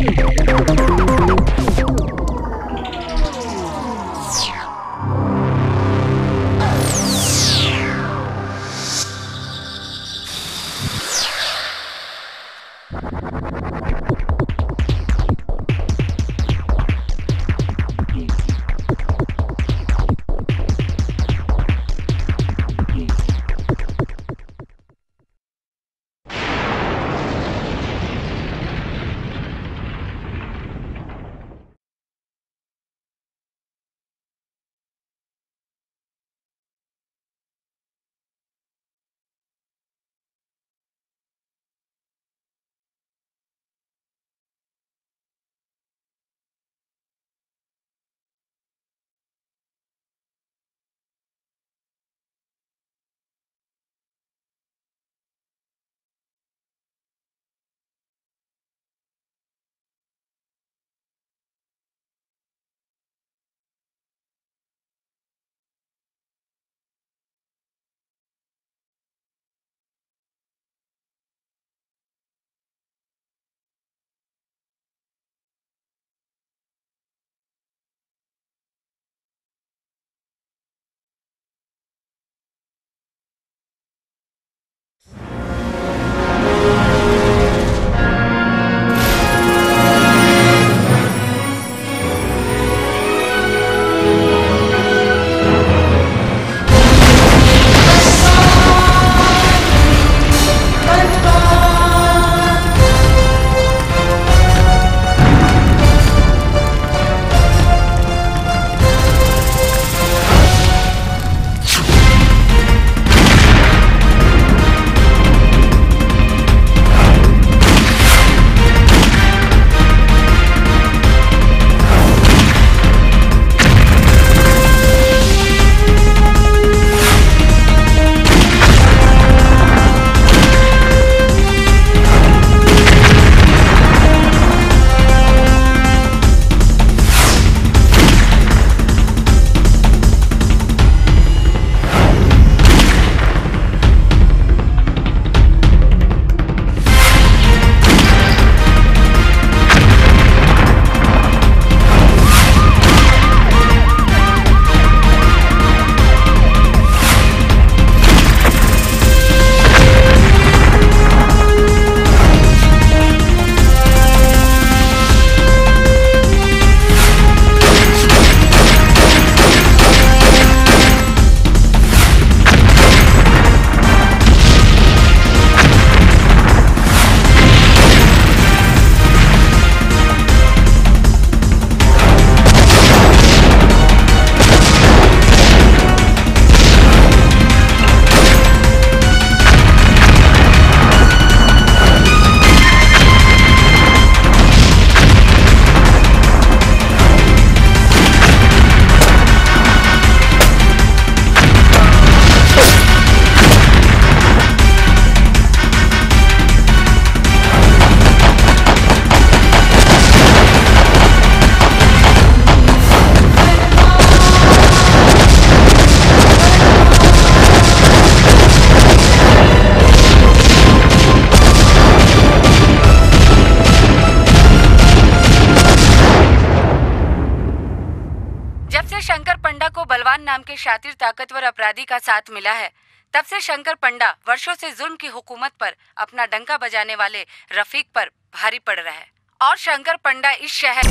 बलवान नाम के शातिर ताकतवर अपराधी का साथ मिला है तब से शंकर पंडा वर्षों से जुल्म की हुकूमत पर अपना डंका बजाने वाले रफीक पर भारी पड़ रहा है और शंकर पंडा इस शहर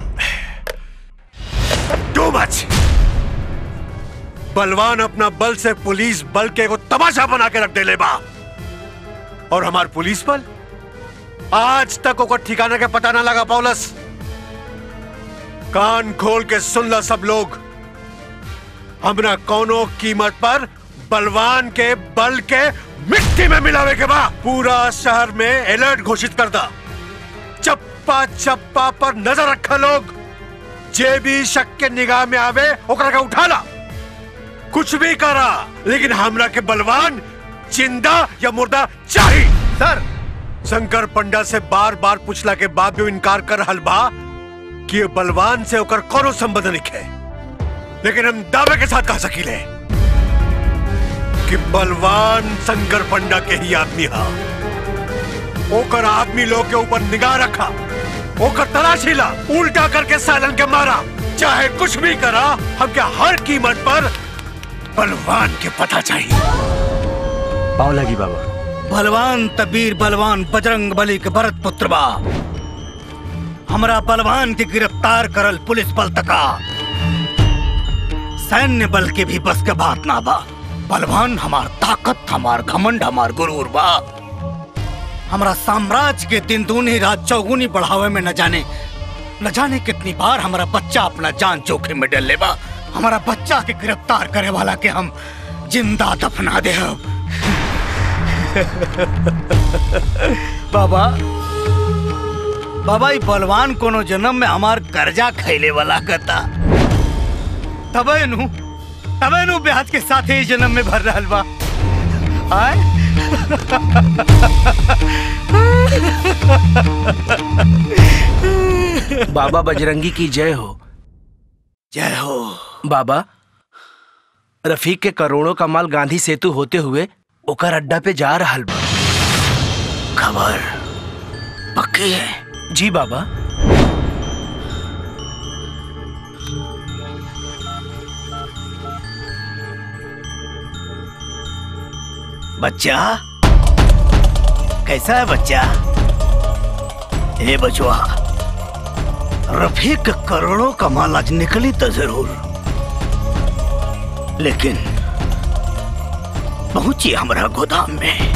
टू मच बलवान अपना बल से पुलिस बल के को तमाशा बना के रख दे ले बा और हमार पुलिस बल आज तक ओकर ठिकाने के पता ना लगा पौलस कान खोल के सुन ला सब लोग हमरा कौनो कीमत पर बलवान के बल के मिट्टी में मिलावे के बा पूरा शहर में अलर्ट घोषित कर दा चप्पा चप्पा पर नजर रखा लोग जे भी शक के निगाह में आवे ओकरा के उठा ला कुछ भी करा लेकिन हमरा के बलवान जिंदा या मुर्दा चाहिए सर शंकर पंडा से बार बार पूछला के बाद भी इनकार कर रहल बा कि ये बलवान से ओकर कोनो संबंध नहीं है लेकिन हम दावे के साथ कह सकीले कि बलवान शंकर पंडा के ही आदमी हा ओकर आदमी लोग के ऊपर निगाह रखा ओकर तलाशी ला उल्टा करके सालन के मारा चाहे कुछ भी करा हमके हर कीमत पर बलवान के पता चाहिए पाव लगी बाबा बलवान तबीर बलवान बजरंग बली के भरत पुत्र बा हमरा बलवान के गिरफ्तार करल पुलिस बल तका सैन्य बल के भी बस के बात ना बा बलवान हमार ताकत हमार घमंड हमार गुरूर बा हमरा साम्राज्य के दिन दूनी रात चौगुनी बढ़ावे में न जाने न जाने कितनी बार हमारा बच्चा अपना जान जोखिम में डल बा हमारा बच्चा के गिरफ्तार करे वाला के हम जिंदा दफना दे बाबा बाबा ई बलवान कोनो जन्म में हमार कर्जा खैले वाला कता तबे नु तबे नु ब्याज के साथ ही जन्म में भर रहल बा आय बाबा बजरंगी की जय हो जय हो बाबा रफीक के करोड़ों का माल गांधी सेतु होते हुए ओकर अड्डा पे जा रहा बा खबर पक्की है जी बाबा बच्चा कैसा है बच्चा ए बचवा रफीक करोड़ों का माल आज निकली तो जरूर लेकिन पहुंची हमारा गोदाम में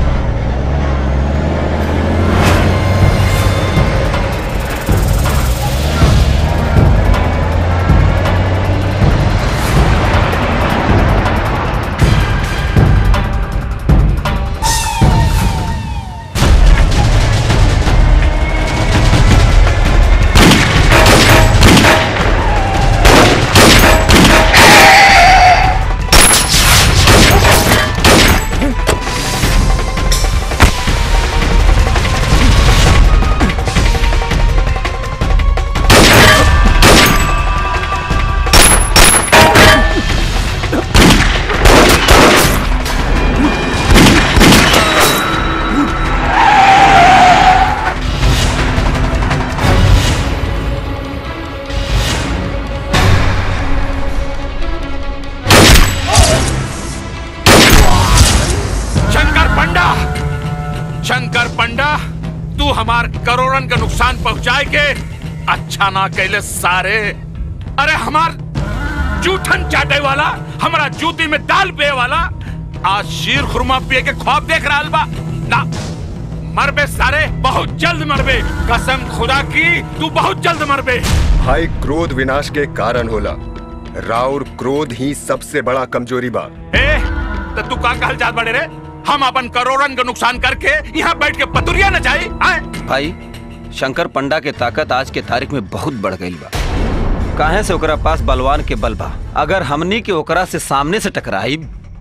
शंकर पंडा शंकर पंडा तू हमार करोड़न का नुकसान पहुंचाए के अच्छा ना कैले सारे अरे हमार जूठन चाटे वाला हमारा जूती में दाल पे वाला आज शीर खुरमा पिए के ख्वाब देख रहा बा ना मरबे सारे बहुत जल्द मरबे कसम खुदा की तू बहुत जल्द मरबे भाई क्रोध विनाश के कारण होला राउर क्रोध ही सबसे बड़ा कमजोरी बा ए तो तू का कहल जात बड़े रे हम अपन करोड़न का नुकसान करके यहाँ बैठ के पतुरिया न जाए आए भाई शंकर पंडा के ताकत आज के तारीख में बहुत बढ़ गई बा काहे से ओकरा पास बलवान के बल बा अगर हमनी के ओकरा से सामने से टकराई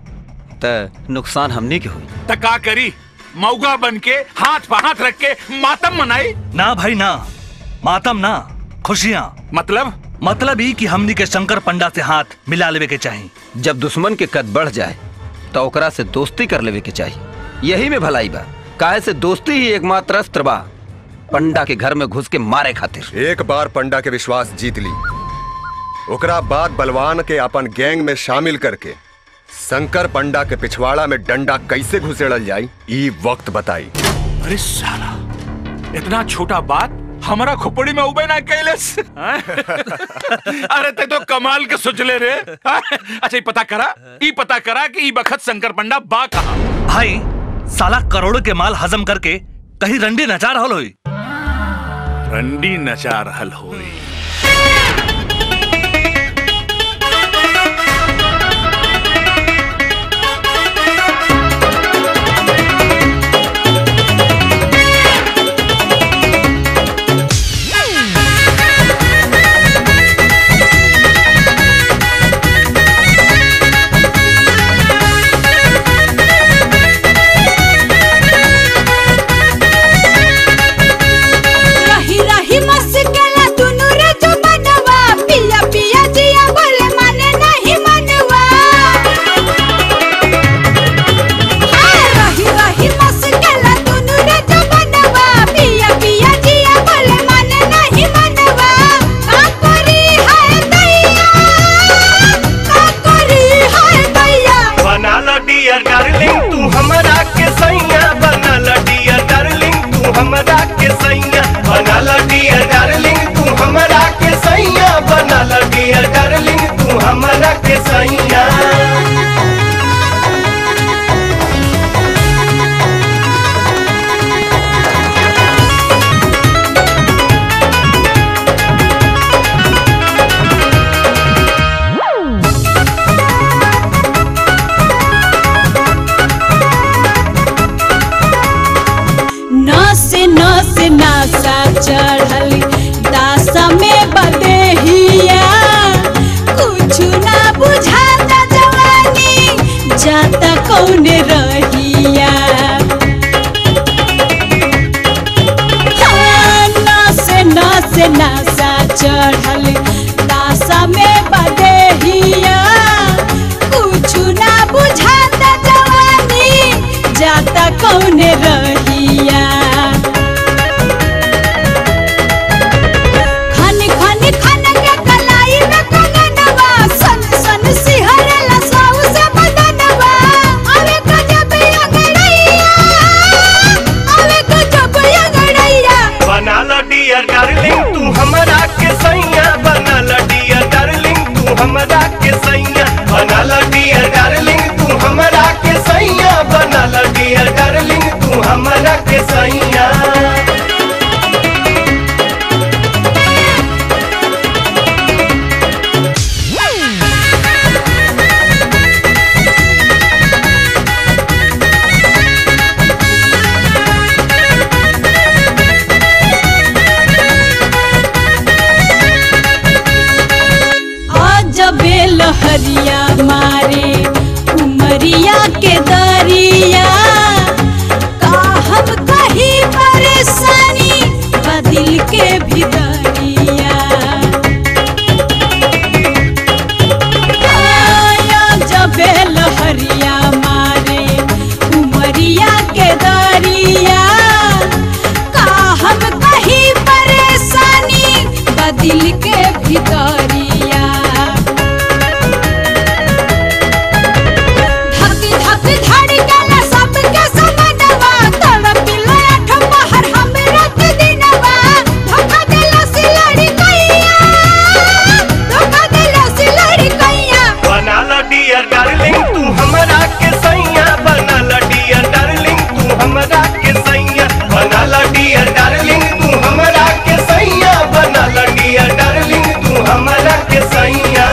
त नुकसान हमनी के हुई त का करी मौगा बन के हाथ पर हाथ रख के मातम मनाई ना भाई ना मातम ना खुशियाँ मतलब मतलब ही कि हमनी के शंकर पंडा से हाथ मिला लेवे के चाही जब दुश्मन के कद बढ़ जाए तो ओकरा से दोस्ती कर लेवे के चाहिए यही में भलाई बा काहे से दोस्ती ही एकमात्र अस्त्र बा पंडा के घर में घुस के मारे खातिर एक बार पंडा के विश्वास जीत ली ओकरा बाद बलवान के अपन गैंग में शामिल करके शंकर पंडा के पिछवाड़ा में डंडा कैसे घुसेड़ल जाई ई वक्त बताई अरे साला इतना छोटा बात हमारा खोपड़ी में उबे ना कैलस अरे ते तो कमाल के सोचले रे अच्छा ये पता करा ई पता करा कि ई बखत शंकर पंडा बा कहा भाई साला करोड़ों के माल हजम करके कहीं रंडी नचा रहल होई रंडी नचा रहल होई रही रही मस्कला दुनु रे से नासा चढ़ल नासा में बदेहिया कुछ ना बुझाता जवानी जाता कौने रहिया खन खन खन के कलाई में कंगनवा सन सन सिहरला साउ से बदनवा अवे गजब अंगड़ैया अवे गजब अंगड़ैया बना लो डियर डार्लिंग तू हमरा के सैया बना लो डियर डार्लिंग तू हमरा के सैया बना लो डियर डार्लिंग तू हमरा के सैया बना लो डियर डार्लिंग तू हमरा के सैया अजबे लहरिया मारे उमरिया के दरिया का हम कहीं परेशानी बदिल के भीतरिया अजबे लहरिया मारे उमरिया के दरिया का हम कहीं परेशानी बदिल के भीतरिया धक धक धड़कन सबके समनवा तड़पिला आठ पहर हमरा के दिनवा धोखा देला से लड़ी कैया धोखा देला से लड़ी कैया बना लो डियर डार्लिंग तू हमरा के सैया बना लो डियर डार्लिंग तू हमरा के सैया बना लो डियर डार्लिंग तू हमरा के सैया बना लो डियर डार्लिंग तू हमरा के सैया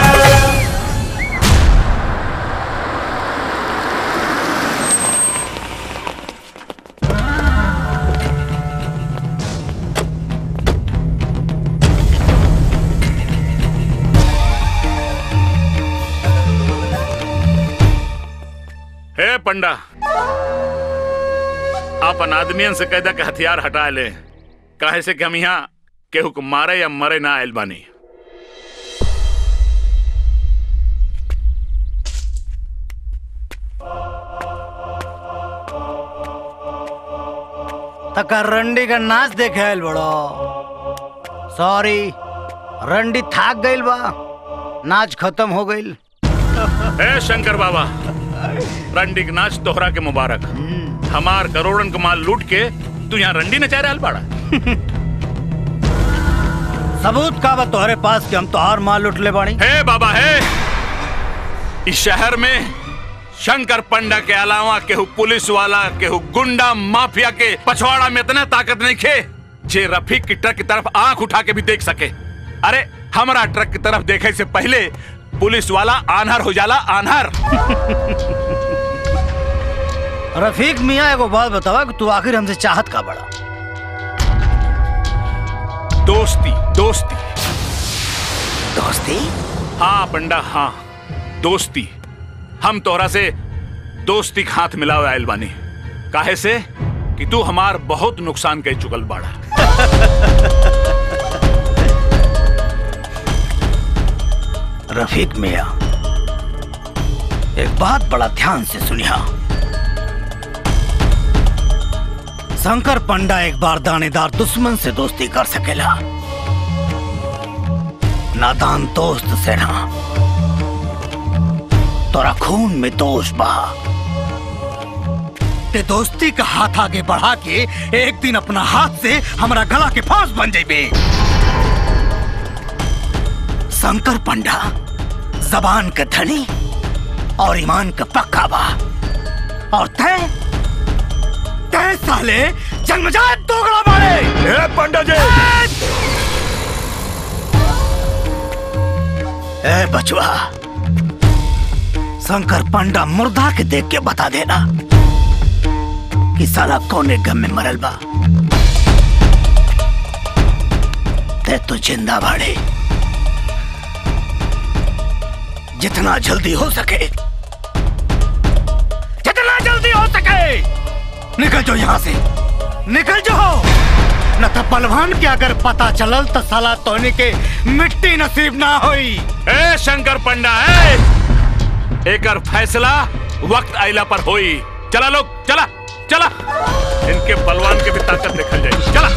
हे पंडा अपन आदमियन से कहदा के हथियार हटा ले काहे से कि हम यहाँ केहू को मारे या मरे ना आयल बानी तका रंडी का नाच देखे आयल बड़ो सॉरी रंडी थाक गइल बा नाच खत्म हो गइल हे शंकर बाबा रंडी के नाच तोहरा के मुबारक हमार करोड़न का माल लूट के तू यहाँ रंडी नचा रहल बाड़ा सबूत का बा तोहरे पास कि हम तोहार माल लुट ले बानी हे बाबा हे इस शहर में शंकर पंडा के अलावा केहू पुलिस वाला केहू गुंडा माफिया के पछवाड़ा में इतना ताकत नहीं खे जे रफीक की ट्रक की तरफ आंख उठा के भी देख सके अरे हमारा ट्रक की तरफ देखे से पहले पुलिस वाला आनहर हो जाला आनहर रफीक मियाँ एगो बात बतावा कि तू आखिर हमसे चाहत का बड़ा दोस्ती दोस्ती दोस्ती हाँ पंडा हाँ दोस्ती हम तोहरा से दोस्ती के हाथ मिलावे आयल बानी काहे से कि तू हमार बहुत नुकसान कर चुकल बाड़ा रफीक मियाँ एक बात बड़ा ध्यान से सुनिया शंकर पंडा एक बार दानेदार दुश्मन से दोस्ती कर सकेला नादान दोस्त से ना तोरा खून में दोष बा ते दोस्ती का हाथ आगे बढ़ा के एक दिन अपना हाथ से हमारा गला के फांस बन जाइबे शंकर पंडा जबान का धनी और ईमान का पक्का बा और तय तय साले जन्मजात दोगला मारे ए पंडा जी ए बचवा शंकर पंडा मुर्दा के देख के बता देना कि साला कौने गम में मरल बा ते तो जिंदा बाड़े जितना जल्दी हो सके जितना जल्दी हो सके निकल जाओ यहां से निकल जाओ न तो पलवान के अगर पता चलल तो साला तोहनी के मिट्टी नसीब ना होई ए शंकर पंडा ए एकर फैसला वक्त आइला पर होई चला लोग चला चला इनके बलवान के भी ताकत देखल जाए चला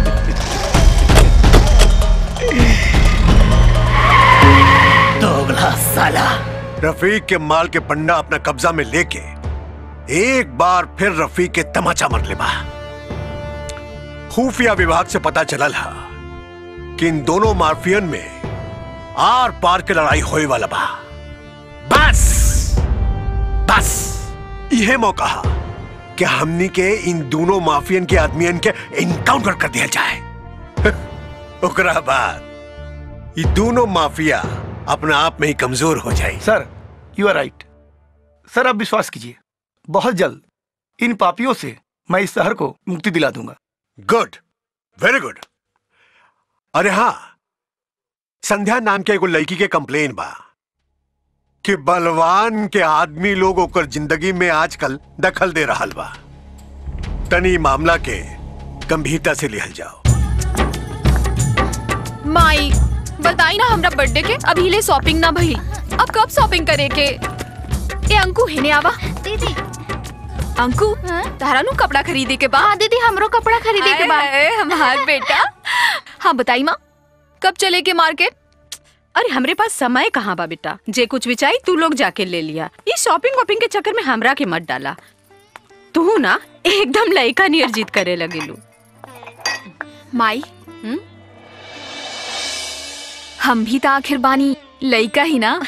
दोगला साला रफीक के माल के पंडा अपना कब्जा में लेके एक बार फिर रफीक के तमाचा मर ले बा खुफिया विभाग से पता चलल हा कि इन दोनों माफियन में आर पार के लड़ाई होए वाला बा बस बस यह मौका हा कि हमनी के इन दोनों माफियन के आदमियन के इनकाउंटर कर दिया जाए ओकरा बाद ये दोनों माफिया अपने आप में ही कमजोर हो जाए सर यू आर राइट सर आप विश्वास कीजिए बहुत जल्द इन पापियों से मैं इस शहर को मुक्ति दिला दूंगा गुड वेरी गुड अरे हाँ संध्या नाम के एगो लड़की के कंप्लेन बा कि बलवान के आदमी लोग ओकर जिंदगी में आजकल दखल दे रहा बा तनी मामला के गंभीरता से लिहल जाओ माई बताई ना हमरा बर्थडे के अभी ले शॉपिंग ना भइल अब कब शॉपिंग करे के ए अंकु हेने आवा दीदी अंकु तारा नु कपड़ा खरीदे के बा हाँ दीदी हमरो कपड़ा खरीदे के बा आए, आए, हमार बेटा हाँ बताई माँ कब चले के मार्केट अरे हमरे पास समय कहाँ बा बेटा जे कुछ भी चाहिए तू लोग जाके ले लिया ये शॉपिंग वॉपिंग के चक्कर में हमरा के मत डाला तू ना एकदम लड़का नियर जीत करे लगे लू माई हम भी तो आखिर बानी लइका ही ना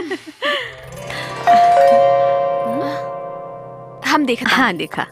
हम देखा हाँ देखा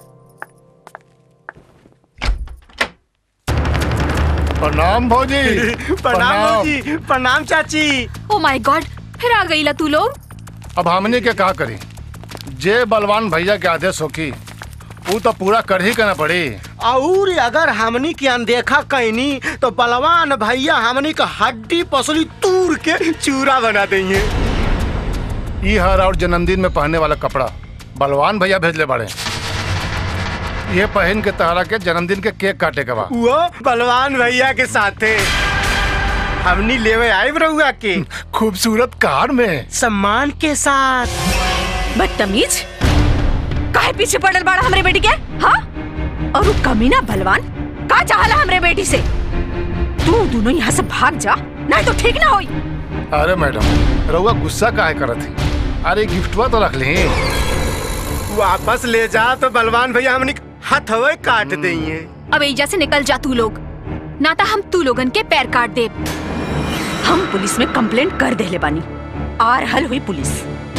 प्रणाम भौजी प्रणाम भौजी प्रणाम चाची ओ माय गॉड फिर आ गईला तू लोग अब हमने के का करी जे बलवान भैया के आदेश होकी वो तो पूरा कर ही करना पड़ी और अगर हमनी की अनदेखा कैनी तो बलवान भैया हमनी का हड्डी पसली तूर के चूरा बना देंगे ई हर और जन्मदिन में पहनने वाला कपड़ा बलवान भैया भेजले बड़े ये पहन के तहरा के जन्मदिन के केक काटे के बा वो बलवान भैया के साथे हमनी लेवे आए रहुआ के खूबसूरत कार में सम्मान के साथ बदतमीज काहे पीछे पड़ल बाड़ा हमरे बेटी के हाँ और वो कमीना बलवान का चाहला हमरे बेटी से तू दोनों यहाँ से भाग जा नहीं तो ठीक ना होई अरे मैडम रउआ गुस्सा काहे करत थी अरे गिफ्टवा तो रख ली वापस ले जा तो बलवान भैया हमनी हथवे काट देंगे अब एजा से निकल जा तू लोग ना तो हम तू लोगन के पैर काट दे हम पुलिस में कंप्लेंट कर देले बानी आ रहल हुई पुलिस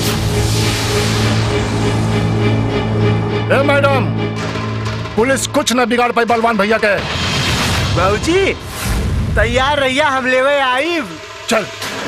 ए मैडम पुलिस कुछ न बिगाड़ पाई बलवान भैया के बाबूजी तैयार रहिया हम लेवे आई चल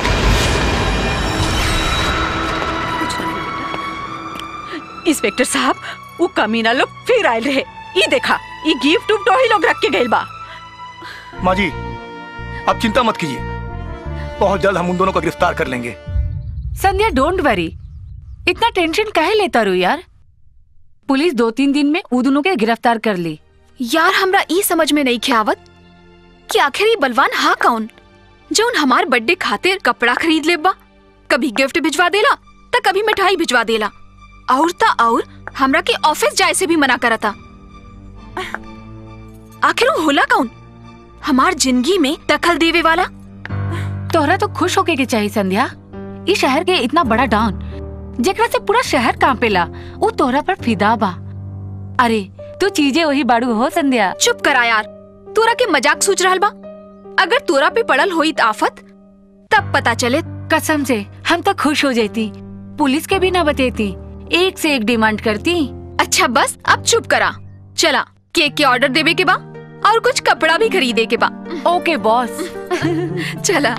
इंस्पेक्टर साहब वो कमीना लोग फिर आए रहे ये देखा ये गिफ्ट उफ्ट ही लोग रख के गए बा माँ जी आप चिंता मत कीजिए बहुत जल्द हम उन दोनों को गिरफ्तार कर लेंगे संध्या डोंट वरी इतना टेंशन काहे लेता रू यार पुलिस दो तीन दिन में उ दोनों के गिरफ्तार कर ली यार हमरा ई समझ में नहीं ख्यावत कि आखिर ये बलवान हा कौन जो उन हमार बर्थडे खातिर कपड़ा खरीद ले बा कभी गिफ्ट भिजवा देला तो कभी मिठाई भिजवा देला और ता और हमरा के ऑफिस जाए से भी मना करता आखिर वो होला कौन हमार जिंदगी में दखल देवे वाला तोहरा तो खुश होके के चाहिए संध्या इस शहर के इतना बड़ा डॉन जेकरा से पूरा शहर कांपेला वो तोहरा पर फिदा बा अरे तू चीजें वही बाड़ू हो संध्या चुप करा यार तोरा के मजाक सोच रहल बा अगर तोरा पे पड़ल होई आफत तब पता चले कसम से हम तो खुश हो जाती पुलिस के भी ना बतेती एक से एक डिमांड करती अच्छा बस अब चुप करा चला केक के ऑर्डर देवे के बा और कुछ कपड़ा भी खरीदे के बा ओके बॉस चला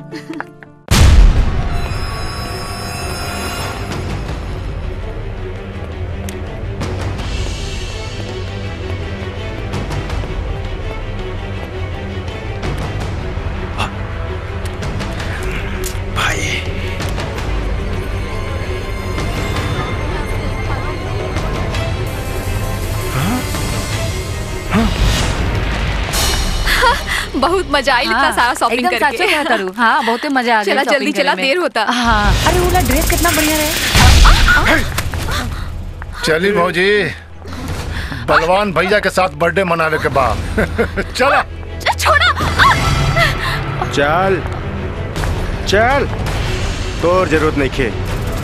बहुत मजा आई इतना हाँ, सारा शॉपिंग एकदम करके सच्चे कहता रू। हाँ, बहुते मजा आ गया चला shopping जल्दी करे चला में। देर होता हाँ अरे वो ड्रेस कितना बढ़िया रहे चली भौजी बलवान भैया के साथ बर्थडे मनावे के बाद चला छोड़ा चल चल तोर जरूरत नहीं खे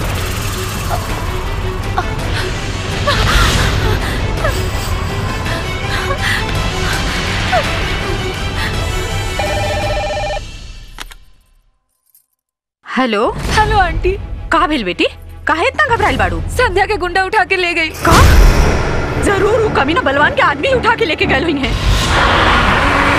हेलो हेलो आंटी कहा भेल बेटी काहे इतना घबराइल बाड़ू संध्या के गुंडा उठा के ले गई का जरूर वो कमीना बलवान के आदमी उठा के लेके गए हुई हैं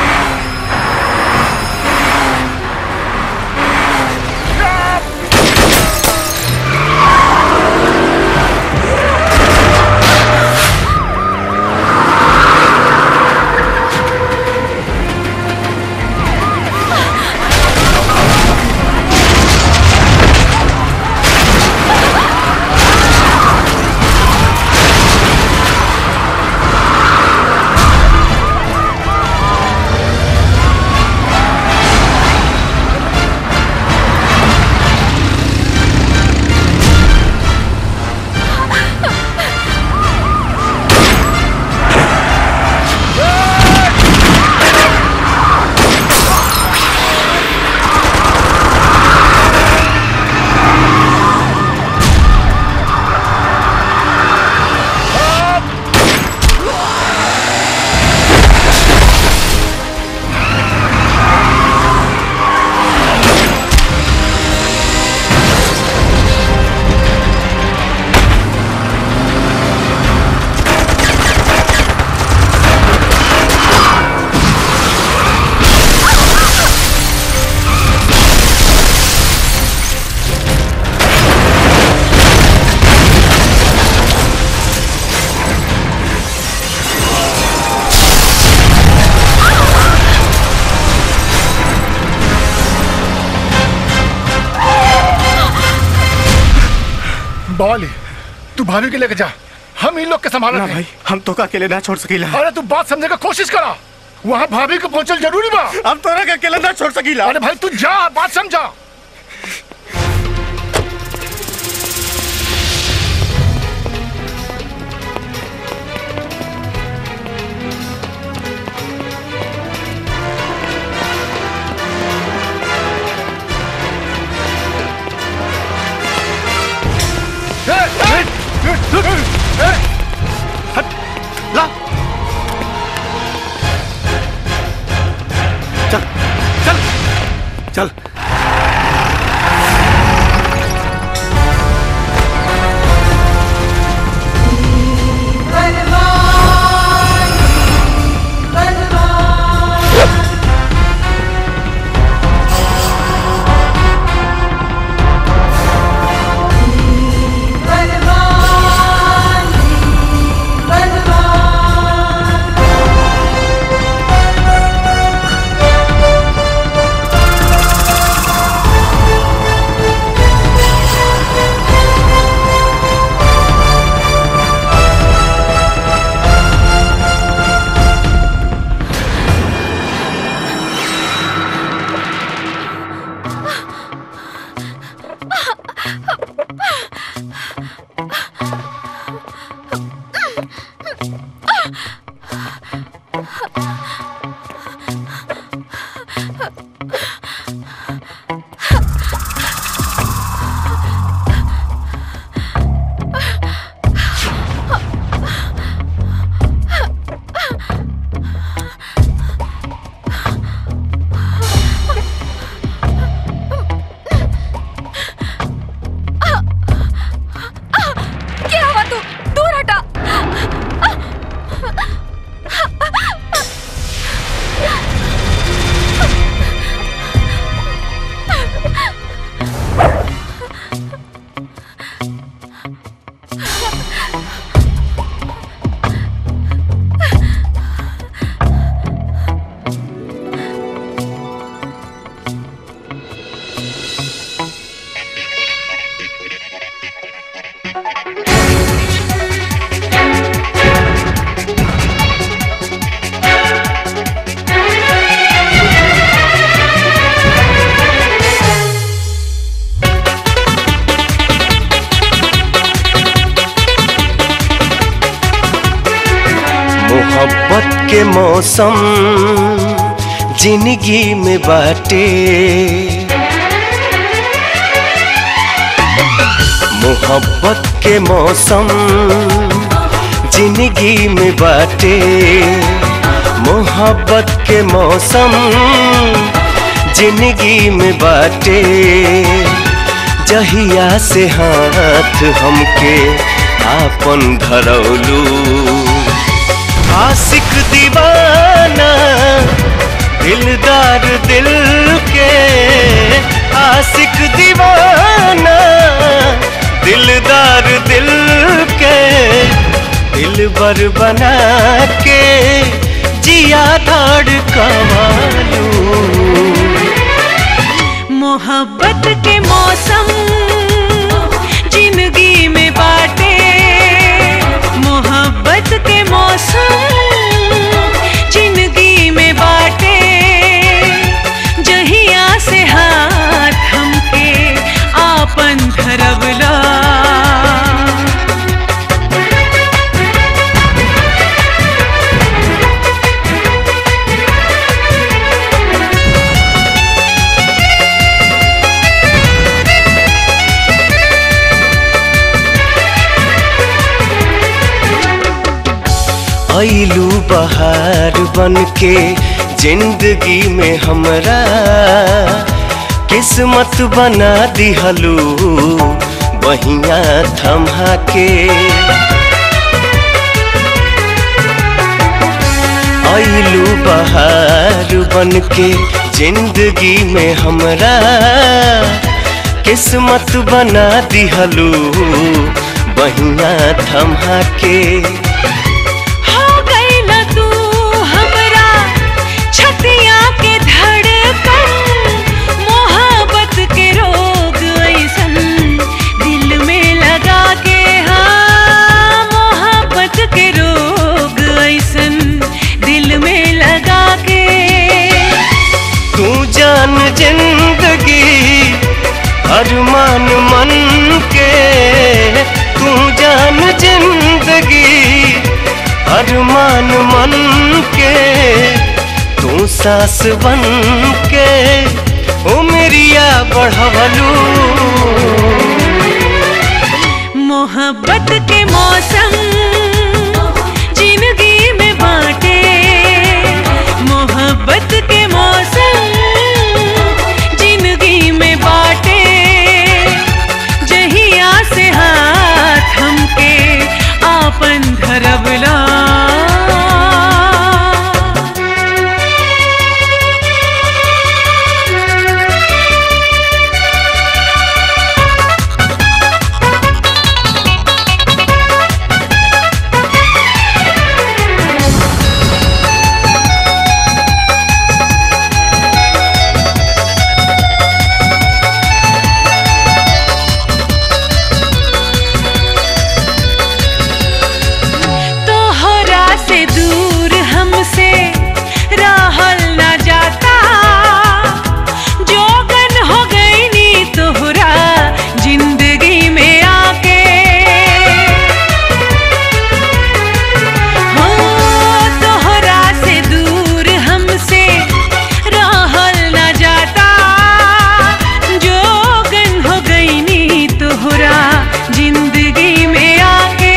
बवाली तू भाभी के लेके जा हम इन लोग के संभाल ना भाई हम तो का अकेले ना छोड़ सकीला अरे तू बात समझने का कोशिश करा वहाँ भाभी को पहुंचल जरूरी बा हम तोरा के अकेले ना छोड़ सकीला अरे भाई तू जा बात समझा ला चल चल चल बलवान के मौसम जिंदगी में बाटे मोहब्बत के मौसम जिंदगी में बाटे मोहब्बत के मौसम जिंदगी में बाटे जहिया से हाथ हमके आपन धरौलू आशिक दीवाना दिलदार दिल के आशिक दीवाना दिलदार दिल के दिल बर बना के जिया धाड़ कमालू मोहब्बत के मौसम जिंदगी में बाटे मोहब्बत के मौसम जिंदगी में बाटे जहिया से हाथ हमके आपन धरवला ऐलू बहार बन के जिंदगी में हमरा किस्मत बना दिहलू बहिया थमा के ऐलू बहार बन के जिंदगी में हमरा किस्मत बना दिहलू बहिया थमा के हो गइला तू हमरा छतिया के धड़कन मोहब्बत के रोग ऐसन दिल में लगा के हाँ मोहब्बत के रोग ऐसन दिल में लगा के तू जान जिंदगी अरमान मन के तू जान जिंदगी अरमान मन के तू सास बन के उमरिया बढ़वलू मोहब्बत के मौसम जिंदगी में बाटे मोहब्बत के मौसम जिंदगी में बाटे जहिया से हाथ हमके आपन धरवला तोहरा से दूर हमसे रहल न जाता जोगन हो गई नी तोहरा जिंदगी में आके हो तोहरा से दूर हमसे रहल न जाता जोगन हो गई नी तोहरा जिंदगी में आके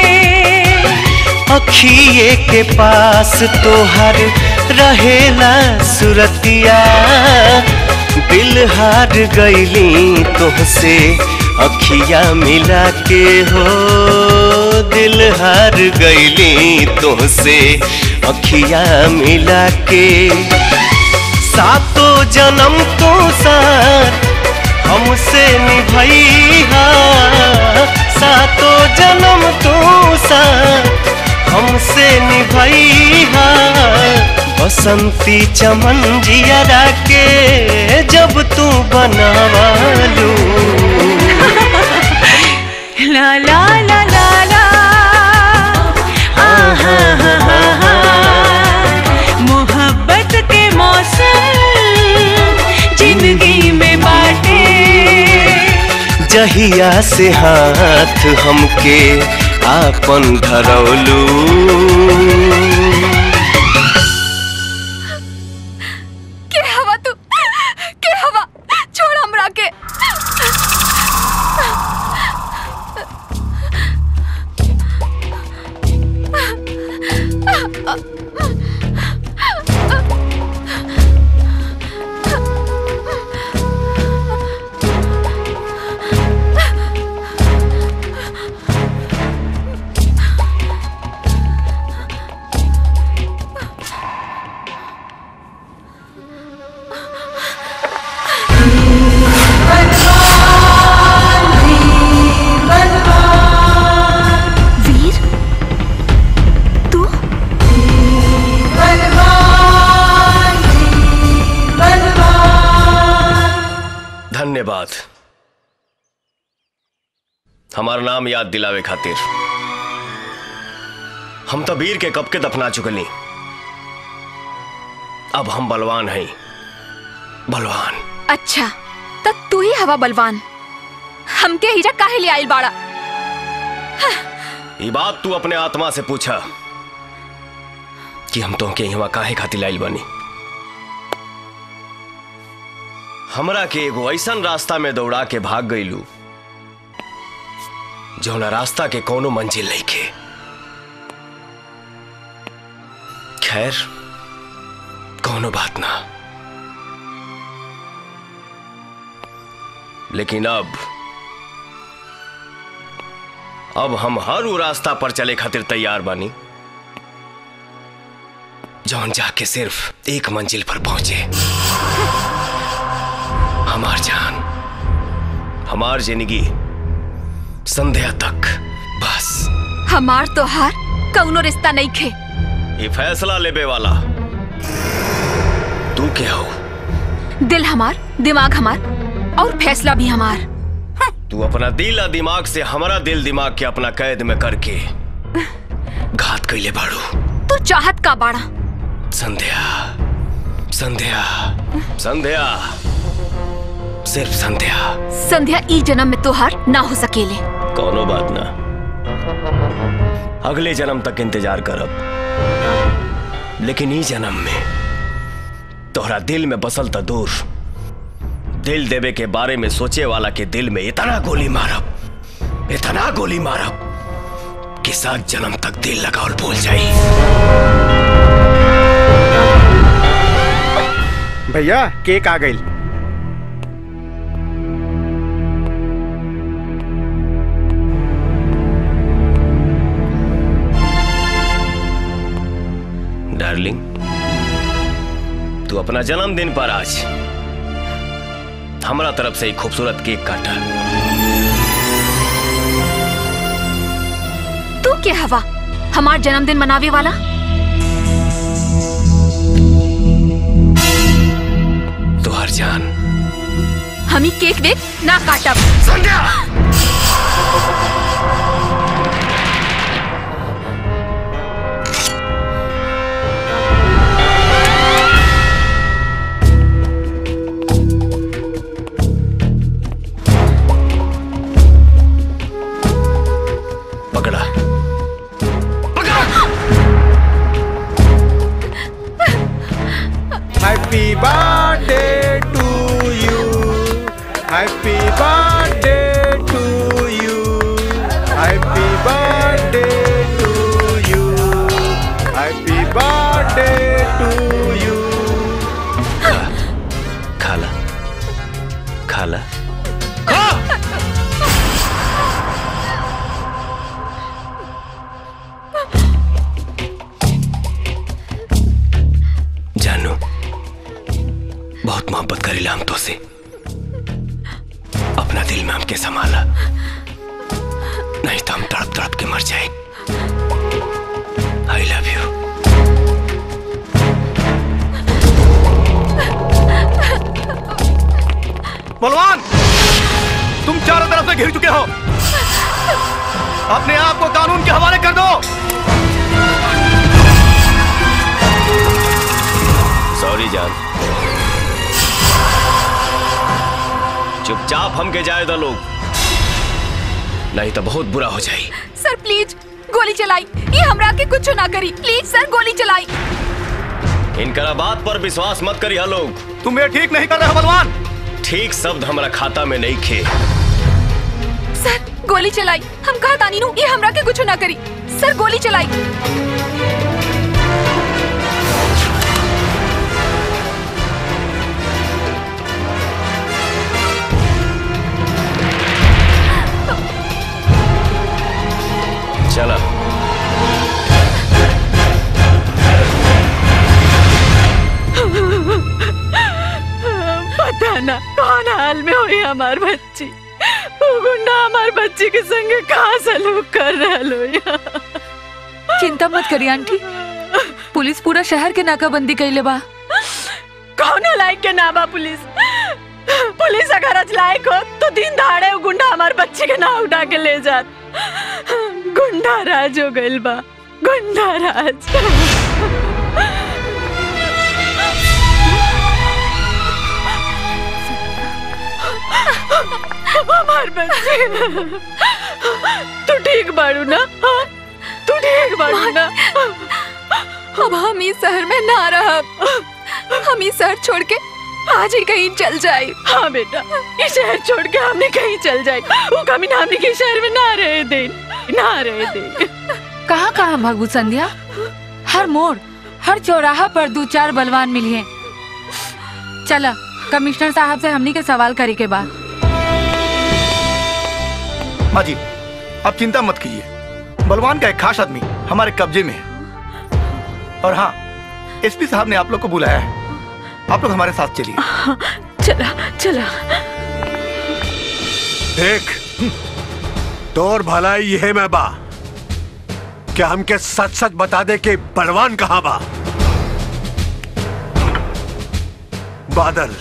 अखिए के पास तोहर रहेला सुरतिया दिल हार गईली तोहसे अखिया मिला के हो दिल हार गईली तोहसे अखिया मिला के सातो जन्म तो साथ हमसे निभैया सातो जन्म तो साथ हमसे निभैया बसंती चमन जिया के जब तू बनावालू ला ला ला ला ला आहा हा हा हा मोहब्बत के मौसम जिंदगी में बाटे जहिया से हाथ हमके आपन धरौलू धन्यवाद हमार नाम याद दिलावे खातिर हम तो वीर के कब के दफना चुकली अब हम बलवान हैं बलवान अच्छा तब तू ही हवा बलवान हमके हिजा काहे ले आइल बाड़ा ये बात तू अपने आत्मा से पूछा कि हम तो के यहाँ काहे खातिर लाइल बनी हमरा के एगो ऐसन रास्ता में दौड़ा के भाग गईलू जौना रास्ता के कोनो मंजिल नहीं के खैर कोनो बात ना लेकिन अब अब हम हर वो रास्ता पर चले खातिर तैयार बानी जौन जाके सिर्फ एक मंजिल पर पहुंचे हमार जान हमार जिंदगी संध्या तक बस हमार तो हार कौनो रिश्ता नहीं खे ये फैसला लेबे वाला तू क्या हो दिल हमार दिमाग हमार और फैसला भी हमार तू अपना दिल और दिमाग से हमारा दिल दिमाग के अपना कैद में करके घात कैले बाड़ू तू चाहत का बाड़ा संध्या संध्या संध्या सिर्फ संध्या संध्या ई जन्म में तोहार ना हो सकेले कोनो बात ना अगले जन्म तक इंतजार करब लेकिन ई जन्म में तोहरा दिल में बसल त दूर दिल देवे के बारे में सोचे वाला के दिल में इतना गोली मारब इतना गोली मारब कि सात जन्म तक दिल लगावल भूल जाई भैया केक आ गई डार्लिंग तू अपना जन्मदिन पर आज हमारा तरफ से एक खूबसूरत केक काटा तू क्या हवा हमार जन्मदिन मनावे वाला तुहार जान हम ही केक वेक ना काटब संध्या पकड़ा happy birthday to you happy birthday to you happy birthday to you happy birthday to you खाला खाला जानू बहुत मोहब्बत करीला हम तो से अपना दिल में हमके संभाला नहीं तो हम तड़प तड़प के मर जाए आई लव यू बलवान तुम चारों तरफ से घिर चुके हो अपने आप को कानून के हवाले कर दो सॉरी जान चुपचाप हमके जाए दो लोग नहीं तो बहुत बुरा हो जाए सर प्लीज गोली चलाई ये हमरा के कुछ ना करी प्लीज सर गोली चलाई इनकरा बात पर विश्वास मत करी लोग तुम ये ठीक नहीं कर रहे हो बलवान ठीक शब्द हमारा खाता में नहीं खे सर गोली चलाई हम कहा तानी नु ये हमरा के कुछ ना करी सर गोली चलाई चला पता ना कौन हाल में हुई हमार बच्ची वो गुंडा हमार बच्ची के संग कहाँ सलूक कर रहा लो यहाँ चिंता मत करिए आंटी पुलिस पूरा शहर के नाकाबंदी कैले बा कौन लायक के ना बा पुलिस पुलिस अगर राज लायक हो तो दिन दहाड़े वो गुंडा हमारे बच्चे के नाम उठा के ले जात गुंडा राज हो गइल बा गुंडा राज हमार बच्चे तू ठीक बाड़ू ना हाँ? तू ठीक बाड़ू ना अब हम इस शहर में ना रह हम इस शहर छोड़ के आज ही कहीं चल जाए हाँ बेटा ये शहर छोड़ के हमने कहीं चल जाए वो कभी हमने के शहर में ना रहे दे ना रहे दे कहाँ कहाँ भगवू संध्या हर मोड़ हर चौराहा पर दो चार बलवान मिलिए चला कमिश्नर साहब से हमनी के सवाल करे के बाद माँ जी आप चिंता मत कीजिए बलवान का एक खास आदमी हमारे कब्जे में है और हाँ एसपी साहब ने आप लोग को बुलाया है आप लोग हमारे साथ चलिए चला चला देख तोर भलाई यह मैं बा कि हमके सच सच बता दे कि बलवान कहाँ बा बादल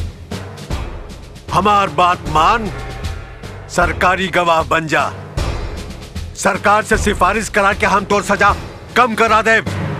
हमार बात मान सरकारी गवाह बन जा सरकार से सिफारिश करा के हम तोर सजा कम करा दे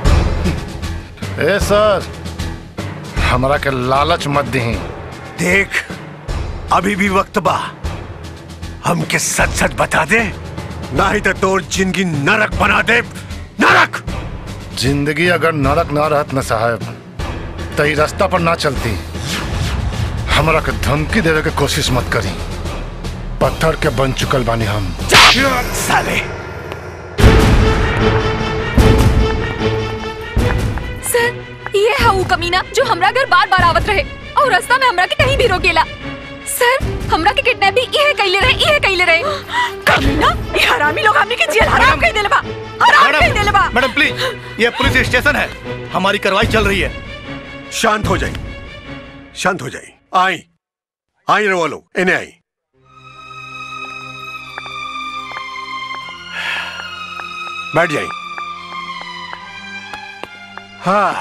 ए सर हमरा के लालच मत दी देख अभी भी वक्त बा हमके सच सच बता दे ना ही तो तोर जिंदगी नरक बना दे नरक जिंदगी अगर नरक ना रहत न साहब तो ई रास्ता पर ना चलती हमरा के धमकी देवे के कोशिश मत करी पत्थर के बन चुकल बानी हम साले सर ये है वो कमीना जो हमरा घर बार बार आवत रहे और रास्ता में हमरा के कहीं भी रोकेला सर हमरा के किडनैपिंग ये कैले रहे ये कैले रहे कमीना ये हरामी लोग हमने के जेल हराम कह देले बा हराम कह देले बा मैडम प्लीज ये पुलिस स्टेशन है हमारी कार्रवाई चल रही है शांत हो जाई शांत हो जाई आई आई रो लो इन्हें आई बैठ जाई हाँ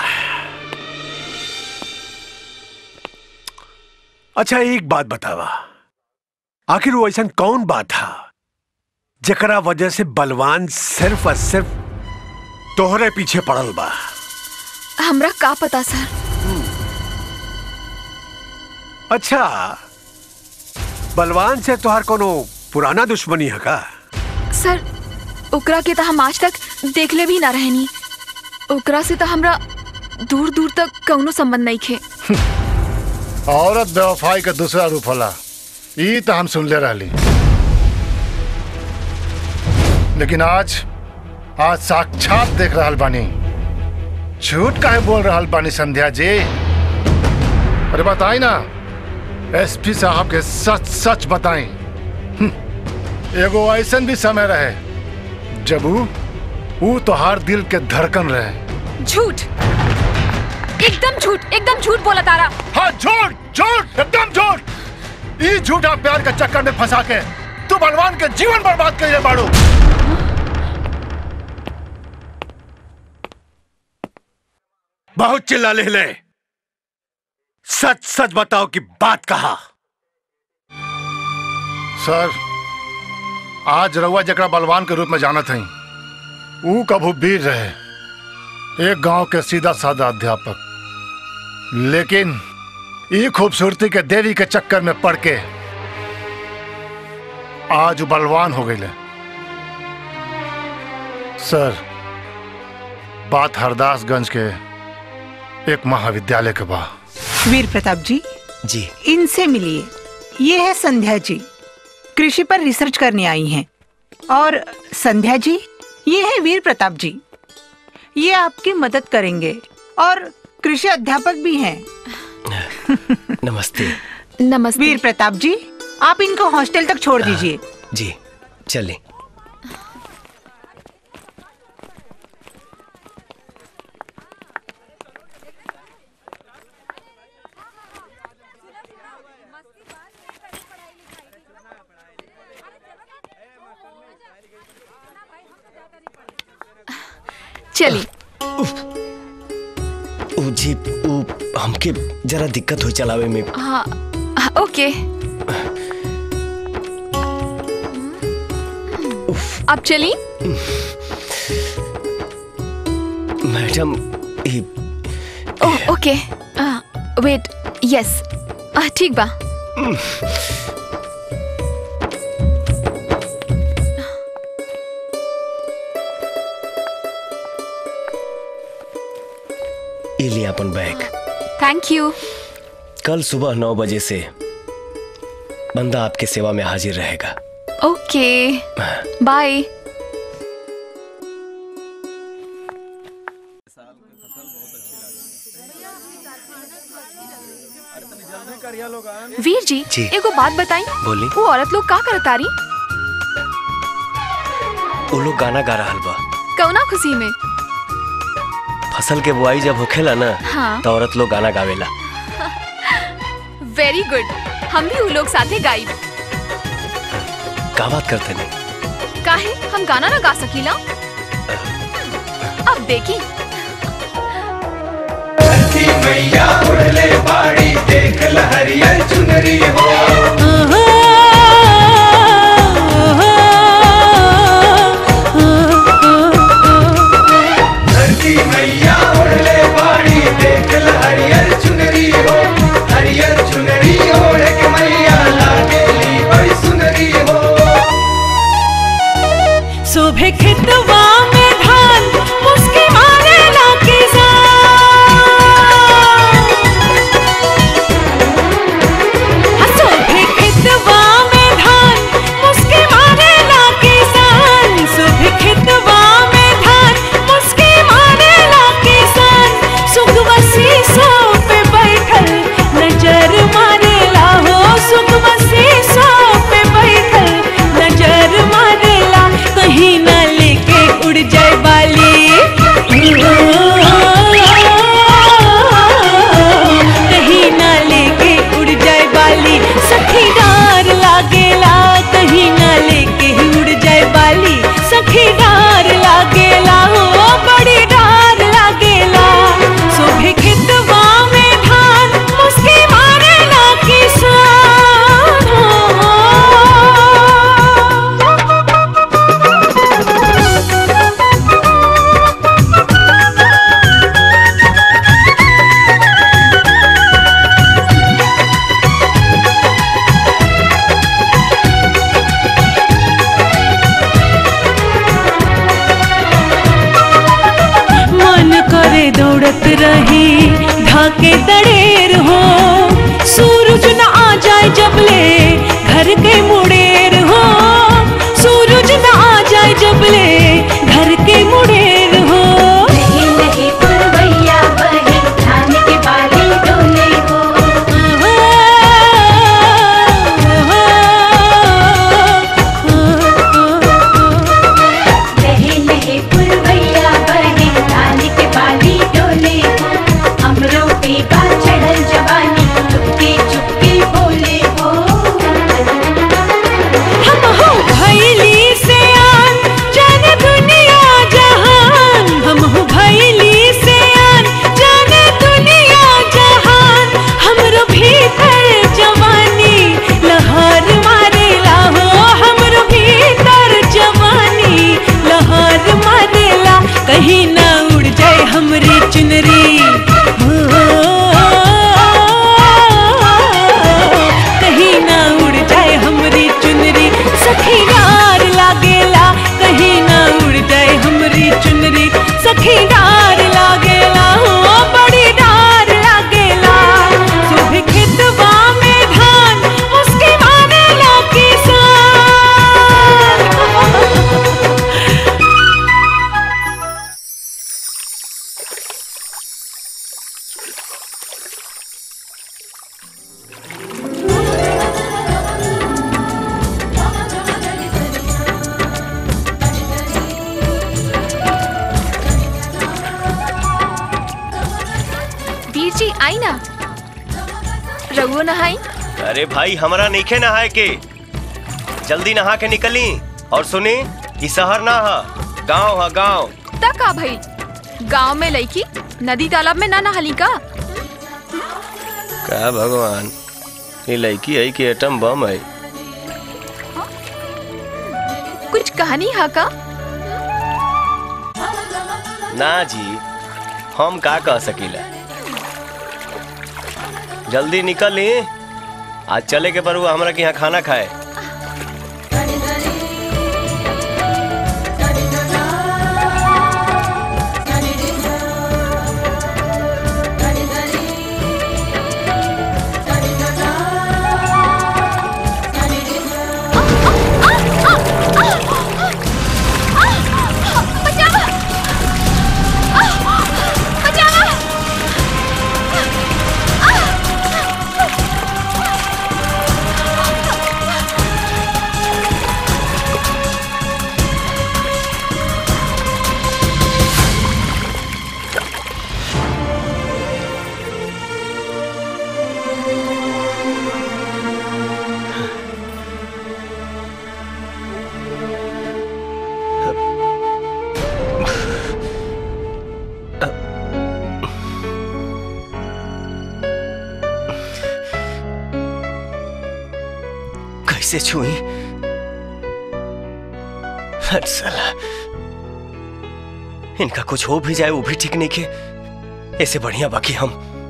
अच्छा एक बात बतावा आखिर वो ऐसा कौन बात था जकरा वजह से बलवान सिर्फ और सिर्फ तोहरे पीछे पड़ल बा हमरा का पता सर अच्छा बलवान से तोहार कोनो पुराना दुश्मनी है का सर ओकरा के तो हम आज तक देखले भी ना रहनी ओकरा से तो हमरा दूर दूर तक कौनो संबंध नहीं खे औरत बेवफाई का दूसरा रूप होला ई तो हम सुन ले रहली लेकिन आज आज साक्षात देख रहल बानी झूठ काहे बोल रहल बानी संध्या जी अरे बताई ना एसपी साहब के सच सच बताई एगो ऐसन भी समय रहे जब ऊ ऊ तोहार दिल के धड़कन रहे झूठ एकदम झूठ एकदम झूठ बोला तारा हाँ झूठ झूठ एकदम झूठ ई झूठा प्यार के चक्कर में फंसा के तू बलवान के जीवन बर्बाद कर बाड़ू बहुत चिल्ला ले ले सच सच बताओ कि बात कहा सर आज रउआ जकरा बलवान के रूप में जानत हई ऊ कभू वीर रहे एक गांव के सीधा साधा अध्यापक लेकिन ई खूबसूरती के देवी के चक्कर में पड़ के आज ऊ बलवान हो गई सर बात हरदासगंज के एक महाविद्यालय के बा वीर प्रताप जी जी इनसे मिलिए ये है संध्या जी कृषि पर रिसर्च करने आई हैं और संध्या जी ये है वीर प्रताप जी ये आपकी मदद करेंगे और कृषि अध्यापक भी हैं नमस्ते नमस्ते वीर प्रताप जी आप इनको हॉस्टल तक छोड़ दीजिए जी चलें चलिए ऊ जी ऊ हमके जरा दिक्कत हो चलावे में हाँ हाँ, ओके अब चली मैडम ई ओह ओके वेट यस ठीक बा ई लिया अपन बैग थैंक यू कल सुबह नौ बजे से बंदा आपके सेवा में हाजिर रहेगा ओके बाय वीर जी, जी। एगो बात बताई बोली वो औरत लोग का करत तारी वो लोग गाना गा रहा बा कौना खुशी में फसल के बुआई जब होखेला ना हाँ। तो औरत लोग गाना गावेला वेरी गुड हम भी उ लोग साथे गाई का बात करते नहीं काहे हम गाना ना गा सकीला अब देखी मैया उड़ले बाड़ी देख लहरियर चुनरी हो धरती मैया उड़ले बाड़ी देख लहरियर चुनरी हो हरियर चुनरी ओढ़ के मैया लागेली बड़ी सुनरी हो सुबह खितवा में धान मुस्की मारे ला किसान सुबह खितवा में धान मुस्की मारे ला किसान सुबह खितवा में धान मुस्की मारे ला किसान सुखवसी सो पे बैठल नजर मारे ला हो सुखवसी सो पे बैठल नजर मारे ला कहीं ना लेके उड़ जाए बाली कहीं ना लेके उड़ जाए बाली सखी डार लागेला कहीं ना लेके ही उड़ जाए बाली सखी डार लागेला हो बड़ी डार लागेला सुबह खितवा में धान मुस्की मारेला किसान मन करे दौड़त रही ढाके दड़ेर हो सूरज न आ जाए जबले घर के मुड़ेर हो सूरज न आ जाए जबले घर के मुड़ेर हो नहीं नहीं पुरवैया बहे धान के बाली डोले हो नहीं नहीं पुरवैया बहे धान के बाली डोले हो हमरो पे बा चढ़ल जवानी चुपके चुपके बोले हो हम हो भैली से आन जाने दुनिया जहान हम हो भैली से आन जाने दुनिया जहान हमरो भीतर जवानी लहर मारेला हो हमरो भीतर जवानी लहर मारेला कहीं ना उड़ जाए हमरी चुनरी हो कहीं ना उड़ जाए हमरी चुनरी सखी डार लागेला कहीं ना उड़ जाए हमरी चुनरी सखी डार लागेला हो बड़ी डार लागेला सुबह खेतवा में धान उसके मारेला किसान वीर जी आई ना रघुओ नहाई अरे भाई हमारा नईखे नहाए के जल्दी नहा के निकली और सुनी ई शहर ना है गांव है गांव तक आ भाई गांव में लईकी नदी तालाब में ना नहाली का का भगवान ये लड़की है कि एटम बम है कुछ कहानी हा का ना जी हम का कह सकीला जल्दी निकली आज चले के पर हमरा के यहाँ खाना खाए कैसे छुई हट साला इनका कुछ हो भी जाए वो भी ठीक नहीं के ऐसे बढ़िया बाकी हम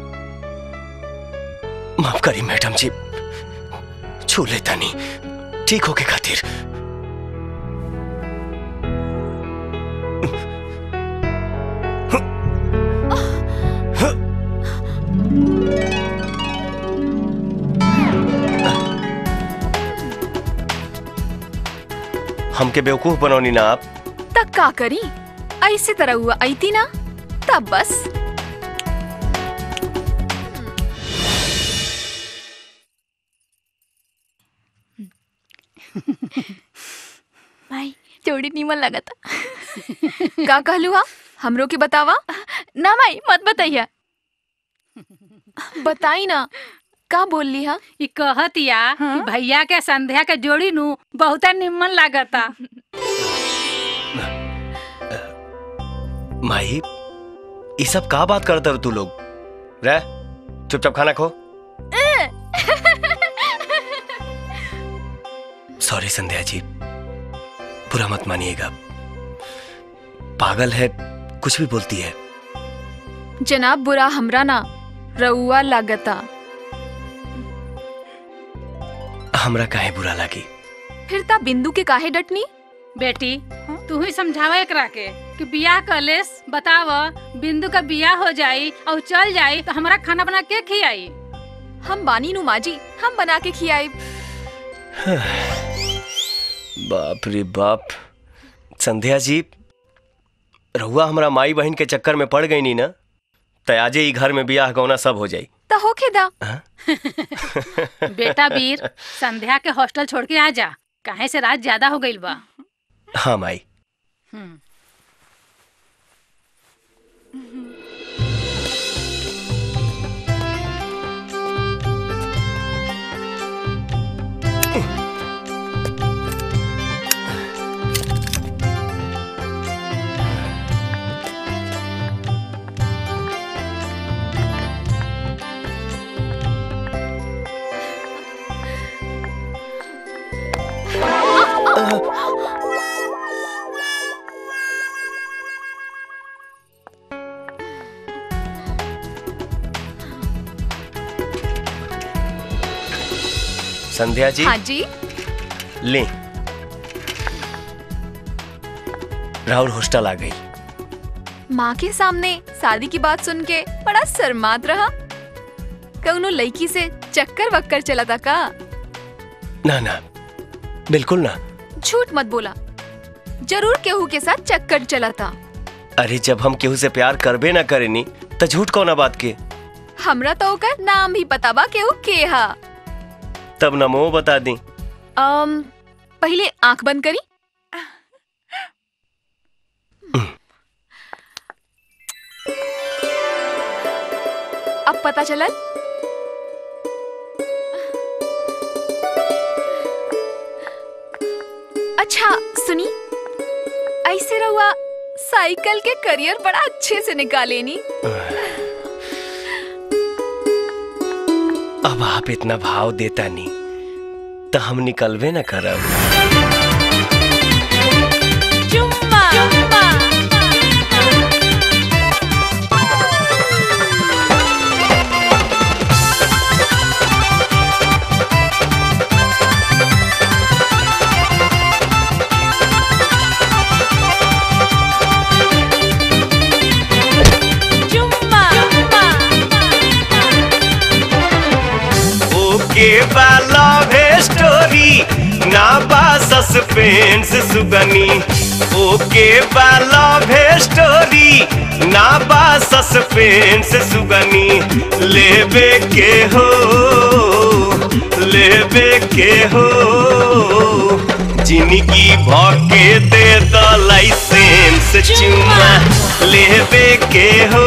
माफ करी मैडम जी छू लेता नहीं ठीक होके खातिर हमके बेवकूफ बनौनी ना आप तक का करी ऐसे तरह हुआ आई थी ना तब बस भाई जोड़ी नीमन लगा था का कहलू हा हमरो के बतावा ना भाई मत बताइया बताई ना का बोल ली हा ई कहतिया कि भैया के संध्या के जोड़ी नु बहुत निम्मन लागता माही ये सब का बात करते हो तू लोग रह चुपचाप खाना खो सॉरी संध्या जी बुरा मत मानिएगा पागल है कुछ भी बोलती है जनाब बुरा हमरा ना रउआ लागता हमरा काहे बुरा लगी फिर ता बिंदु के काहे डटनी बेटी तू ही समझावा एकरा के कि बियाह कलेस बताव बिंदु का बियाह हो जाई और चल जाई तो हमारा खाना बना के खियाई हम बानी नु माजी हम बना के खियाई बाप रे बाप संध्या जी रहुआ हमरा माई बहन के चक्कर में पड़ गई नी ना तो आजे ही घर में बियाह गौना सब हो जाई तो होके दा बेटा वीर संध्या के हॉस्टल छोड़ के आ जा काहे से रात ज्यादा हो गई बा हाँ माई हम्म। संध्या जी हाँ जी ले राहुल हॉस्टल आ गई माँ के सामने शादी की बात सुन के बड़ा शर्मात रहा कौनो लड़की से चक्कर वक्कर चला था का ना ना बिल्कुल ना झूठ मत बोला जरूर केहू के साथ चक्कर चला था अरे जब हम केहू से प्यार करबे ना करेनी तो झूठ कौना बात के हमरा तो ओकर नाम भी पता बा केहू के हा तब नमो बता दी अम, पहले आंख बंद करी अब पता चला अच्छा सुनी ऐसे रहुआ साइकिल के करियर बड़ा अच्छे से निकाले नी अब आप इतना भाव देता नहीं तो हम निकलवे ना करब लव स्टोरी ना बा सस्पेंस सुगनी ओके बा लव स्टोरी ना बा सस्पेंस सुगनी लेबे के हो लेबे के हो जिंदगी भके दे द लाइसेंस चुमा लेबे के हो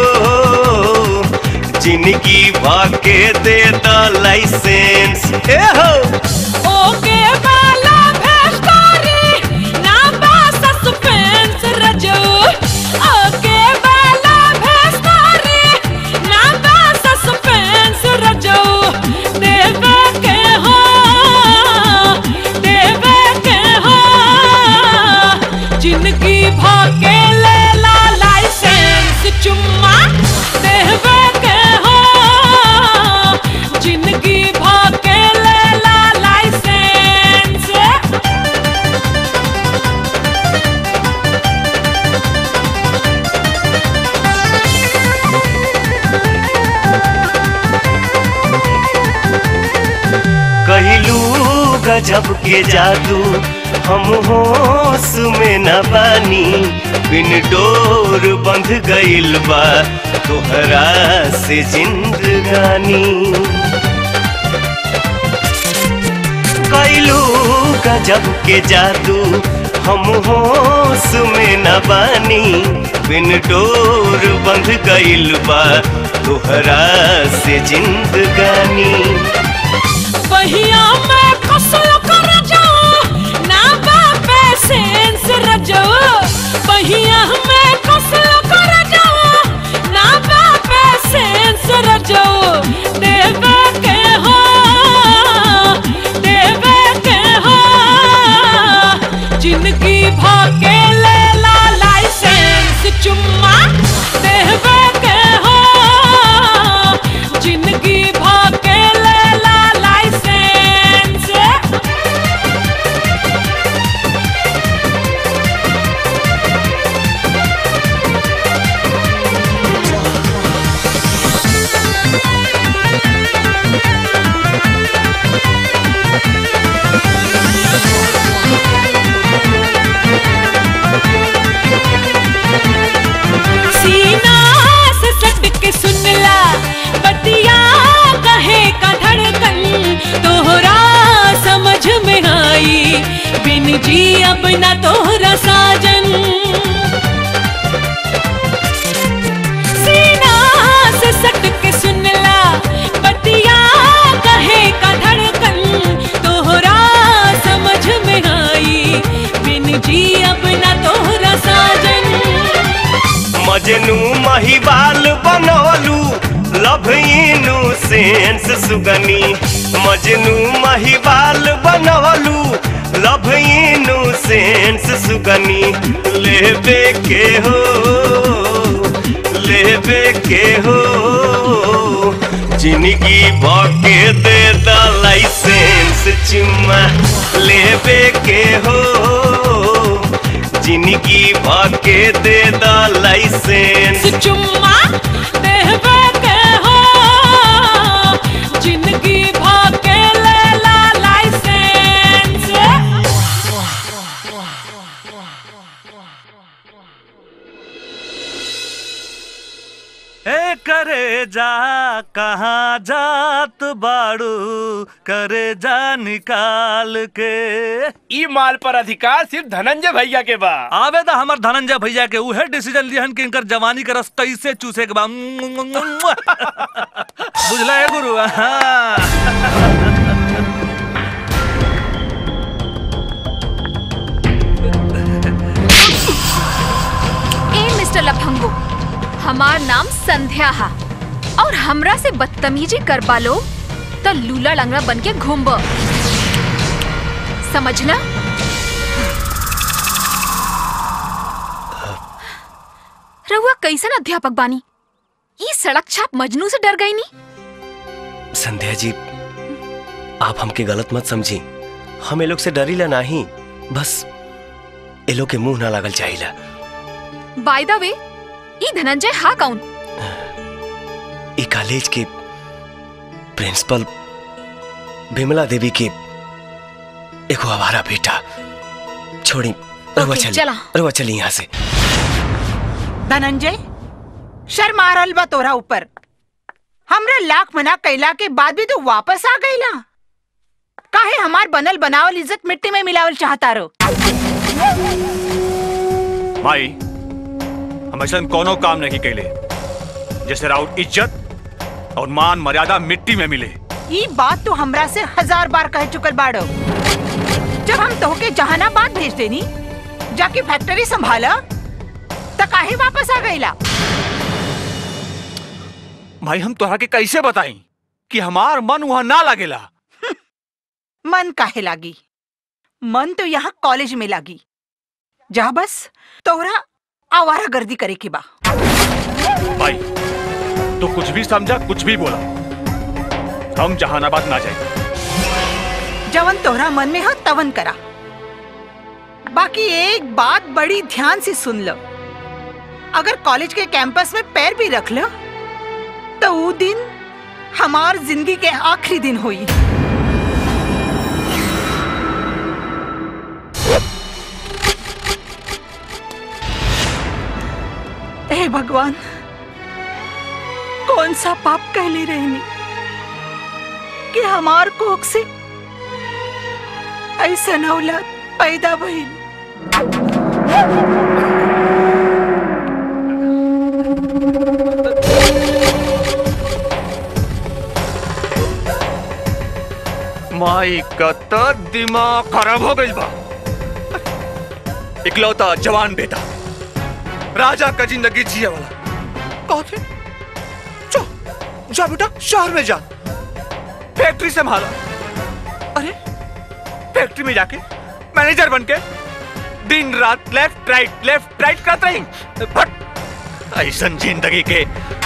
जिंदगी भके दे द लाइसेंस ए हो ओके वाला भेस्टोरी ना बा सस्पेंस रजो ओके वाला भेस्टोरी ना बा सस्पेंस रजो देवे के हो देवे के हो जिंदगी भाके ले ला लाइसेंस चुम्मा देवे के हो जिंदगी भाके ले ला लाइसेंस कहलू गजब के जादू हम होश में न बानी बिन डोर बंध गइल बा तोहरा से जिंदगानी कैलू गजब के जादू हम होश में न बानी बिन डोर बंध गइल बा तोहरा से जिंदगानी बहिया में फसल कर जाओ ना बापे सेंस रजो बहिया में फसल कर जाओ ना बापे सेंस रजो देवे के हो देवे के हो जिंदगी भाके ले ला लाइसेंस चुम्मा देवे के हो जिंदगी भाके ले ला लाइसेंस सीना से सट के सुनला बतिया कहे का धड़कन तोहरा समझ में आई बिन जी अब ना तोहरा साजन सीना से सट के सुनला बतिया कहे का धड़कन तोहरा समझ में आई बिन जी अब ना तोहरा साजन मजनू महिबाल बनवलू लव इनू सेंस सुगनी मजनू महिबाल बनवलू लव इनू सेंस सुगनी लेबे के हो लेबे के हो जिंदगी भके दे द लाइसेंस चुम्मा लेबे के हो जिंदगी भके दे द लाइसेंस चुम्मा देवे के हो जिंदगी भाके ले ला लाइसेंस ए करे जा कहाँ जात बाड़ू करे जा निकाल के ई माल पर अधिकार सिर्फ धनंजय भैया के बा आवेदा हमर धनंजय भैया के उहे डिसीजन लिहन कि इनकर जवानी के रस कैसे चूसे के बा बुझला है गुरु हाँ। ए मिस्टर लफंगो हमार नाम संध्या हा और हमरा से बदतमीजी करबा लो तो लूला लंगड़ा बन के घूमब समझना रहुआ कैसन अध्यापक बानी ई सड़क छाप मजनू से डर गई नी संध्या जी आप हमके गलत मत समझी हम ये लोग से डरीला नहीं बस ये लोग के मुंह ना लागल चाहिला बाय द वे ई धनंजय हा कौन ई कॉलेज के प्रिंसिपल विमला देवी के एगो हमारा बेटा छोड़ी रहुआ ओके, चली चला। रहुआ चली यहाँ से धनंजय शर्म आ रहल बा तोरा ऊपर हमरा लाख मना कैला के बाद भी तू वापस आ गईला काहे हमार बनल बनावल इज्जत मिट्टी में मिलावल चाहता रो माई हम ऐसा कोनो काम नहीं कैले जैसे राउत इज्जत और मान मर्यादा मिट्टी में मिले ई बात तो हमरा से हजार बार कह चुकल बाड़ो जब हम तोहके जहानाबाद भेज देनी जाके फैक्ट्री संभाला त काहे वापस आ गईला भाई हम तोहरा के कैसे बताई कि हमार मन वहाँ ना लगेला मन काहे लागी मन तो यहाँ कॉलेज में लागी जा बस तोहरा आवारा गर्दी करे के बा भाई तो कुछ भी समझा कुछ भी बोला हम जहानाबाद ना जाए जवन तोहरा मन में हो तवन करा बाकी एक बात बड़ी ध्यान से सुन लो अगर कॉलेज के कैंपस में पैर भी रख लो तो वो दिन हमार जिंदगी के आखिरी दिन हुई हे भगवान कौन सा पाप कहली रहनी कि हमार कोख से ऐसा औलाद पैदा भइल माई का तो दिमाग खराब हो गई बा इकलौता जवान बेटा राजा का जिंदगी जिए वाला कहते जा जा बेटा शहर में जा फैक्ट्री संभाला अरे फैक्ट्री में जाके मैनेजर बन के दिन रात लेफ्ट राइट लेफ्ट राइट करते रही बट ऐसा जिंदगी के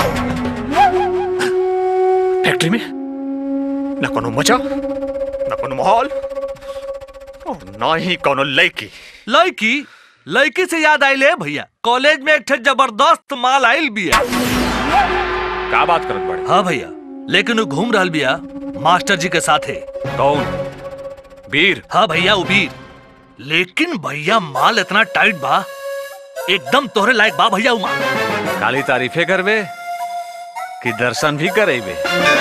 फैक्ट्री में ना कोनो मजा ना कोनो माहौल और ना ही कोनो लड़की लड़की लड़की से याद आइले भैया कॉलेज में एक ठे जबरदस्त माल आइल बिया का बात करत बड़े हाँ भैया लेकिन वो घूम रहल बिया मास्टर जी के साथे कौन वीर हाँ भैया वो वीर लेकिन भैया माल इतना टाइट बा एकदम तोहरे लायक बा भैया वो माल काली तारीफे करबे कि दर्शन भी करेबे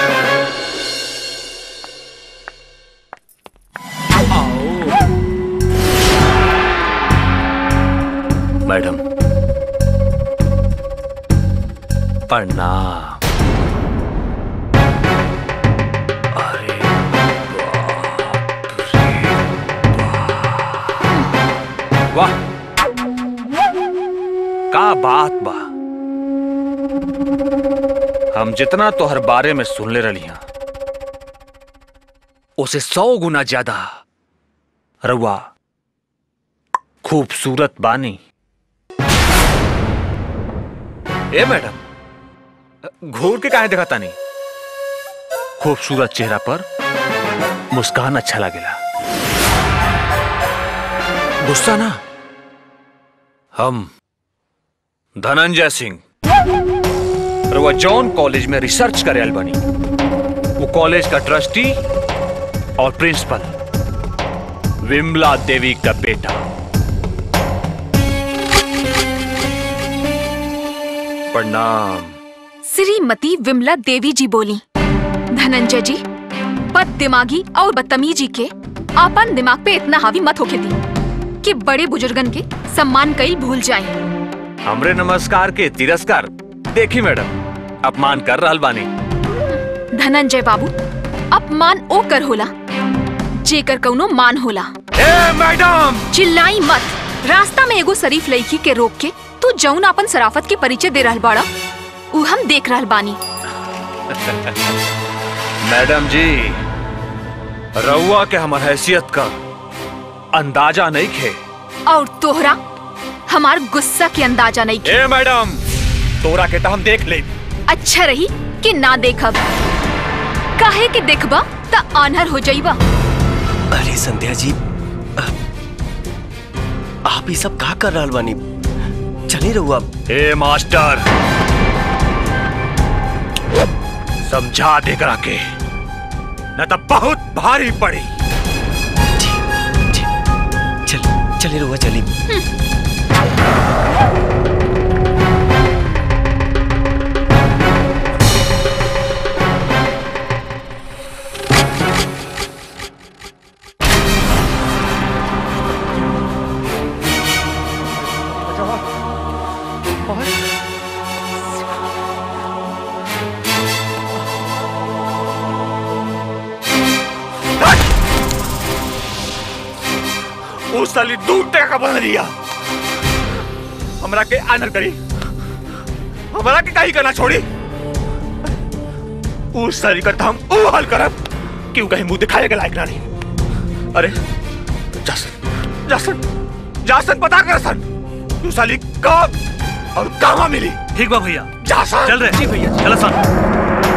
मैडम प्रणाम वाह का बात बा हम जितना तोहर बारे में सुन ले रही उसे सौ गुना ज्यादा रउआ खूबसूरत बानी ए मैडम घूर के काहे देखा तानी खूबसूरत चेहरा पर मुस्कान अच्छा लगेला गुस्सा ना हम धनंजय सिंह रउआ जॉन कॉलेज में रिसर्च करे आइल बनी वो कॉलेज का ट्रस्टी और प्रिंसिपल विमला देवी का बेटा प्रणाम श्रीमती विमला देवी जी बोली धनंजय जी बद दिमागी और बदतमीजी के आपन दिमाग पे इतना हावी मत होके दी कि बड़े बुजुर्गन के सम्मान कई भूल जाए हमरे नमस्कार के तिरस्कार देखी मैडम अपमान कर रहल बानी धनंजय बाबू अपमान ओ कर होला जेकर कौनो मान होला ए मैडम चिल्लाई मत रास्ता में एगो शरीफ लड़की के रोक के तू जौन अपन सराफत के परिचय दे रहल बाड़ा उ हम देख रहल बानी मैडम जी रउआ के हमर हैसियत का अंदाजा नहीं खे और तोहरा हमार गुस्सा के अंदाजा नहीं ए मैडम तोरा के तो हम देख ले अच्छा रही कि ना देखब काहे के देखबा त आनहर हो जाइबा अरे संध्या जी अ- आप ये सब का कर रहल बानी चली रहू आप ए मास्टर समझा दे करा के न तो बहुत भारी पड़ी चल चले रुआ चली उस साली दूध का बना दिया हमरा के आनर करी हमरा के कहीं करना छोड़ी उस साली करता हम ओ हाल करब क्यों कहीं मुंह दिखाए के लायक ना नहीं अरे जासन जासन जासन पता कर सन तू साली कब और कहाँ मिली ठीक बा भैया जासन चल रहे जी भैया चल सन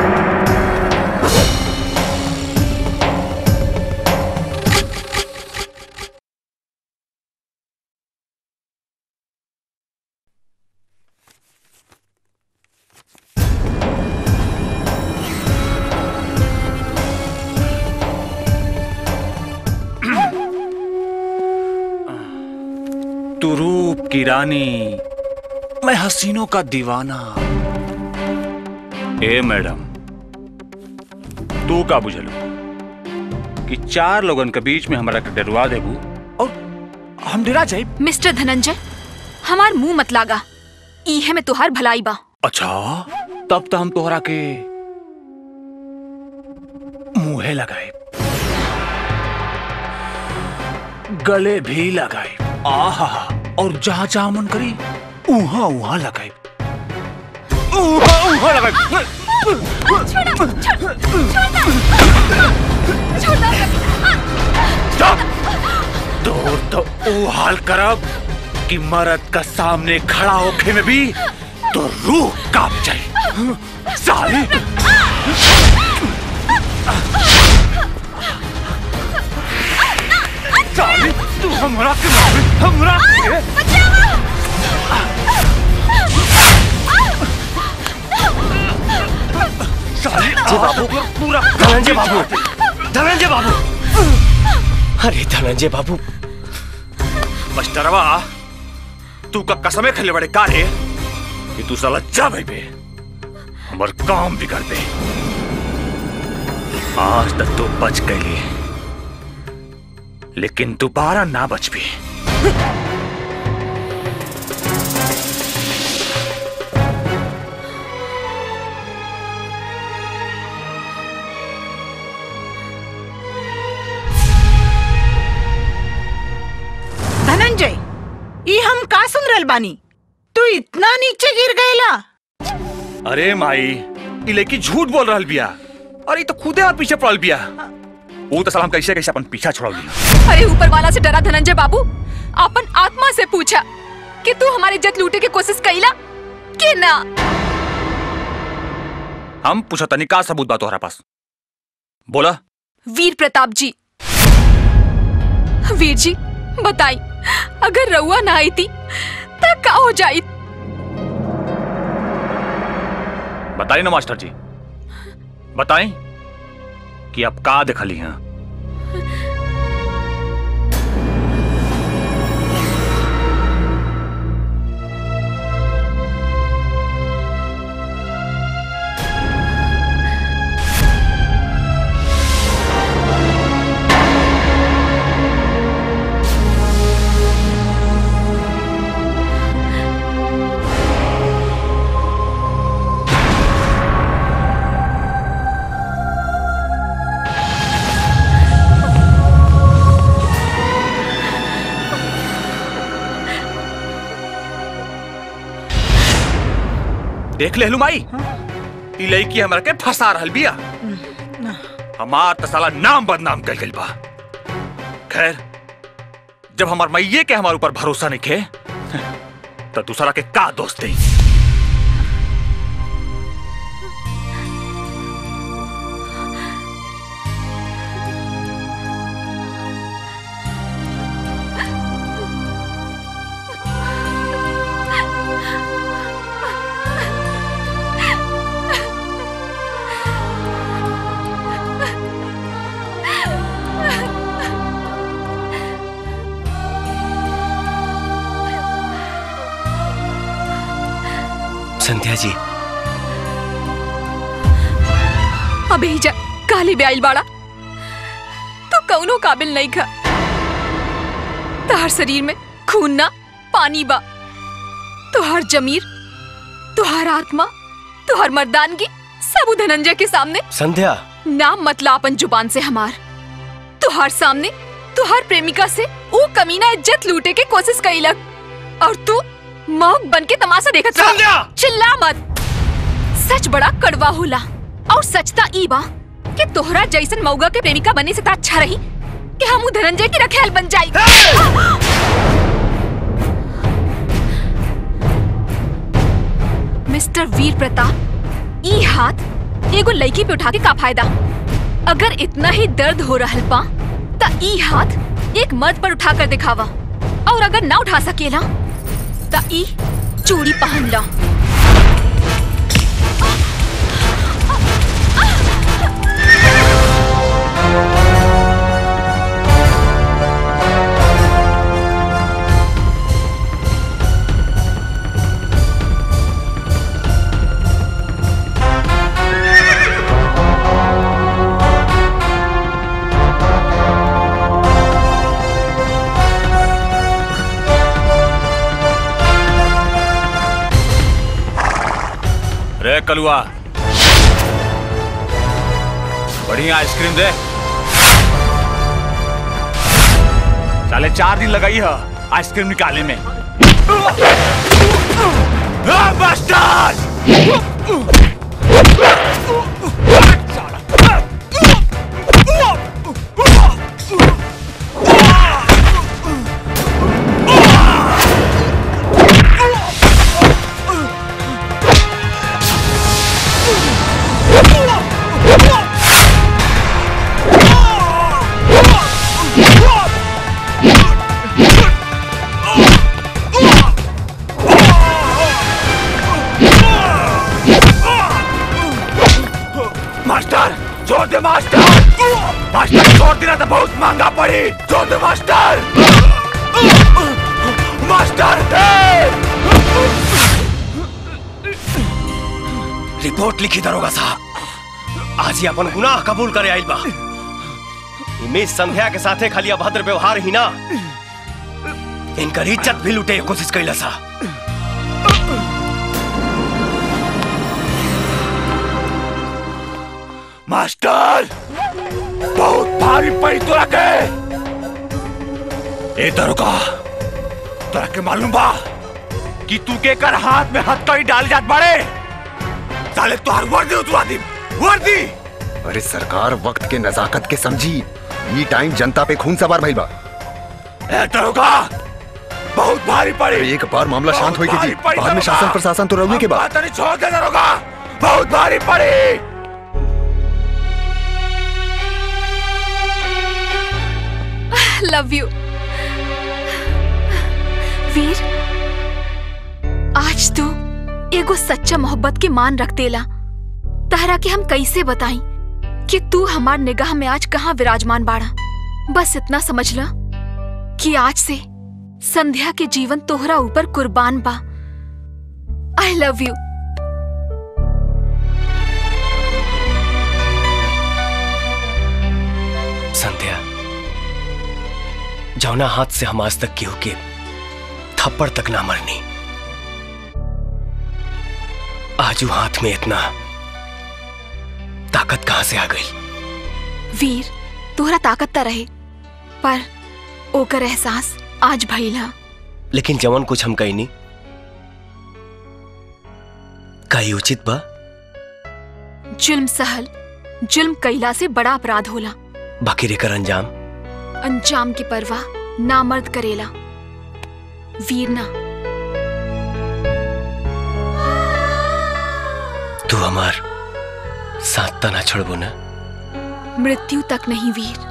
तू रूप की रानी मैं हसीनों का दीवाना ए मैडम तू का बुझलू कि चार लोगन के बीच में हमरा के डरवा देबू और हम डरा जाए मिस्टर धनंजय हमार मुंह मत लागा इहे में तुहार भलाई बा अच्छा तब तो हम तोहरा के मुंहे लगाए गले भी लगाए आहा और जहां जहां मन करी उहा उहा लगाए उहा उहा लगाए स्टॉप दूर तो ऊ हाल करब कि मरद का सामने खड़ा होके में भी तो रूह कांप जाए साली साली तू हमरा के मारे हमरा के साली जी बाबू पूरा धनंजय बाबू धनंजय बाबू अरे धनंजय बाबू मस्टरवा तू का कसमे खेले बड़े कारे कि तू साला जा भाई बे हमर काम बिगड़ बे आज तक तू बच गई लेकिन दोबारा ना बच भी धनंजय ई हम का सुन रहल बानी तू इतना नीचे गिर गएला अरे माई ई लड़की झूठ बोल रहल बिया अरे ई तो खुदे और पीछे पड़ल बिया वो तो साला हम कैसे कैसे अपन पीछा छोड़ल बिया अरे ऊपर वाला से डरा धनंजय बाबू अपन आत्मा से पूछा कि तू हमारी इज्जत लूटे की कोशिश कैला कि ना हम पूछा तनी का सबूत बा तोहरा पास बोला वीर प्रताप जी वीर जी बताई अगर रउआ ना आई थी तो का हो जाई बताइए ना मास्टर जी बताएं कि आप का दिखली हैं देख ले माई ई लड़की हमरा के फंसा रहल बिया हमार तो साला नाम बदनाम कर गइल बा खैर जब हमार मैये के हमारे ऊपर भरोसा नहीं खे तो दूसरा के का दोस्त दे संध्या जी अबे जा काली ब्याइल बाड़ा तो कौनो काबिल नहीं खा तोहर शरीर में खून ना पानी बा तोहर जमीर तोहर आत्मा तोहर मर्दानगी सब उ धनंजय के सामने संध्या नाम मतला अपन जुबान से हमार तुहार सामने तुहार प्रेमिका से वो कमीना इज्जत लूटे के कोशिश कैलक और तू मौक बन के तमाशा देखत रहा चिल्ला मत सच बड़ा कड़वा होला और सचता ई बा कि तोहरा जैसन मौगा के प्रेमिका बने से ता अच्छा रही कि हम उ धनंजय की रखेल बन जाई मिस्टर वीर प्रताप ई हाथ एगो लड़की पे उठा के का फायदा अगर इतना ही दर्द हो रहल बा त ई हाथ एक मर्द पर उठा कर दिखावा और अगर ना उठा सकेला त ई चूड़ी पहन ला रे कलुआ बढ़िया आइसक्रीम दे साले चार दिन लगाई है आइसक्रीम निकाले में आ, मास्टर मास्टर छोड़ दे मास्टर मास्टर छोड़ देना तो बहुत महंगा पड़ी छोड़ दे मास्टर मास्टर रिपोर्ट लिखी दरोगा साहब आज ही अपन गुनाह कबूल करे आइल बा इमेज संध्या के साथे खाली अभद्र व्यवहार ही ना इनकर इज्जत भी लूटे के कोशिश कैला सा मास्टर बहुत भारी पड़ी तोरा के ए दरोगा तोरा के मालूम बा कि तू के कर हाथ में हथकड़ी डाल जात बाड़े साले तोहार वर्दी उतरवा दी वर्दी अरे सरकार वक्त के नजाकत के समझी ये टाइम जनता पे खून सवार भइल बा ए दरोगा बहुत भारी पड़ी अरे एक बार मामला शांत होई के जी बहुत भारी बाद में पड़ी शासन प्रशासन तो रहुए के बाद बात नहीं छोड़ दे दरोगा बहुत भारी पड़ी लव यू वीर आज तू एगो सच्चा मोहब्बत के मान रख देला तहरा के हम कैसे बताई कि तू हमार निगाह में आज कहाँ विराजमान बाड़ा बस इतना समझ ला कि आज से संध्या के जीवन तोहरा ऊपर कुर्बान बा आई लव यू संध्या जौना हाथ से हम आज तक केहू के थप्पड़ तक ना मरनी आजू हाथ में इतना ताकत कहां से आ गई वीर तोहरा ताकत त रहे पर ओकर एहसास आज भइल हा लेकिन जवन कुछ हम कही नहीं कई उचित बा जुल्म सहल जुल्म कैला से बड़ा अपराध होला बाकी रेकर अंजाम अंजाम की परवाह नामर्द करेला वीर ना तू हमार साथ तना छोड़बो ना मृत्यु तक नहीं वीर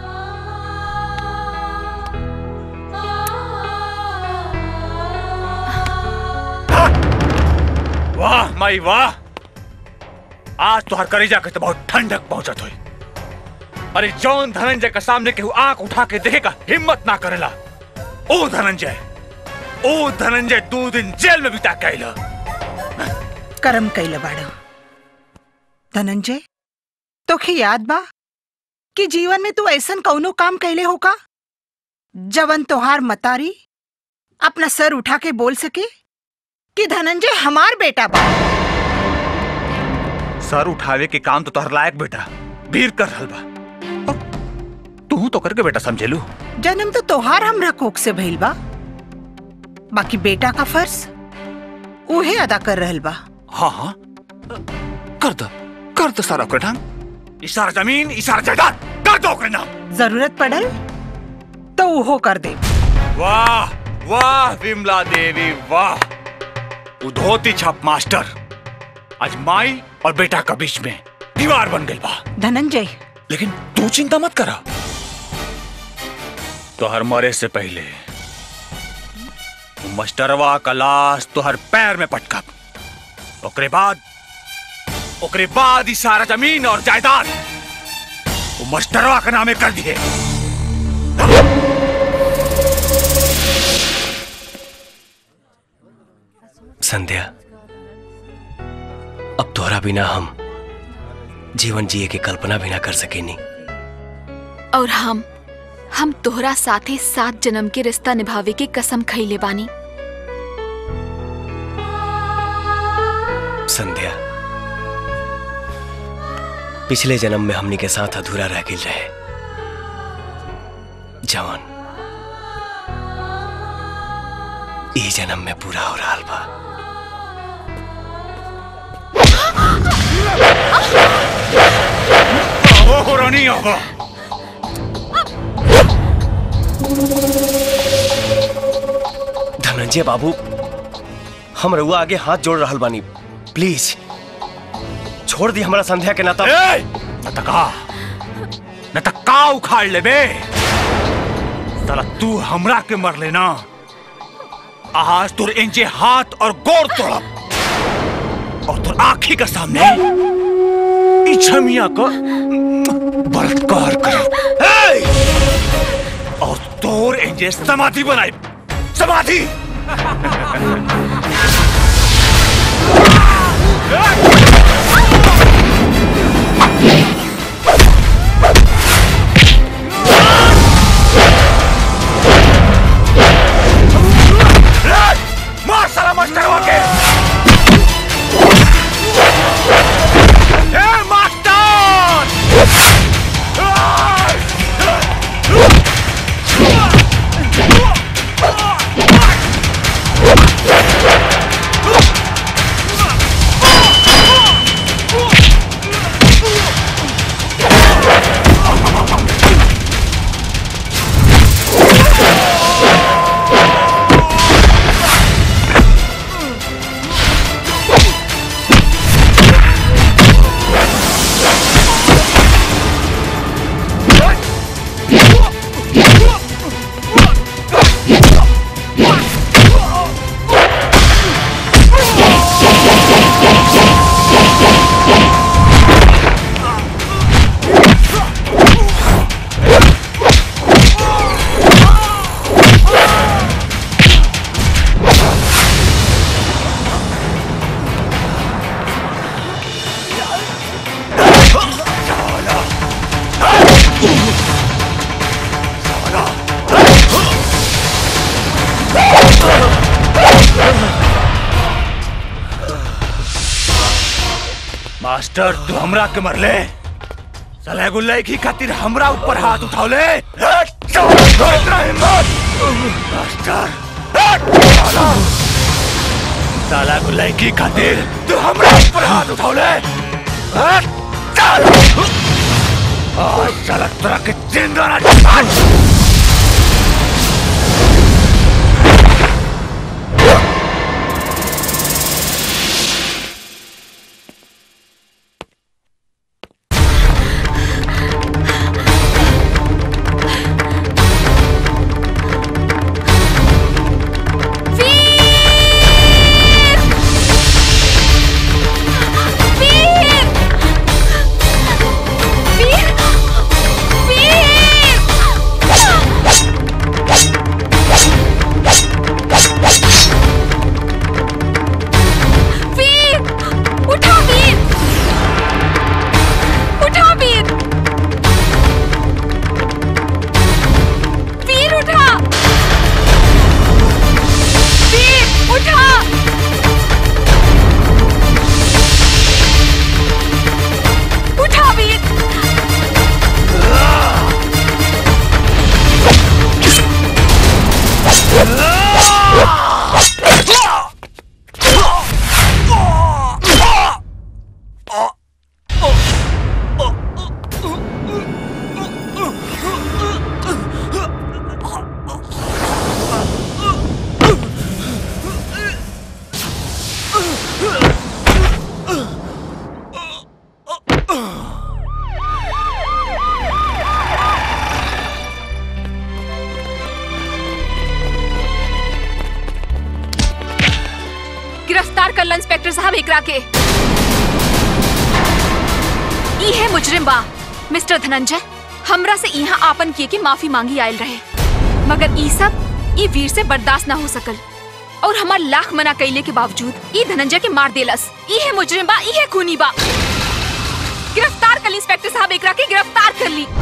वाह माई वाह आज तो हर करेजा के तो बहुत ठंडक पहुंचत हुई अरे जौन धनंजय के सामने केहू आंख उठा के देखेगा हिम्मत ना करेला ओ धनंजय ओ धनंजय दो दिन जेल में बिता के आइला कर्म कैले बाड़ो धनंजय तोखे याद बा कि जीवन में तू ऐसन कौनो काम कैले हो का जवन तोहार मतारी अपना सर उठा के बोल सके कि धनंजय हमार बेटा बा सर उठावे के काम तो तोहर लायक बेटा वीर कर रहल बा और तू तो करके बेटा समझेलू जन्म तो तोहार हमरा कोख से भइल बा बाकी बेटा का फर्ज उहे अदा कर रहल बा हाँ हाँ कर दो कर दो सारा ओकरे नाम ई सारा जमीन ई सारा जायदाद कर दो ओकरे नाम जरूरत पड़ल तो उहो कर दे वाह वाह विमला देवी वाह उ धोती छाप मास्टर आज माई और बेटा का बीच में दीवार बन गई बा धनंजय लेकिन तू चिंता मत करा तोहर मरे से पहले उ मास्टरवा का लाश तोहर पैर में पटकब ओकरे बाद ओकरे बाद ई सारा जमीन और जायदाद वो मास्टरवा के नामे कर दिए संध्या अब तोहरा बिना हम जीवन जिए की कल्पना भी ना कर सकेनी और हम हम तोहरा साथे सात जन्म के रिश्ता निभावे के कसम खइले बानी संध्या पिछले जन्म में हमनी के साथ अधूरा रह गई रहे जवान ई जन्म में पूरा हो रहा बा ओ रानी आवा धनंजय बाबू हम रउआ आगे हाथ जोड़ रहल बानी प्लीज छोड़ दी हमारा संध्या के नाता नतका नतका उखाड़ ले बे साला तू हमरा के मर लेना आज तुर इंजे हाथ और गोर तोड़ब और तुर आंखी के सामने ई छमिया को बलात्कार करब ए! और तोर इंजे समाधि बनाई समाधि मार साला मास्टर के ए मास्टर तू हमरा के मरले साला एगो लड़की खातिर हमरा ऊपर हाथ उठावले इतना हिम्मत मास्टर साला साला एगो लड़की खातिर तू हमरा ऊपर हाथ उठावले साला आज साला तोरा के जिंदा ना छोड़ वीर! वीर! गिरफ्तार कर लो इंस्पेक्टर साहब एकरा के ई है मुजरिम बा मिस्टर धनंजय हमरा से यहाँ आपन किए के माफी मांगी आयल रहे मगर ई सब ई वीर से बर्दाश्त ना हो सकल और हमार लाख मना कैले के बावजूद ई धनंजय के मार देलस ई है मुजरिम बा ई है खूनी बा गिरफ्तार कर ली इंस्पेक्टर साहब एकरा के गिरफ्तार कर ली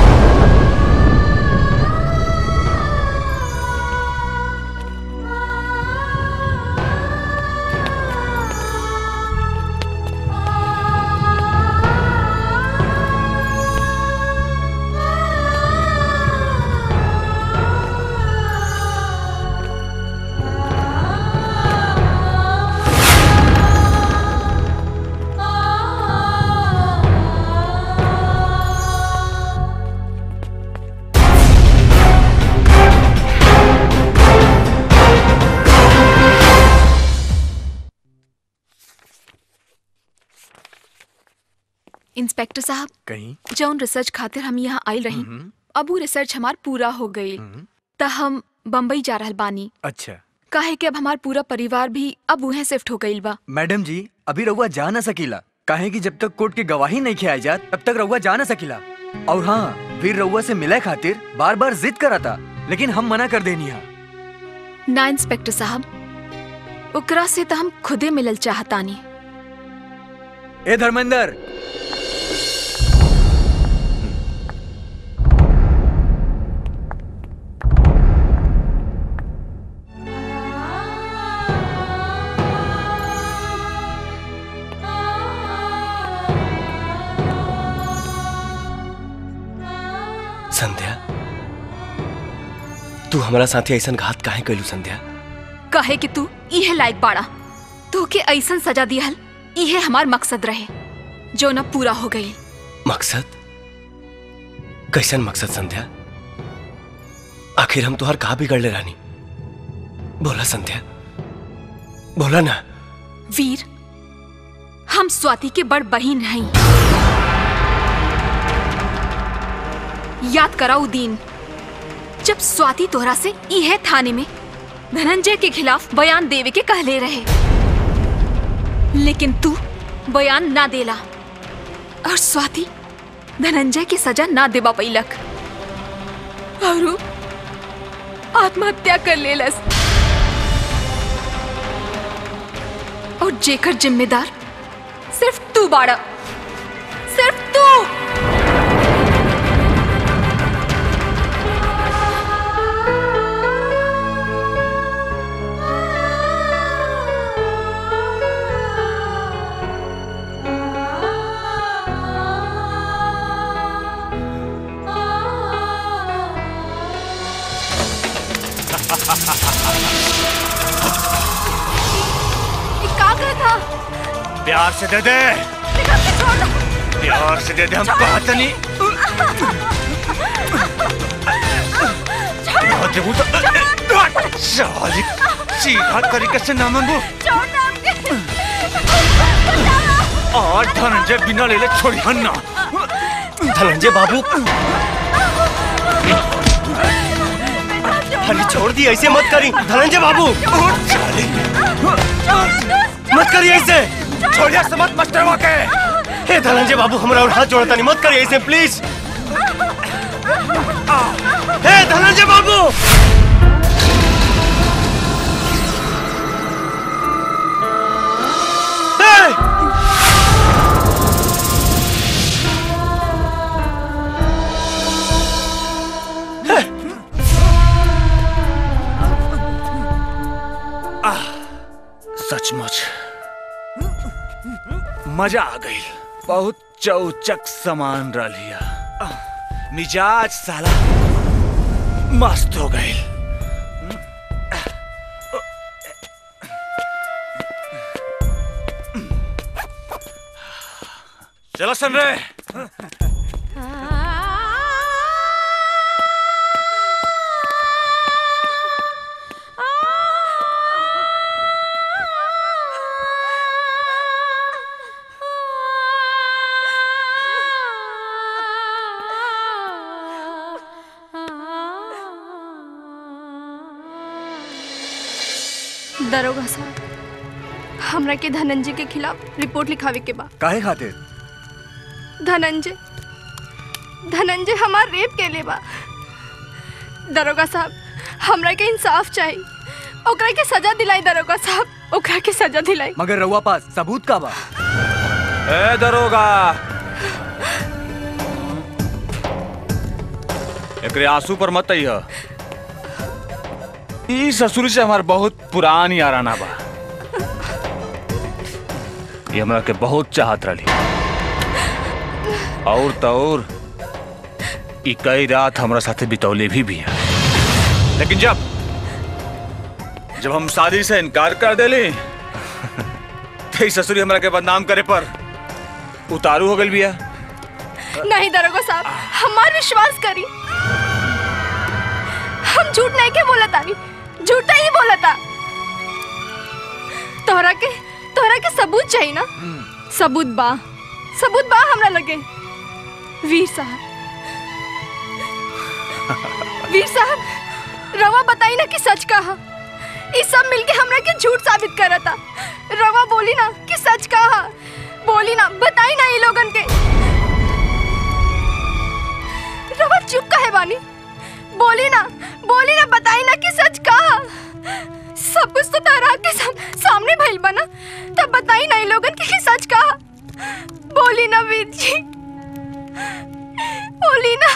इंस्पेक्टर साहब कहीं जौन रिसर्च खातिर हम यहाँ आयल रही अब वो रिसर्च हमार पूरा हो गई त हम बम्बई जा रहल बानी अच्छा काहे कि अब हमार पूरा परिवार भी अब उहे शिफ्ट हो गईल बा मैडम जी अभी रउआ जा ना सकीला काहे कि जब तक कोर्ट की गवाही नहीं खियाई जात तब तक रउआ जा ना सकीला और हाँ वीर रउआ से मिले खातिर बार बार जिद करा था लेकिन हम मना कर देनी हा ना इंस्पेक्टर साहब ओकरा से तो हम खुदे मिलल चाहतानी ए धर्मेंद्र संध्या तू हमारा साथी ऐसा घात काहे कैलू संध्या कहे कि तू इहे लायक बाड़ा तू के ऐसन सजा दिहल इहे हमार मकसद रहे जो न पूरा हो गई मकसद कैसन मकसद संध्या आखिर हम तुहार कहा बिगड़ ले रानी बोला संध्या बोला ना वीर हम स्वाति के बड़ बहिन नहीं याद कराऊ दीन जब स्वाति तोहरा से इहे थाने में धनंजय के खिलाफ बयान देवे के कहले रहे लेकिन तू बयान ना देला और स्वाति धनंजय की सजा ना देबा पैलक और उ आत्महत्या कर लेलस और जेकर जिम्मेदार सिर्फ तू बाड़ा सिर्फ तू ये का कर था प्यार से दे दे प्यार से दे दे हम बात नहीं बहुत देबू तो साली सीधा तरीके से ना मांगू और धनंजय बिना ले ले छोड़ी हन्ना धनंजय बाबू अरे छोड़ दी ऐसे मत करी धनंजय बाबू मत करिए ऐसे छोड़िए से मत मस्टरवा के हे धनंजय बाबू हमरा और हाथ जोड़ता नहीं मत करिए ऐसे प्लीज हे धनंजय बाबू हे! आह, सचमुच मजा आ गई बहुत चौचक सामान रलिया आह, मिजाज साला मस्त हो गई चलो सन रे दरोगा साहब हमरा के धनंजय के खिलाफ रिपोर्ट लिखावे के बा काहे खातिर धनंजय धनंजय हमार रेप के ले बा दरोगा साहब हमरा के इंसाफ चाहिए ओकरा के सजा दिलाई दरोगा साहब ओकरा के सजा दिलाई मगर रउआ पास सबूत का बा ए दरोगा एकरे आंसू पर मत अइह ई ससुर से हमार बहुत पुरानी याराना बा ये हमरा के बहुत चाहत रही और तो और ई कई रात हमरा साथे बितौले भी भी है लेकिन जब जब हम शादी से इनकार कर देली तो ई ससुरी हमरा के बदनाम करे पर उतारू हो गल बिया नहीं दरोगा साहब हमार विश्वास करी हम झूठ नहीं के बोला तानी झूठा ही बोला था तोहरा के तोहरा के सबूत चाहिए ना सबूत बा सबूत बा हमरा लगे वीर साहब वीर साहब रवा बताई ना कि सच कहा ये सब मिलके हमरा के झूठ साबित करा था रवा बोली ना कि सच कहा बोली ना बताई ना ये लोगन के रवा चुप काहे बानी बोली ना बोली ना बताई ना कि सच कहा सब कुछ तो तारा के साम, सामने भइल बा ना तब बताई ना ये लोगन के कि सच कहा बोली ना वीर जी बोली ना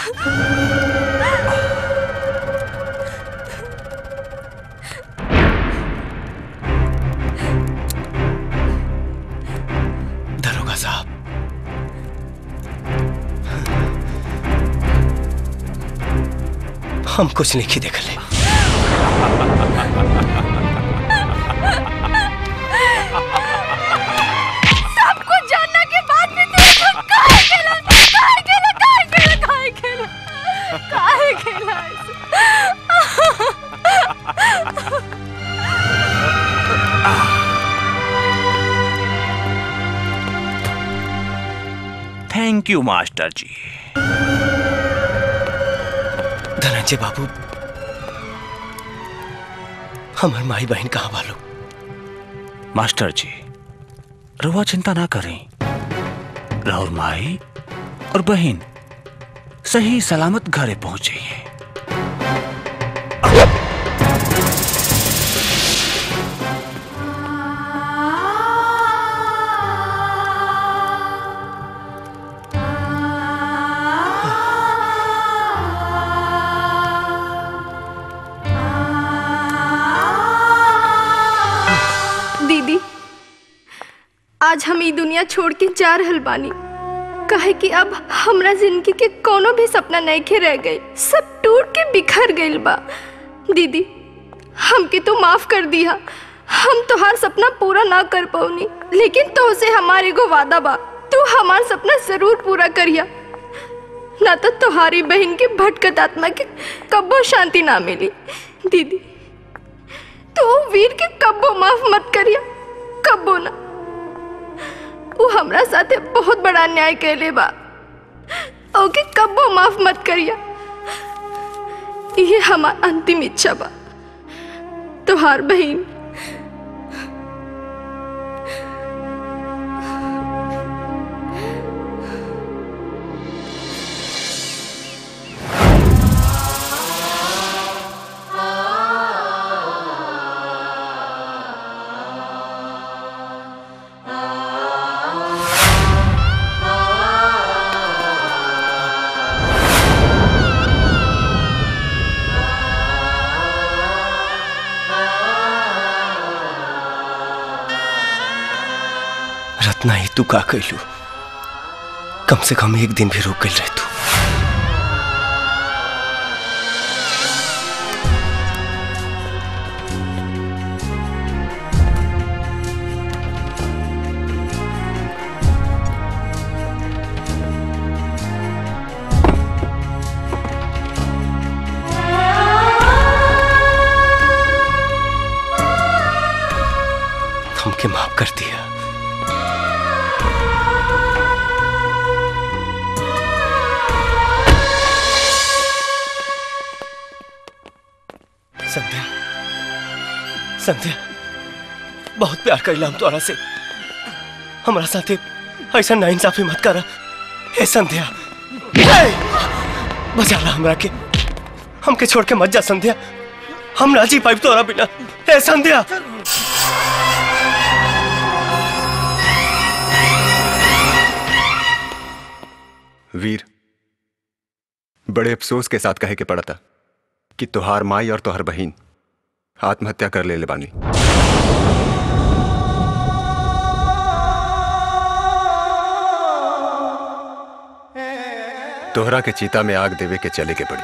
दरोगा साहब हम कुछ नहीं देख ले सब कुछ जानने के बाद भी तू काहे खेला काहे खेला काहे खेला काहे खेला काहे खेला थैंक यू मास्टर जी धनंजय बाबू हमार माई बहन कहाँ वालो मास्टर जी रुआ चिंता ना करें राहुल माई और बहन सही सलामत घरे पहुंचे हैं दीदी आज हम ई दुनिया छोड़ के जा रहल बानी काहे कि अब हमरा जिंदगी के कोनो भी सपना नहीं खे रह गए सब टूट के बिखर गइल बा दीदी हमके तो माफ कर दिया हम तोहार सपना पूरा ना कर पौनी लेकिन तो से हमारे एगो वादा बा तू हमार सपना जरूर पूरा करिया ना तो तुम्हारी बहन के भटकत आत्मा के कब्बो शांति ना मिली दीदी तू वीर के कब्बो माफ मत करिया कब्बो ना वो हमरा साथे बहुत बड़ा अन्याय कैले बा ओके कब्बो माफ मत करिया ये हमार अंतिम इच्छा बा तुहार बहन रत्ना ही तू का कैलू कम से कम एक दिन भी रुक गई रह तू हमके माफ कर दिया संध्या संध्या बहुत प्यार करीला हम तोरा से हमारा साथे ऐसा नाइंसाफी मत कर हे संध्या हे! बचा ला हमरा के हमके छोड़ के मत जा संध्या हम ना जी पाइब तोरा बिना हे संध्या वीर बड़े अफसोस के साथ कहे के पड़ा था कि तुहार माई और तुहार बहन आत्महत्या कर ले ले बानी तोहरा के चीता में आग देवे के चले के पड़ी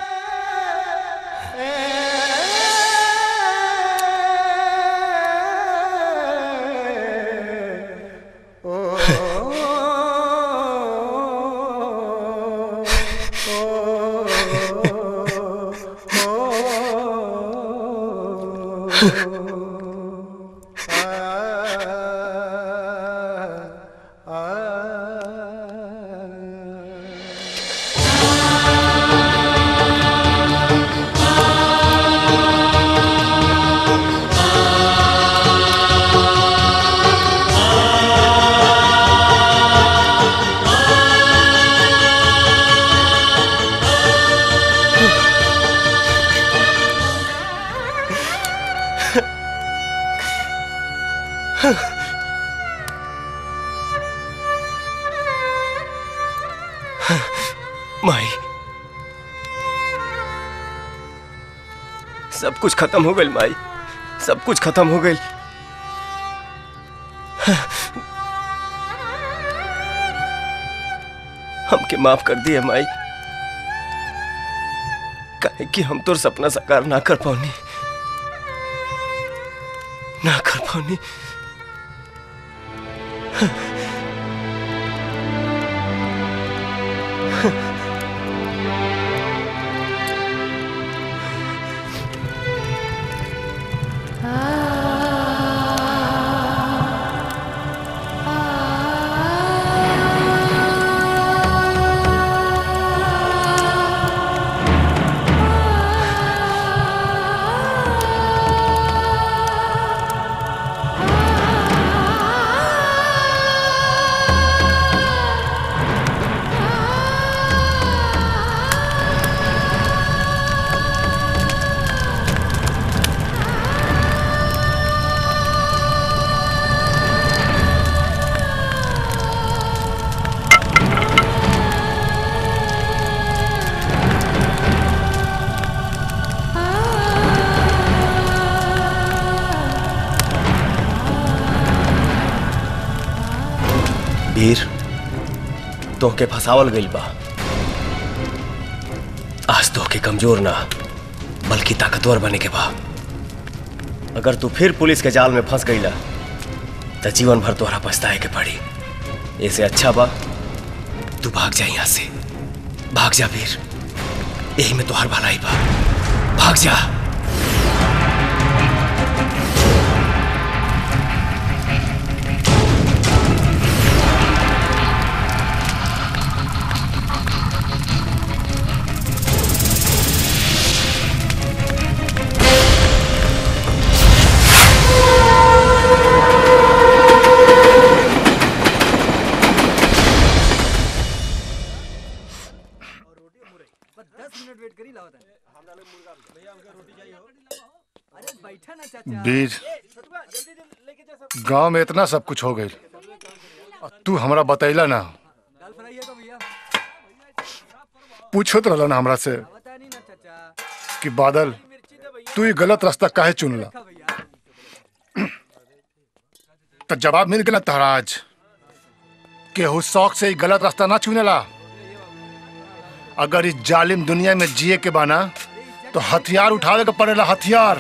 माई सब कुछ खत्म हो गई माई सब कुछ खत्म हो गई हमके माफ कर दिए माई काहे कि हम तोर सपना साकार ना कर पाऊनी ना कर पाऊनी वीर तोहके फसावल गइल बा आज तोहके कमजोर ना बल्कि ताकतवर बने के बा अगर तू फिर पुलिस के जाल में फंस गईला तो जीवन भर तोहरा पछताए के पड़ी ऐसे अच्छा बा तू भाग जा यहाँ से भाग जा वीर यही में तोहर भलाई बा भाग जा बीर गांव में इतना सब कुछ हो गई तू हमरा बतैला ना पूछत रहला ना हमरा से कि बादल तू ये गलत रास्ता काहे चुनला तो जवाब मिल गया तहरा आज केहू शौक से ही गलत रास्ता ना चुनेला अगर इस जालिम दुनिया में जिए के बाना तो हथियार उठावे के पड़ेला हथियार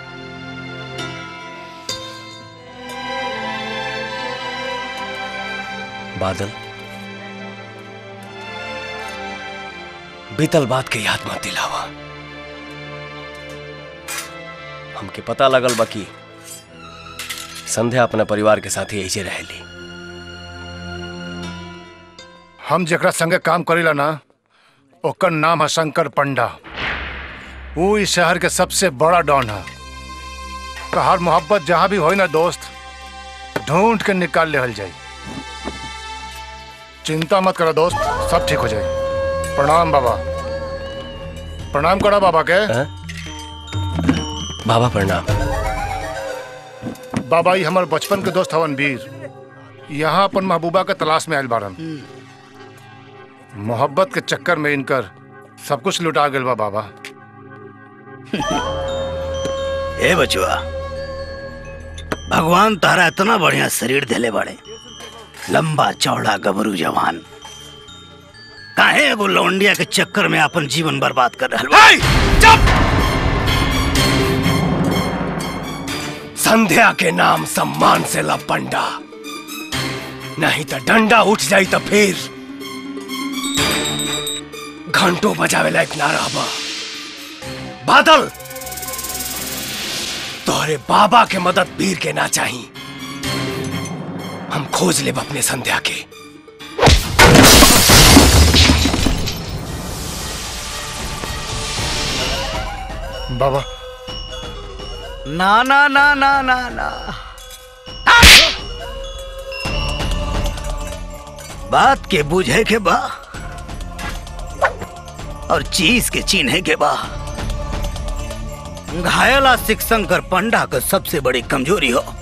बादल बीतल बात के याद मत दिलावा हमके पता लगल बा कि संध्या अपना परिवार के साथ ही ऐसे रहेली हम जेकरा संगे काम करेला ना ओकर नाम है शंकर पंडा वो इस शहर के सबसे बड़ा डॉन है तहार मोहब्बत जहाँ भी होई ना दोस्त ढूंढ के निकाल लेहल जाई चिंता मत करो दोस्त सब ठीक हो जाए प्रणाम बाबा प्रणाम करो बाबा के बाबा प्रणाम बाबा ही हमारे बचपन के दोस्त हवन वीर यहाँ अपन महबूबा के तलाश में आयल बारन मोहब्बत के चक्कर में इनकर सब कुछ लुटा गल बा बाबा ए बचुआ भगवान तारा इतना बढ़िया शरीर देले बड़े लंबा चौड़ा गबरू जवान काहे एगो लौंडिया के चक्कर में अपन जीवन बर्बाद कर रहा संध्या के नाम सम्मान से ला पंडा नहीं तो डंडा उठ जाई तो फिर घंटों बजावे लायक ना रहबा बादल तोहरे बाबा के मदद वीर के ना चाही हम खोज लेब अपने संध्या के बाबा ना ना ना ना ना ना बात के बुझे के बा और चीज के चिन्हे के बा घायला सिख शंकर पंडा का सबसे बड़ी कमजोरी हो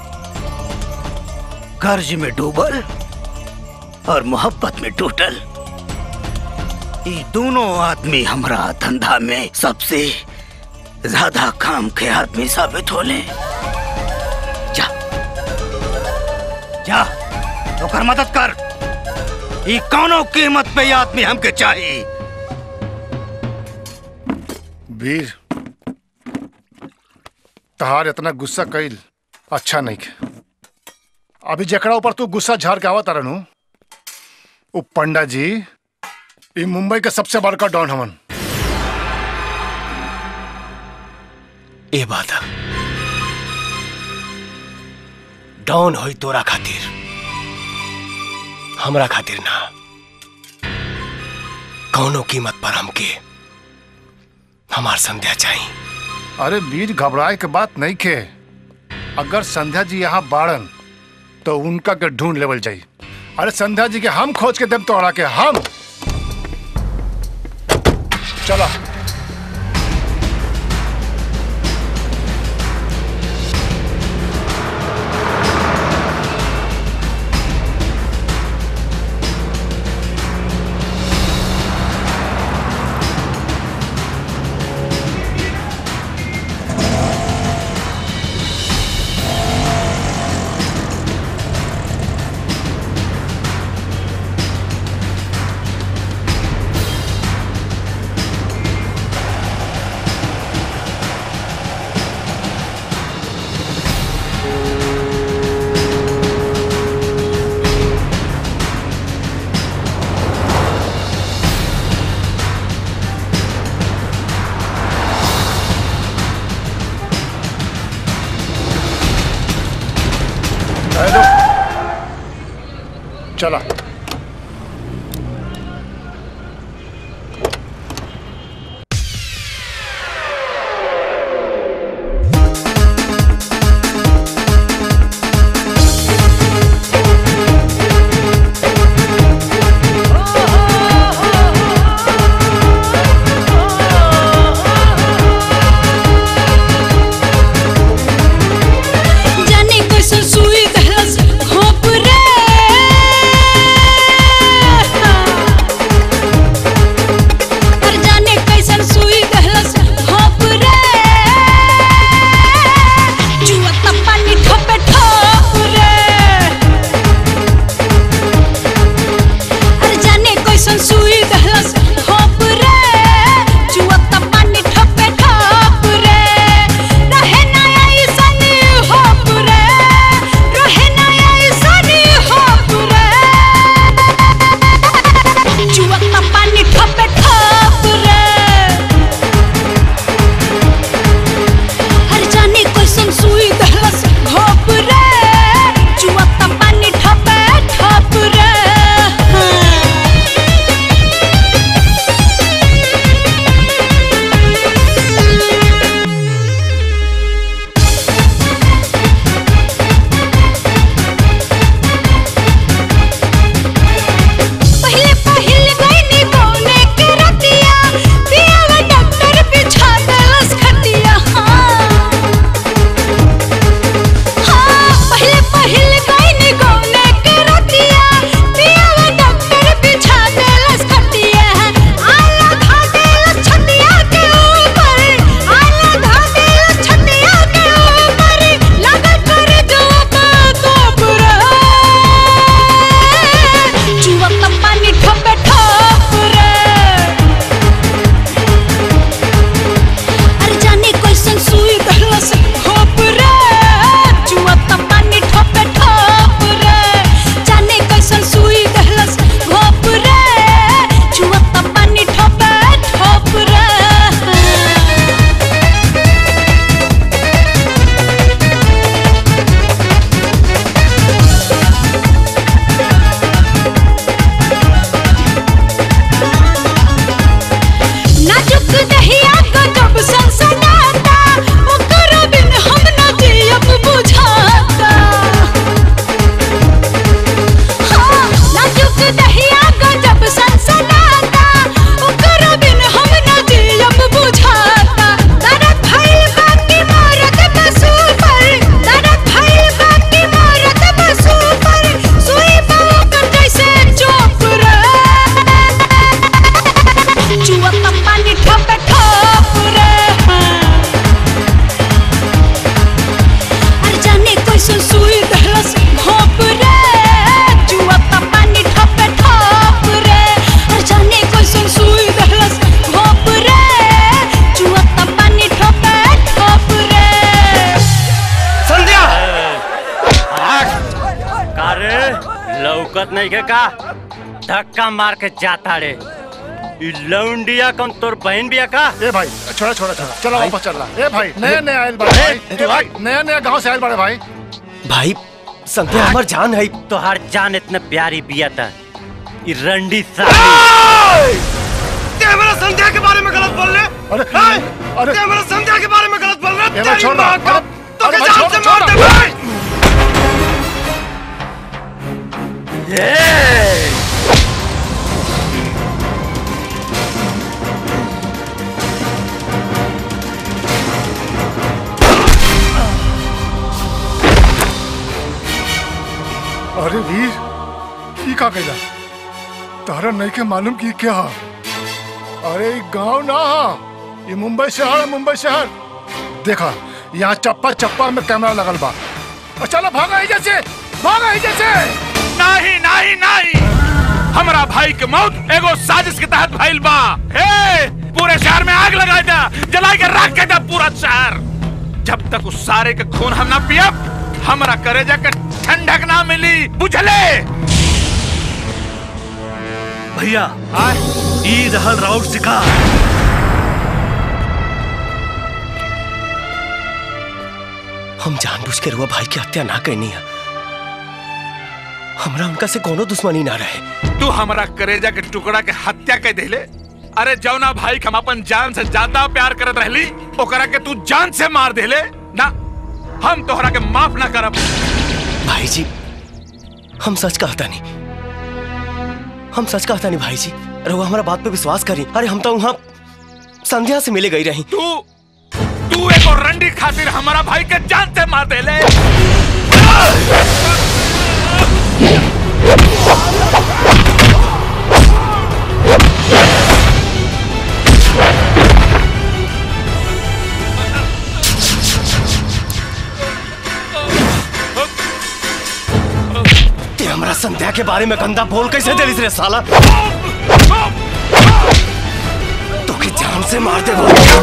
कर्ज में डूबल और मोहब्बत में टूटल ये दोनों आदमी हमारा धंधा में सबसे ज्यादा काम के आदमी साबित होले जा जा ओकर मदद कर ई कौनो कीमत पे ये आदमी हमके चाहिए वीर तहार इतना गुस्सा कइल अच्छा नहीं के अभी जकड़ा ऊपर तू गुस्सा झाड़ के आवत रहनु वो पंडा जी ई मुंबई के सबसे बड़का डॉन हमन ए बात डाउन होई तोरा खातिर हमरा खातिर ना कौनो कीमत पर हमके हमार संध्या चाहिए अरे वीर घबराए के बात नहीं खे अगर संध्या जी यहाँ बाड़न तो उनका के ढूंढ लेवल जाई अरे संध्या जी के हम खोज के देव तोड़ा के हम चलो हेलो चला जाने कैसन सुई कहलस घोप रे नहीं के का धक्का मार के जाता रे ई लौंडिया कौन तोर बहन बिया का ए भाई छोड़ा छोड़ा छोड़ा चलो भाई। वापस चल रहा ए भाई नया नया आयल बड़े भाई ए भाई नया नया गांव से आयल बड़े भाई भाई संध्या हमार जान है तोहार जान इतने प्यारी बिया था ई रंडी साली क्या मेरा संध्या के बारे में गलत बोल रहे अरे अरे क्या मेरा संध्या के बारे में गलत बोल रहे ए भाई छोड़ रहा अरे तो अरे के भाई जान छोड़ से मार दे छोड़ भाई अरे वीर की का कैला तारा नहीं के मालूम की क्या हा? अरे ई गांव ना हा ये मुंबई शहर है मुंबई शहर देखा यहाँ चप्पा चप्पा में कैमरा लगल बा और चलो भागा जैसे भागा जैसे नहीं नहीं नहीं हमारा भाई के मौत एगो साजिश के तहत भइल बा हे पूरे शहर में आग लगा दे जला के राख के दे पूरा शहर जब तक उस सारे के खून हम ना पियब हमारा करेजा के ठंडक ना मिली बुझले भैया ई रहल राउत शिकार हम जानबूझ के रुआ भाई की हत्या ना करनी है हमरा उनका से कोनो दुश्मनी ना रहे तू हमारा करेजा के टुकड़ा के हत्या कर देले अरे जौना भाई के हम अपन जान से ज्यादा प्यार करत रहली ओकरा के तू जान से मार देले ना हम तोहरा के माफ ना करब भाई जी हम सच कहता नहीं हम सच कहता नहीं भाई जी रुआ हमारा बात पे विश्वास करी अरे हम तो वहाँ संध्या से मिले गई रही तू तू एक और रंडी खातिर हमारा भाई के जान से मार देले ते हमरा संध्या के बारे में गंदा बोल कैसे दे रे साला तो के जान से मार दे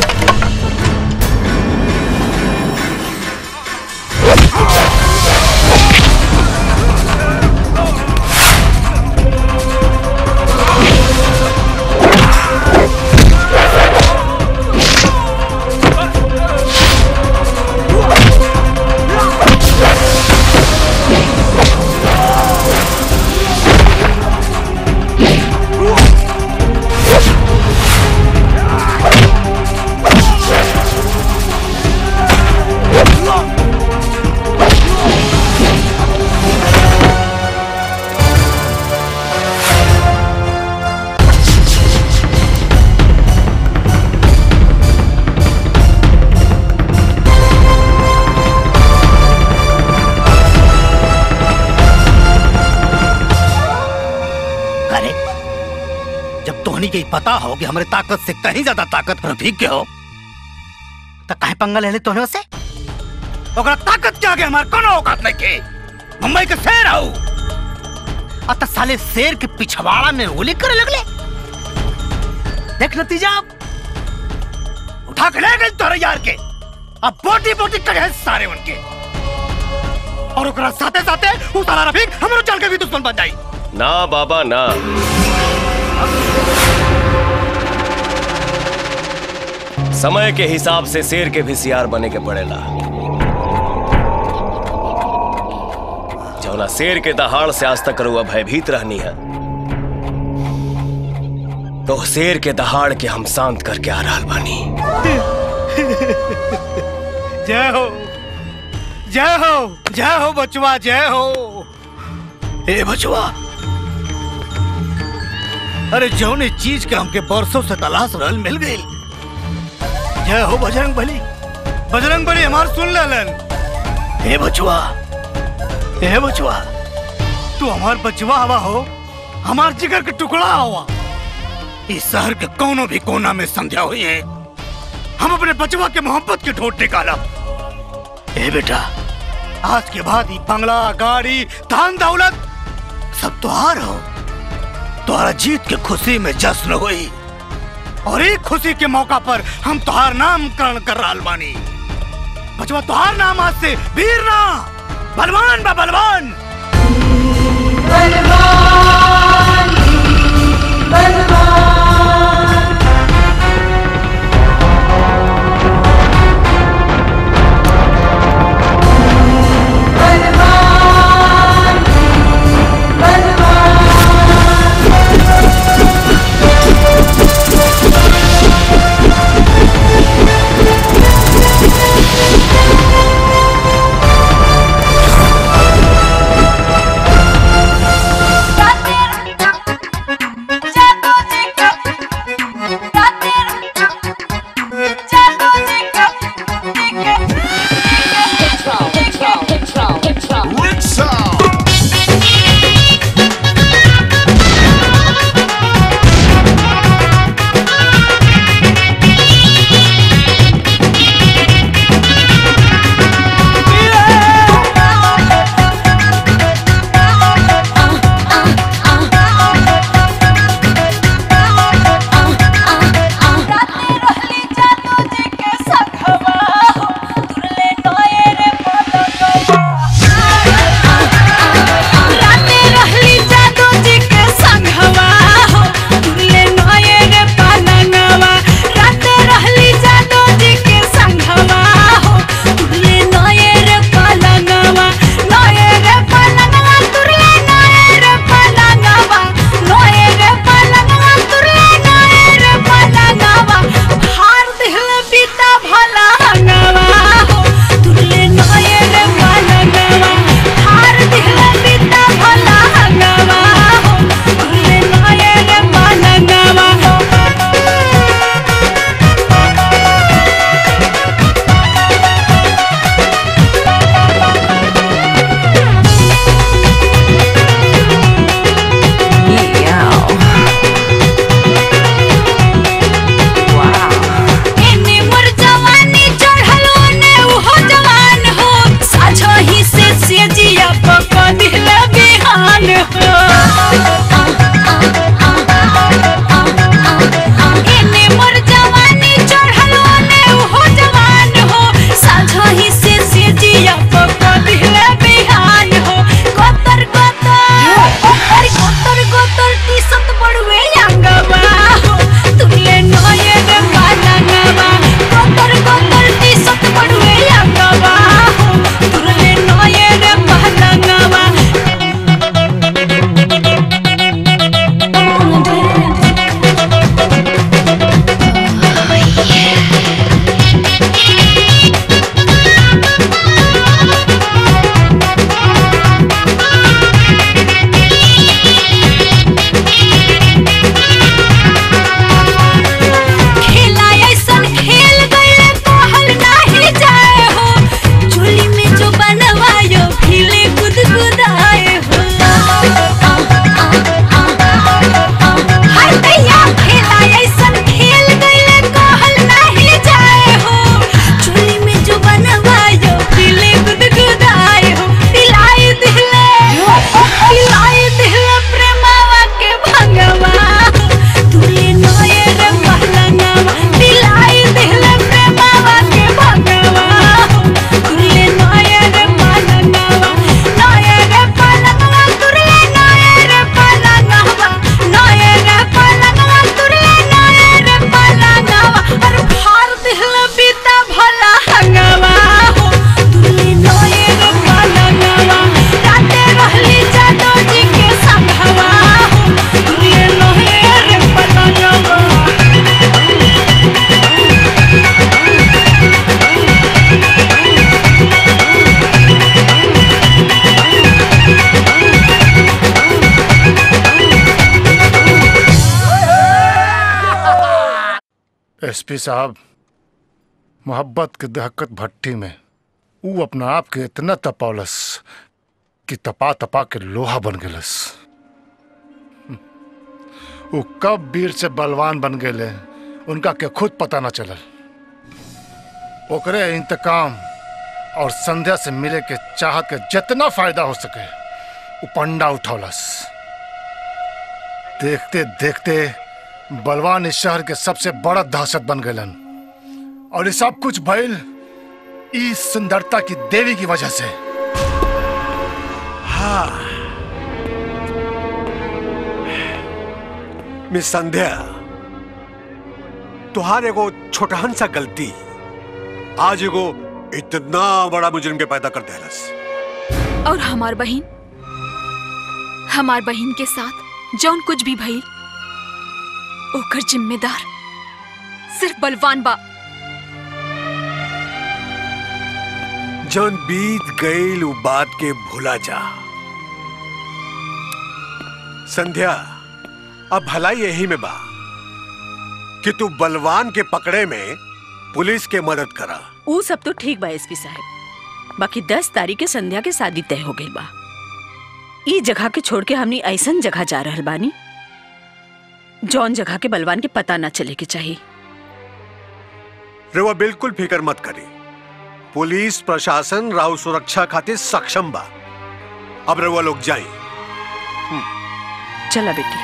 अरे जब तोहनी के ही पता हो कि हमारे ताकत से कहीं ज्यादा ताकत रफीक के हो तो काहे पंगा ले ले तोहने से ओकरा ताकत के आगे हमार कोनो औकात नहीं के मुंबई के शेर हो अत साले शेर के पिछवाड़ा में गोली करे लगले देख नतीजा उठा के ले गए तोरे यार के अब बोटी बोटी करे सारे उनके और ओकरा साथे साथे उ साला रफीक हमरो चल के भी दुश्मन बन जाई ना बाबा ना समय के हिसाब से शेर के भी सियार बने के पड़ेला जौना शेर के दहाड़ से आज तक रुआ भयभीत रहनी है तो शेर के दहाड़ के हम शांत करके आ रहा बानी जय हो जय हो जय हो बचवा जय हो ए बचवा अरे जौने चीज के हमके बरसों से तलाश रहल मिल गई जय हो बजरंग बली बजरंग बली हमार सुन लेलन हे बचवा हे बचवा तू हमार बचवा हवा हो हमार जिगर के टुकड़ा हवा इस शहर के कोनो भी कोना में संध्या हुई है हम अपने बचवा के मोहब्बत के ठोट निकाला ए बेटा आज के बाद ही बंगला गाड़ी धन दौलत सब तुहार हो तुम्हारा जीत के खुशी में जश्न हुई और एक खुशी के मौका पर हम तुहार नामकरण कर रहा बानी बचवा तुहार नाम आज से वीर ना बलवान बा बलवान बलवान एसपी साहब मोहब्बत के दहकत भट्टी में ऊ अपना आप के इतना तपौलस कि तपा तपा के लोहा बन गेलस वो कब वीर से बलवान बन गए उनका के खुद पता न चलल ओकरे इंतकाम और संध्या से मिले के चाहत के जितना फायदा हो सके वो पंडा उठौलस देखते देखते बलवान इस शहर के सबसे बड़ा दहशत बन गलन और ये सब कुछ भइल इस सुंदरता की देवी की वजह से हाँ मिस संध्या तुहार एगो छोटहन सा गलती आज एगो इतना बड़ा मुजरिम के पैदा कर देलस और हमार बहन हमार बहन के साथ जौन कुछ भी भइल ओकर जिम्मेदार सिर्फ बलवान बा जौन बीत गईल उ बात के भूला जा संध्या अब भलाई यही में बा कि तू बलवान के पकड़े में पुलिस के मदद करा ऊ सब तो ठीक बा एसपी साहब बाकी दस तारीख के संध्या के शादी तय हो गई बा ई जगह के छोड़ के हमनी ऐसन जगह जा रहल बानी जौन जगह के बलवान के पता ना चले के चाहिए रेवा बिल्कुल फिक्र मत करी पुलिस प्रशासन राव सुरक्षा खातिर सक्षम बा अब रेवा लोग जाई चला बेटी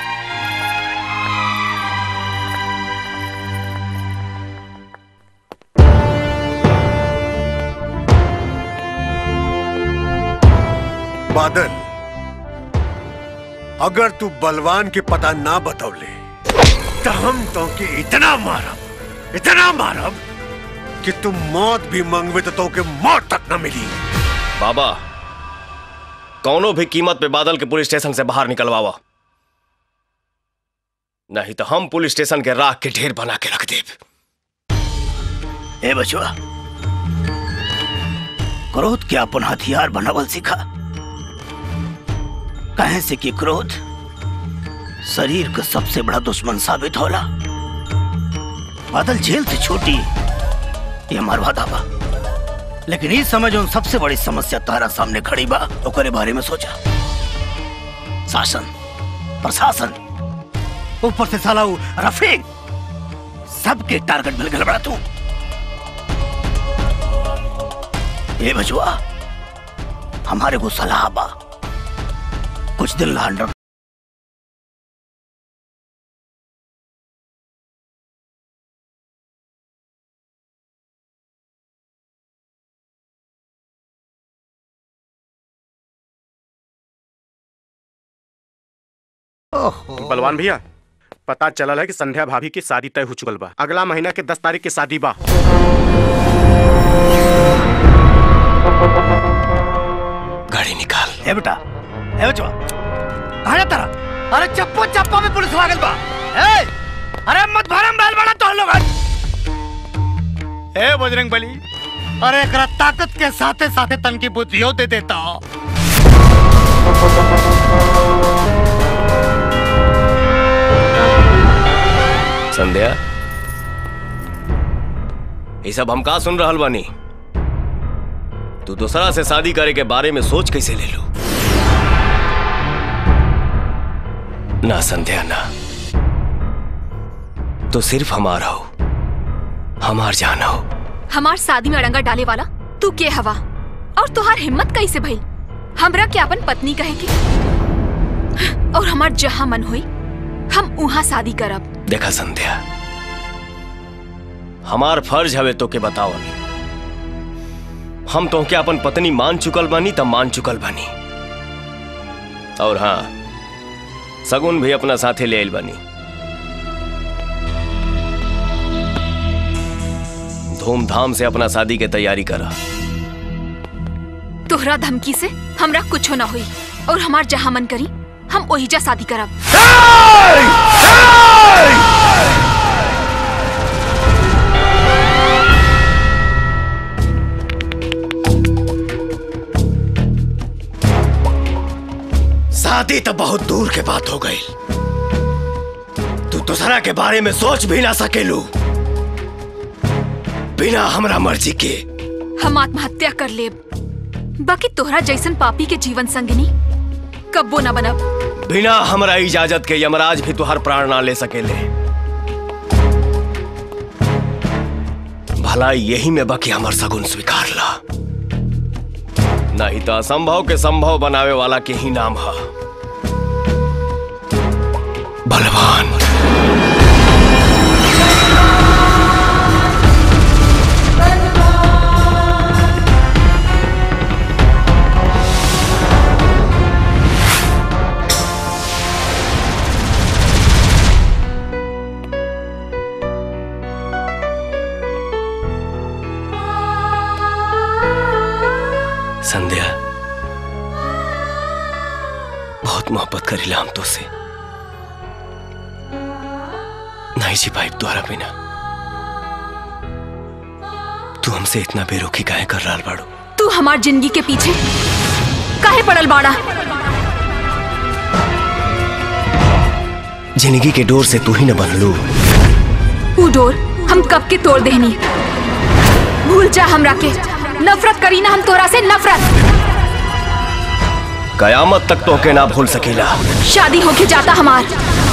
बादल अगर तू बलवान के पता ना बतौले तो हम तो के इतना मारब इतना मारब कि तुम मौत भी मंगवे तो, तो के मौत तक न मिली बाबा कौनो भी कीमत पे बादल के पुलिस स्टेशन से बाहर निकलवावा नहीं तो हम पुलिस स्टेशन के राख के ढेर बना के रख देब ए बचवा क्रोध के अपन हथियार बनावल सीखा कहे से कि क्रोध शरीर का सबसे बड़ा दुश्मन साबित होला बादल जेल से छोटी ये हमार वादा बा लेकिन इस समय जो सबसे बड़ी समस्या तारा सामने खड़ी बा ओकरे बारे में सोचा शासन प्रशासन ऊपर से साला उ रफीक सबके टारगेट मिल गया बड़ा तू ए बचवा हमारे को सलाह बा कुछ दिन ला अंडर बलवान भैया पता चलल है कि संध्या भाभी की शादी तय हो चुकल बा अगला महीना के दस तारीख के शादी बा गाड़ी निकाल ए बेटा ए बचवा कहाँ जाता रहा अरे चप्पो चप्पो में पुलिस लागल बा ए अरे मत भरम बैल बड़ा तो लोग ए बजरंग बली अरे एकरा ताकत के साथे साथे तन की बुद्धियों दे देता संध्या ये सब हम का सुन रहल बानी तू दूसरा से शादी करे के बारे में सोच कैसे ले लू ना संध्या ना तो सिर्फ हमारा हो हमार जान हो हमार शादी में अड़ंगा डाले वाला तू के हवा और तुहार हिम्मत कैसे भइल हमरा के अपन पत्नी कहे के और हमार जहां मन होई हम उहाँ शादी करब देखा संध्या हमार फर्ज हवे तो के बतावल हम तो के अपन पत्नी मान चुकल बानी तब मान चुकल बानी और हाँ सगुन भी अपना साथे ले आइल बानी धूमधाम से अपना शादी के तैयारी करा तोहरा धमकी से हमरा कुछो ना हुई और हमार जहां मन करी हम ओहिजा शादी करब शादी तो बहुत दूर के बात हो गई तू दूसरा के बारे में सोच भी ना सकेलू बिना हमरा मर्जी के हम आत्महत्या कर लेब बाकी तोहरा जैसन पापी के जीवन संगिनी कब्बो न बनब बिना हमरा इजाजत के यमराज भी तुहार प्राण ना ले सकेले भला यही में बाकी हमर सगुन स्वीकार ला नहीं तो असंभव के संभव बनावे वाला के ही नाम है बलवान संध्या बहुत मोहब्बत करीला हम तो से नहीं जी पाइप द्वारा बिना तू हमसे इतना बेरुखी काहे कर रहा बाड़ू तू हमार जिंदगी के पीछे काहे पड़ल बाड़ा जिंदगी के डोर से तू ही न बनलू ऊ डोर हम कब के तोड़ देनी भूल जा हमरा के नफरत करी ना हम तोरा से नफरत कयामत तक तो के ना भूल सकेला शादी होके जाता हमार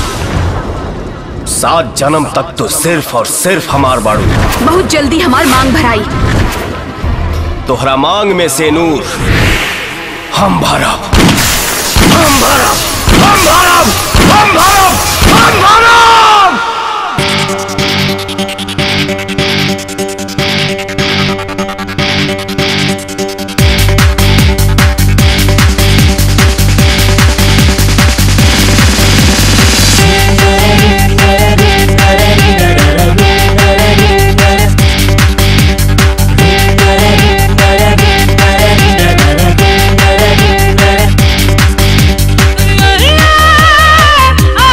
सात जन्म तक तो सिर्फ और सिर्फ हमार बाड़ू बहुत जल्दी हमार मांग भराई तोहरा मांग में से नूर हम भरब हम भरब हम भरब हम भरब हम भरब आ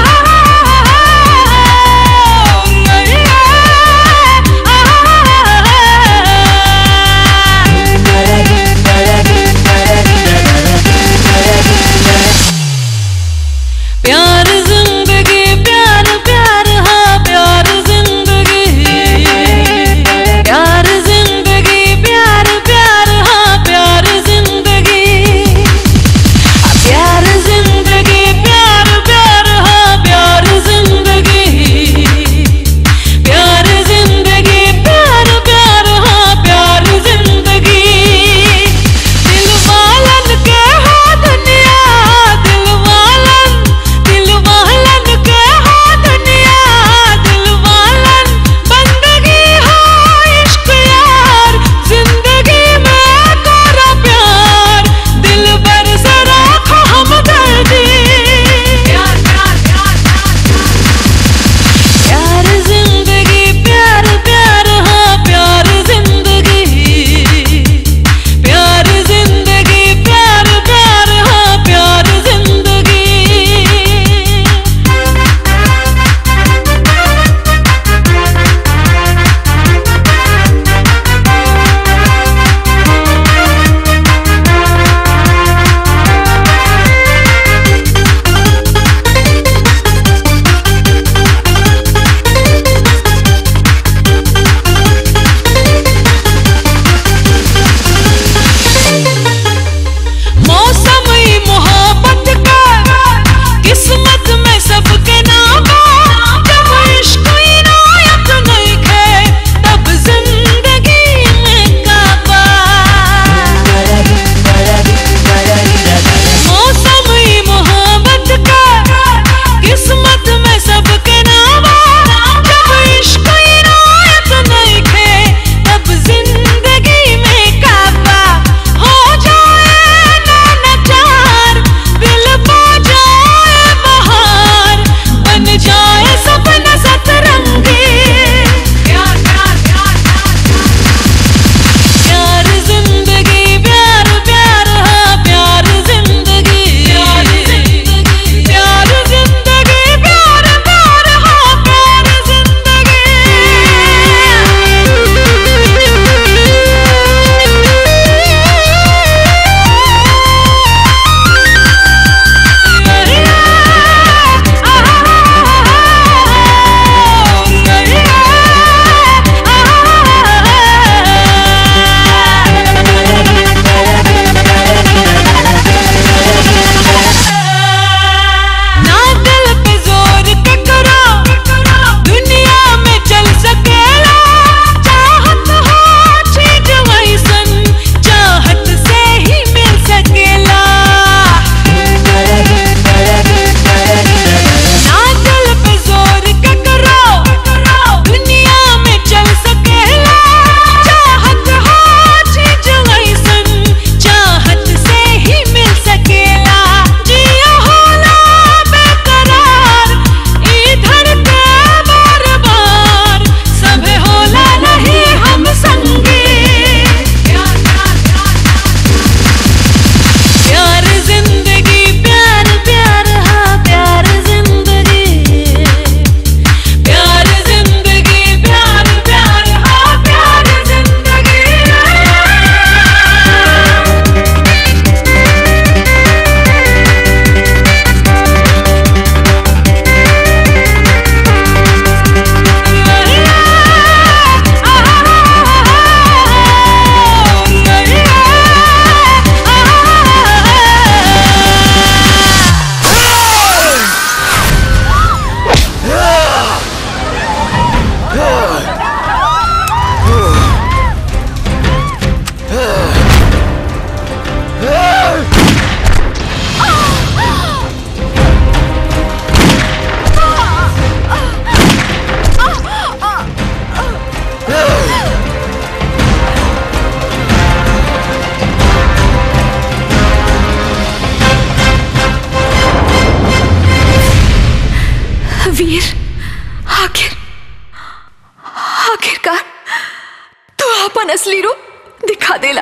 असली रूप दिखा देला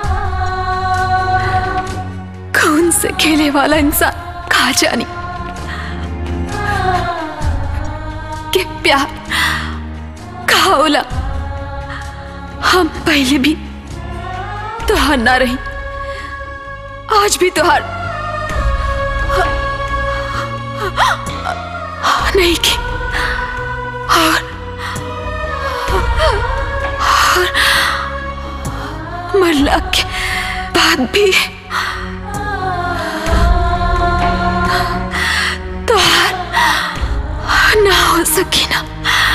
खून से खेले वाला इंसान कहा जानी कि प्यार कहा होला हम पहले भी तुहार ना रही आज भी तुहार नहीं की और, और मरला के बाद भी तुहार ना हो सकी ना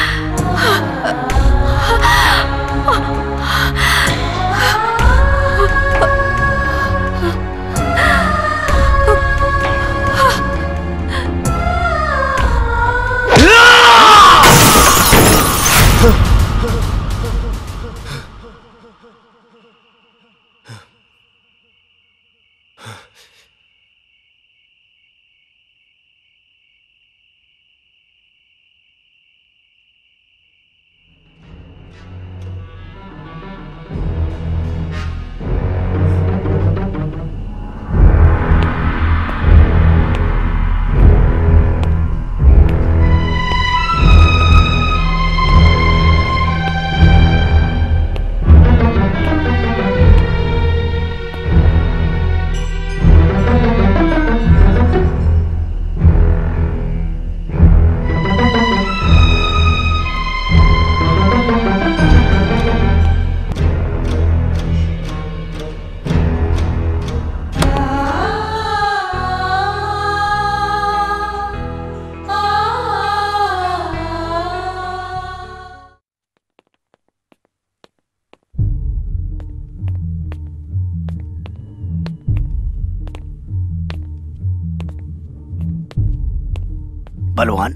बलवान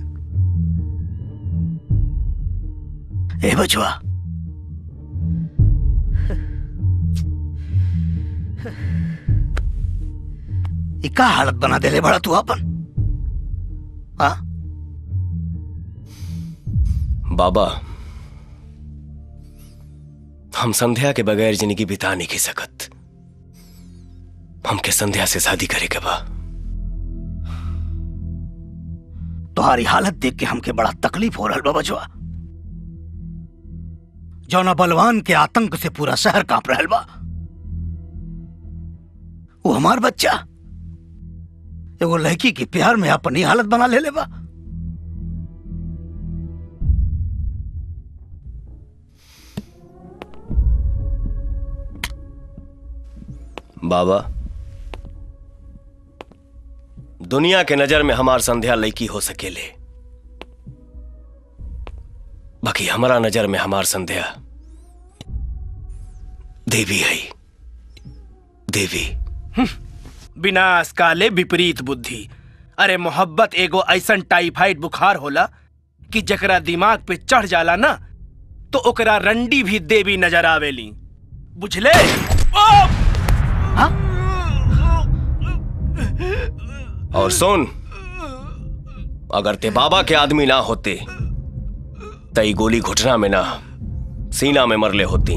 ए बचवा ई का हालत बना देले बड़ा तू अपन हाँ बाबा हम संध्या के बगैर जिंदगी बिता नहीं की सकत हमके संध्या से शादी करे के बा तुम्हारी हालत देख के हमके बड़ा तकलीफ हो रहा बा बचवा जौना बलवान के आतंक से पूरा शहर कांप रहल बा वो हमार बच्चा एगो लड़की के प्यार में अपनी हालत बना ले ले बा बाबा दुनिया के नजर में हमार संध्या लड़की हो सकेले बाकी हमारा नजर में हमार संध्या देवी है देवी विनाश काले विपरीत बुद्धि अरे मोहब्बत एगो ऐसन टाइफाइड बुखार होला कि जकरा दिमाग पे चढ़ जाला ना तो ओकरा रंडी भी देवी नजर आवेली बुझले ओ! और सुन अगर ते बाबा के आदमी ना होते तई गोली घुटना में ना सीना में मरले होती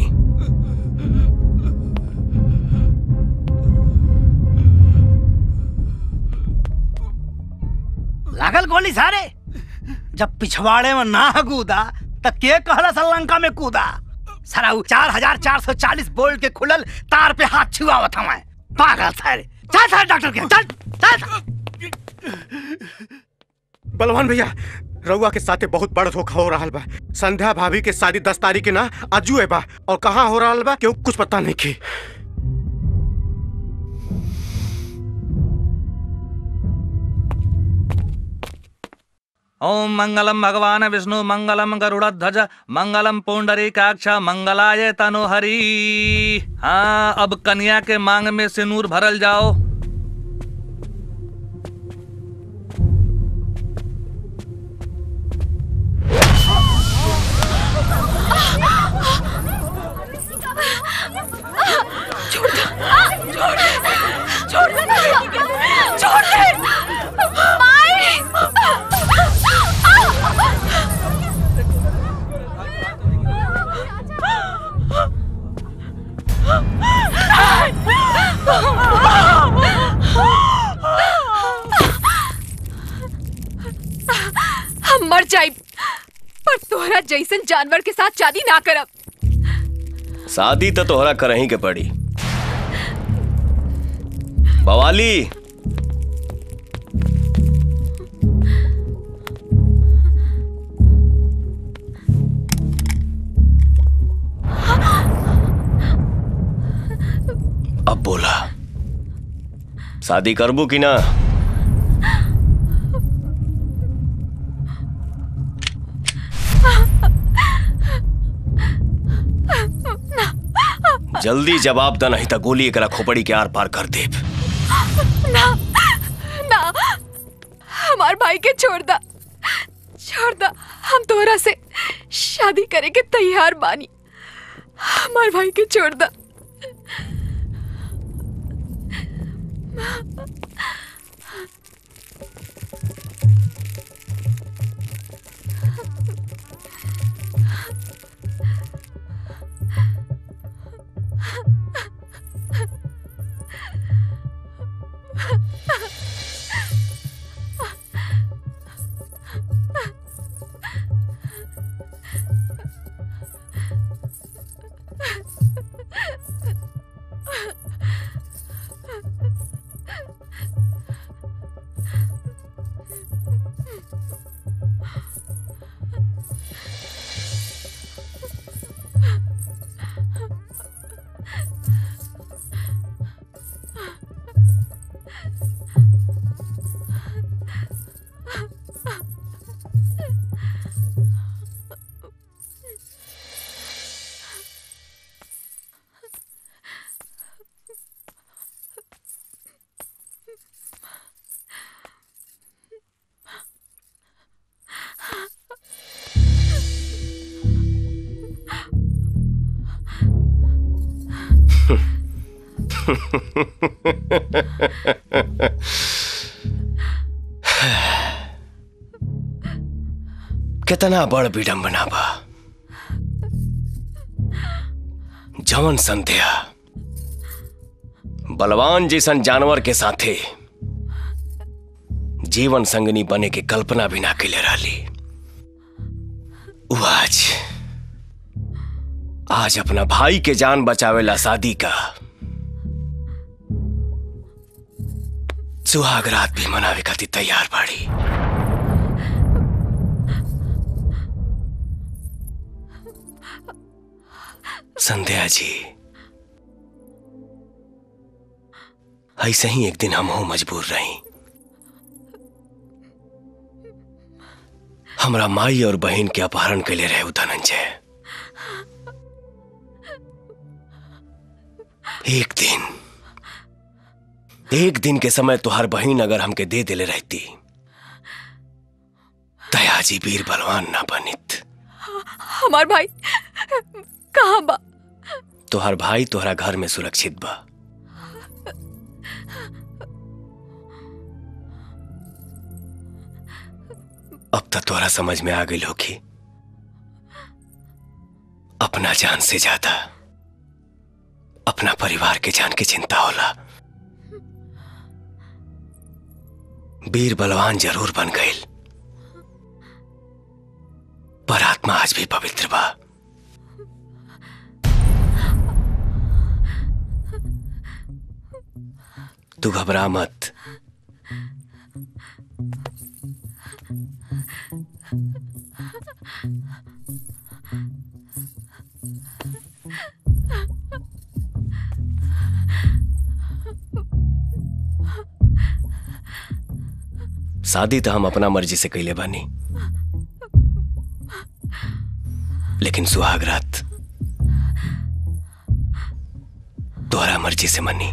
लागल गोली सारे जब पिछवाड़े में ना कूदा त के कहला श्रीलंका में कूदा सारा उ चार हजार चार सौ चालीस बोल्ट के खुलल तार पे हाथ छुआवत हमें पागल सारे चल सारे डॉक्टर के चल चल बलवान भैया रउआ के साथे बहुत बड़ धोखा हो रहा बा संध्या भाभी के शादी दस तारीख के ना अजुए बा और कहाँ हो रहा बा क्यों कुछ पता नहीं की ओम मंगलम भगवान विष्णु मंगलम गरुड़ध्वज मंगलम पुंडरीकाक्ष मंगलाय तनुहरी हाँ अब कन्या के मांग में सिनूर भरल जाओ छोड़ दो छोड़ दे छोड़ दे ना छोड़ दे माई जाए पर तोहरा जैसन जानवर के साथ शादी ना करब शादी तो तोहरा करही के पड़ी बवाली अब बोला शादी करबू कि ना जल्दी जवाब द नहीं तो गोली एकरा खोपड़ी के आर पार कर देब ना ना हमार भाई के छोड़ दा छोड़ दा हम तोहरा से शादी करे के तैयार बानी हमार भाई के छोड़ दा कितना बड़ विडम्बना बा जवन संध्या बलवान जैसन जानवर के साथे जीवन संगनी बने के कल्पना भी ना कैले रहली उ आज आज अपना भाई के जान बचावेला शादी का सुहाग रात भी मनावे खातिर तैयार बाड़ी संध्या जी ऐसे ही एक दिन हम हो मजबूर रही हमरा माई और बहन के अपहरण के लिए रहे उ धनंजय एक दिन एक दिन के समय तुहार बहन अगर हमके दे दिले रहती दयाजी वीर बलवान ना बनित हमार भाई कहाँ बा तुहार भाई तुहरा घर में सुरक्षित बा अब तक तोहरा समझ में आ गई होगी अपना जान से ज्यादा अपना परिवार के जान की चिंता होला वीर बलवान जरूर बन गई पर आत्मा आज भी पवित्र बा तू घबरा मत शादी तो हम अपना मर्जी से कैले बानी लेकिन सुहाग रात तोहरा मर्जी से मनी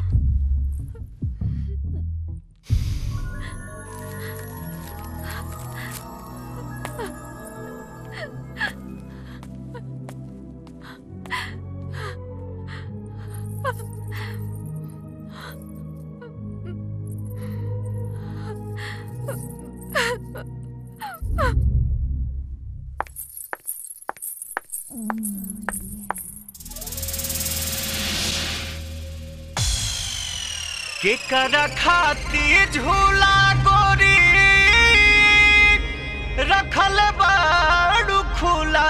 केकरा खाती झूला गोरी रखल बाड़ू खुला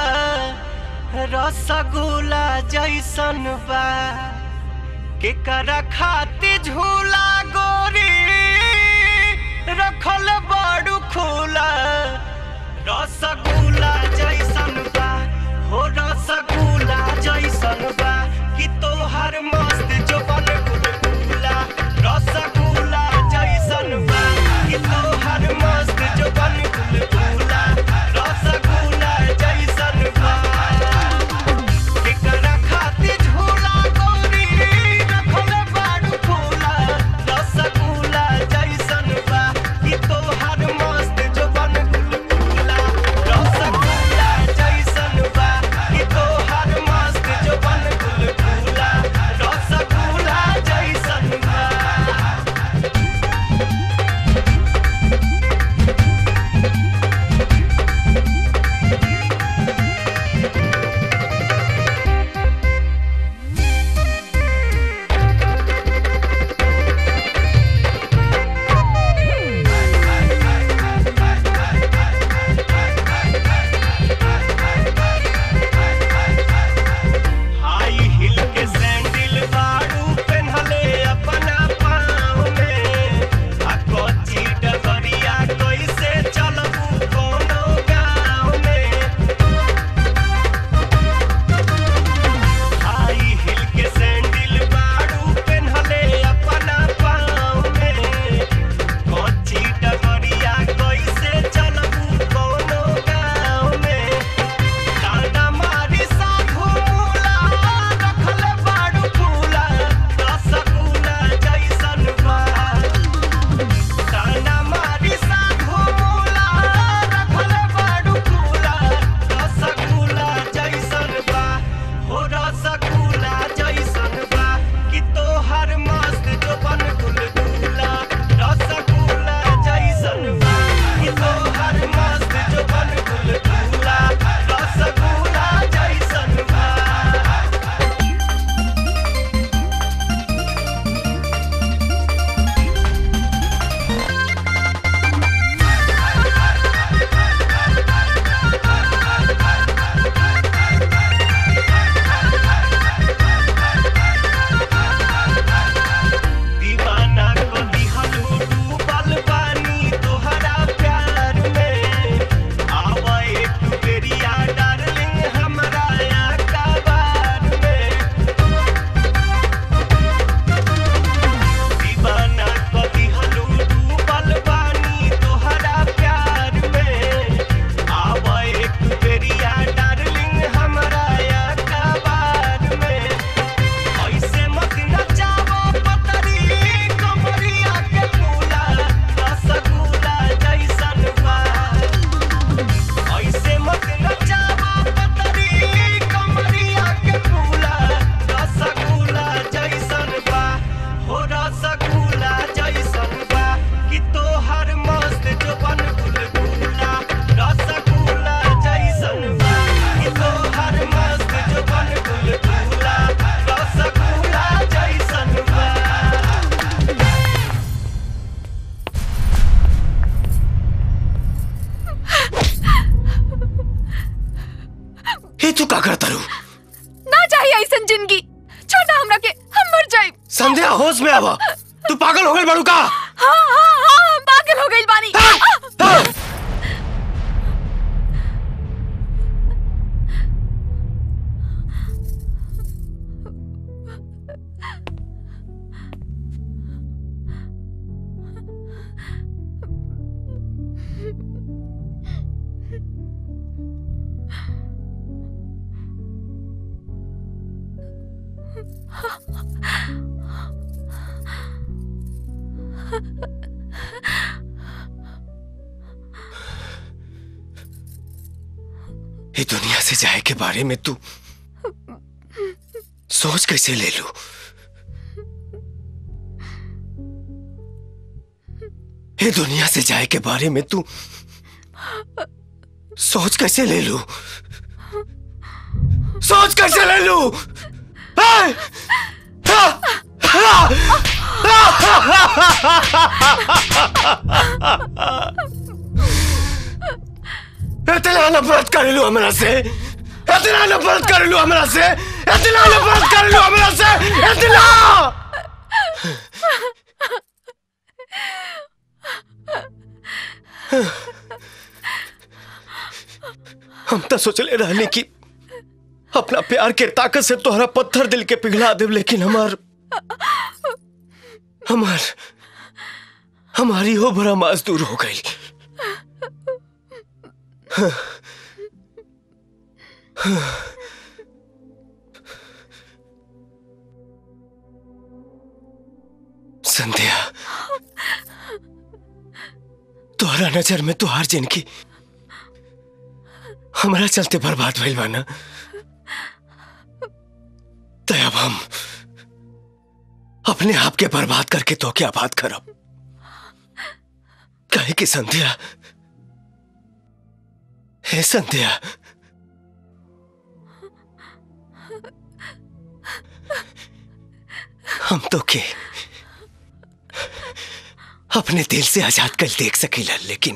रसगुल्ला जैसन बा केकरा खाती झूला गोरी रखल बाड़ू खुला रसगुल्ला जैसन बा हो रसगुल्ला जैसन बा कि तोहर मस्त जोबन गुलगुला रसगुल्ला जैसन बा कि तोहर मस्त जोबन गुलगुला रसगुल्ला जैसन बा केकरा खाती झूला गोरी रखल बाड़ू फूला रसगुल्ला जैसन बा कि तोहर मस्त जोबन गुलगुला रसगुल्ला जैसन बा कि तोहर मस्त जोबन गुलगुला रसगुल्ला जैसन बा हाई हिल के सैंडल बाड़ू पेन्हले अपना पाँव में आ कोची डगरिया कैसे चलबू कोनो गाँव में हाई हिल के सैंडल बाड़ू पेन्हले अपना पाँव में कोची डगरिया कैसे चलबू कोनो गाँव में डांडा मारी साधु मूला रखल बाड़ू फूला रसगुल्ला जैसन बा डांडा मारी साधु मूला रखल बाड़ू फूला रसगुल्ला जैसन बा हो रसगुल्ला जैसन बा कि तोहर मस्त जोबन गुलगुला रसगुल्ला जैसन बा कि तोहर मस्त जोबन गुलगुला रसगुल्ला जैसन बा दीवाना को दिहलू डूबल बानी तोहरा प्यार में आवा एक बेरिया डार्लिंग हमरा अखबार में दीवाना को दिहलू डूबल बानी तोहरा प्यार में आवा एक बेरिया डार्लिंग हमरा अखबार में ऐसे मत नचावो पतरी कमरिया के फूला रसगुल्ला जैसन बा ऐसे मत नचावो पतरी कमरिया के फूला रसगुल्ला जैसन बा हो रसगुल्ला जैसन बा कि तोहर मस्त जोबन गुलगुला रसगुल्ला जैसन बा कि तोहर मस्त जोबन गुलगुला रसगुल्ला जैसन बा हे तू का करता रू ना चाहिए ऐसन जिंदगी छोड़ा हमरा के हम मर जाए संध्या होश में आवा तू पागल हो गई बड़ू का हाँ हाँ हाँ हम पागल हो गई बानी ये दुनिया से जाए के बारे में तू सोच कैसे ले लू ये दुनिया से जाए के बारे में तू सोच कैसे ले लू सोच कैसे ले लू हाय! हा! हा! इतना नफरत कर लो हमरा से इतना नफरत कर लो हमरा से इतना नफरत कर लो हमरा से इतना हम तो सोचले रहने की अपना प्यार के ताकत से तोहरा पत्थर दिल के पिघला देव लेकिन हमार हमार हमारी हो भरा मजदूर हो गई संध्या तोहरा नजर में तुहार जिनकी हमारा चलते बर्बाद भइल बा ना तो अब हम अपने आप के बर्बाद करके तो क्या बात करब कहे कि संध्या हे संध्या हम तो के अपने दिल से आजाद कल देख सकीला लेकिन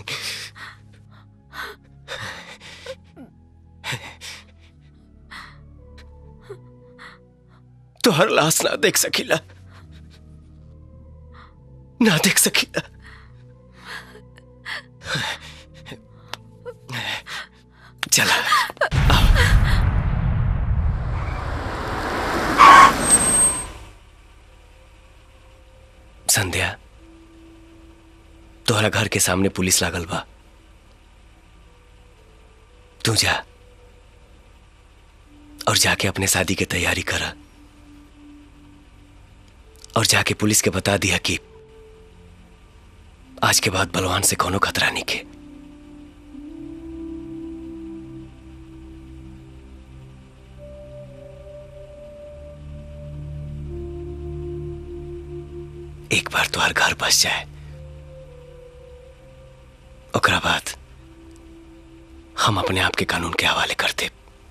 तो हर लाश ना देख सकीला ना देख सकीला चला संध्या तोहरा घर के सामने पुलिस लागल बा तू जा और जाके अपने शादी की तैयारी करा और जाके पुलिस के बता दिया कि आज के बाद बलवान से कोनो खतरा नहीं के एक बार तो हर घर बस जाए ओकरा बाद हम अपने आप के कानून के हवाले करते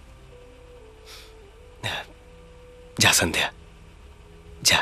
जा संध्या जा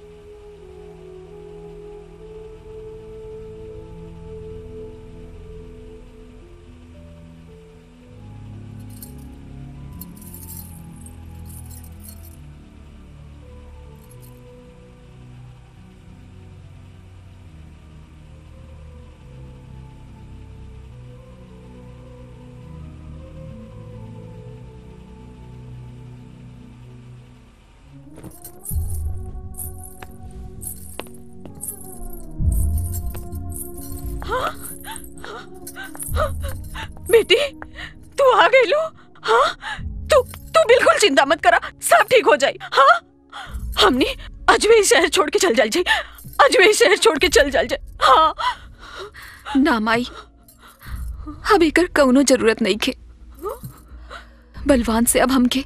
बेटी तू आ गई लो हाँ तू तू बिल्कुल चिंता मत करा सब ठीक हो जाए हाँ हमने अजमेर शहर छोड़ के चल जाए जाए अजमेर शहर छोड़ के चल जाए जाए हाँ ना माई अब एकर कौनो जरूरत नहीं खे बलवान से अब हमके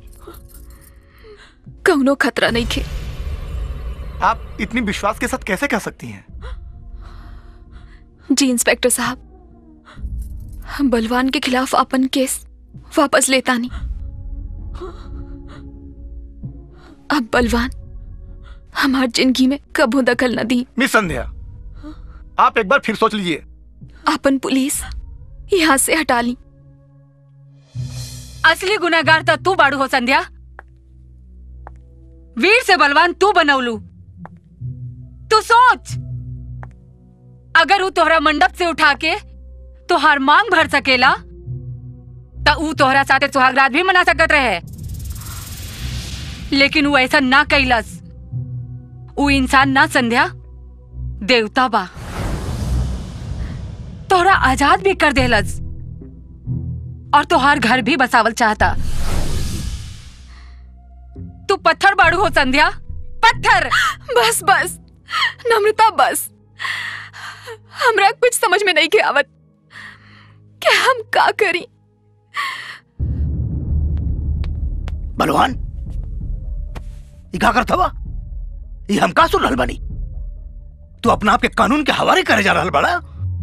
कौनो खतरा नहीं खे आप इतनी विश्वास के साथ कैसे कह सकती हैं जी इंस्पेक्टर साहब बलवान के खिलाफ अपन केस वापस लेता नहीं अब बलवान हमार जिंदगी में कबो दखल न दी मिस संध्या आप एक बार फिर सोच लीजिए अपन पुलिस यहाँ से हटा ली असली गुनाहगार तो तू बाड़ू हो संध्या वीर से बलवान तू बनौलू तू सोच अगर वो तोहरा मंडप से उठा के तोहार मांग भर सकेला तो ऊ तोहरा साथे सुहागरात भी मना सकत रहे लेकिन वो ऐसा ना कैलस वो इंसान ना संध्या देवता बा तोहरा आजाद भी कर देलस और तोहार घर भी बसावल चाहता तू पत्थर बाड़ू हो संध्या पत्थर बस बस नम्रता बस हमरा कुछ समझ में नहीं के आवत क्या हम का करी बलवान ये का करत हवा ये हम का सुन रहल बानी तू अपना आप के कानून के हवाले करे जा रहल बड़ा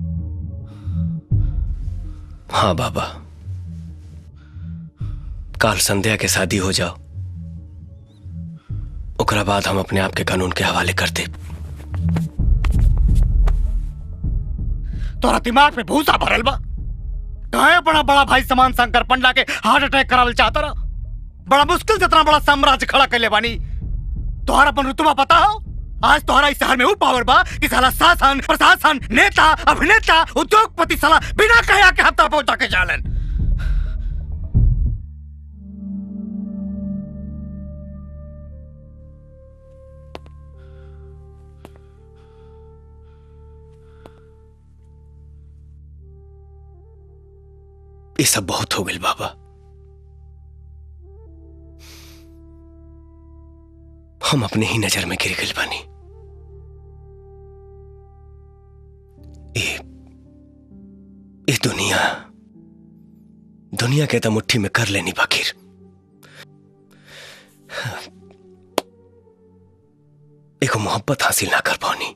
हाँ बाबा काल संध्या के शादी हो जाओ ओकरा बाद हम अपने आप के कानून के हवाले करते तोरा दिमाग में भूसा भरल बा कहा अपना बड़ा भाई समान शंकर पंडा के हार्ट अटैक करावल चाहता रहा बड़ा मुश्किल से इतना बड़ा साम्राज्य खड़ा कर ले बानी तोहरा अपन रुतबा पता हो आज तोहरा इस शहर में वो पावर बा कि साला शासन प्रशासन नेता अभिनेता उद्योगपति साला बिना कहे के हफ्ता पहुंचा के जालन ये सब बहुत हो गई बाबा हम अपने ही नजर में गिर गए बानी ये ये दुनिया दुनिया के तो मुट्ठी में कर लेनी बाकिर एक मोहब्बत हासिल ना कर पानी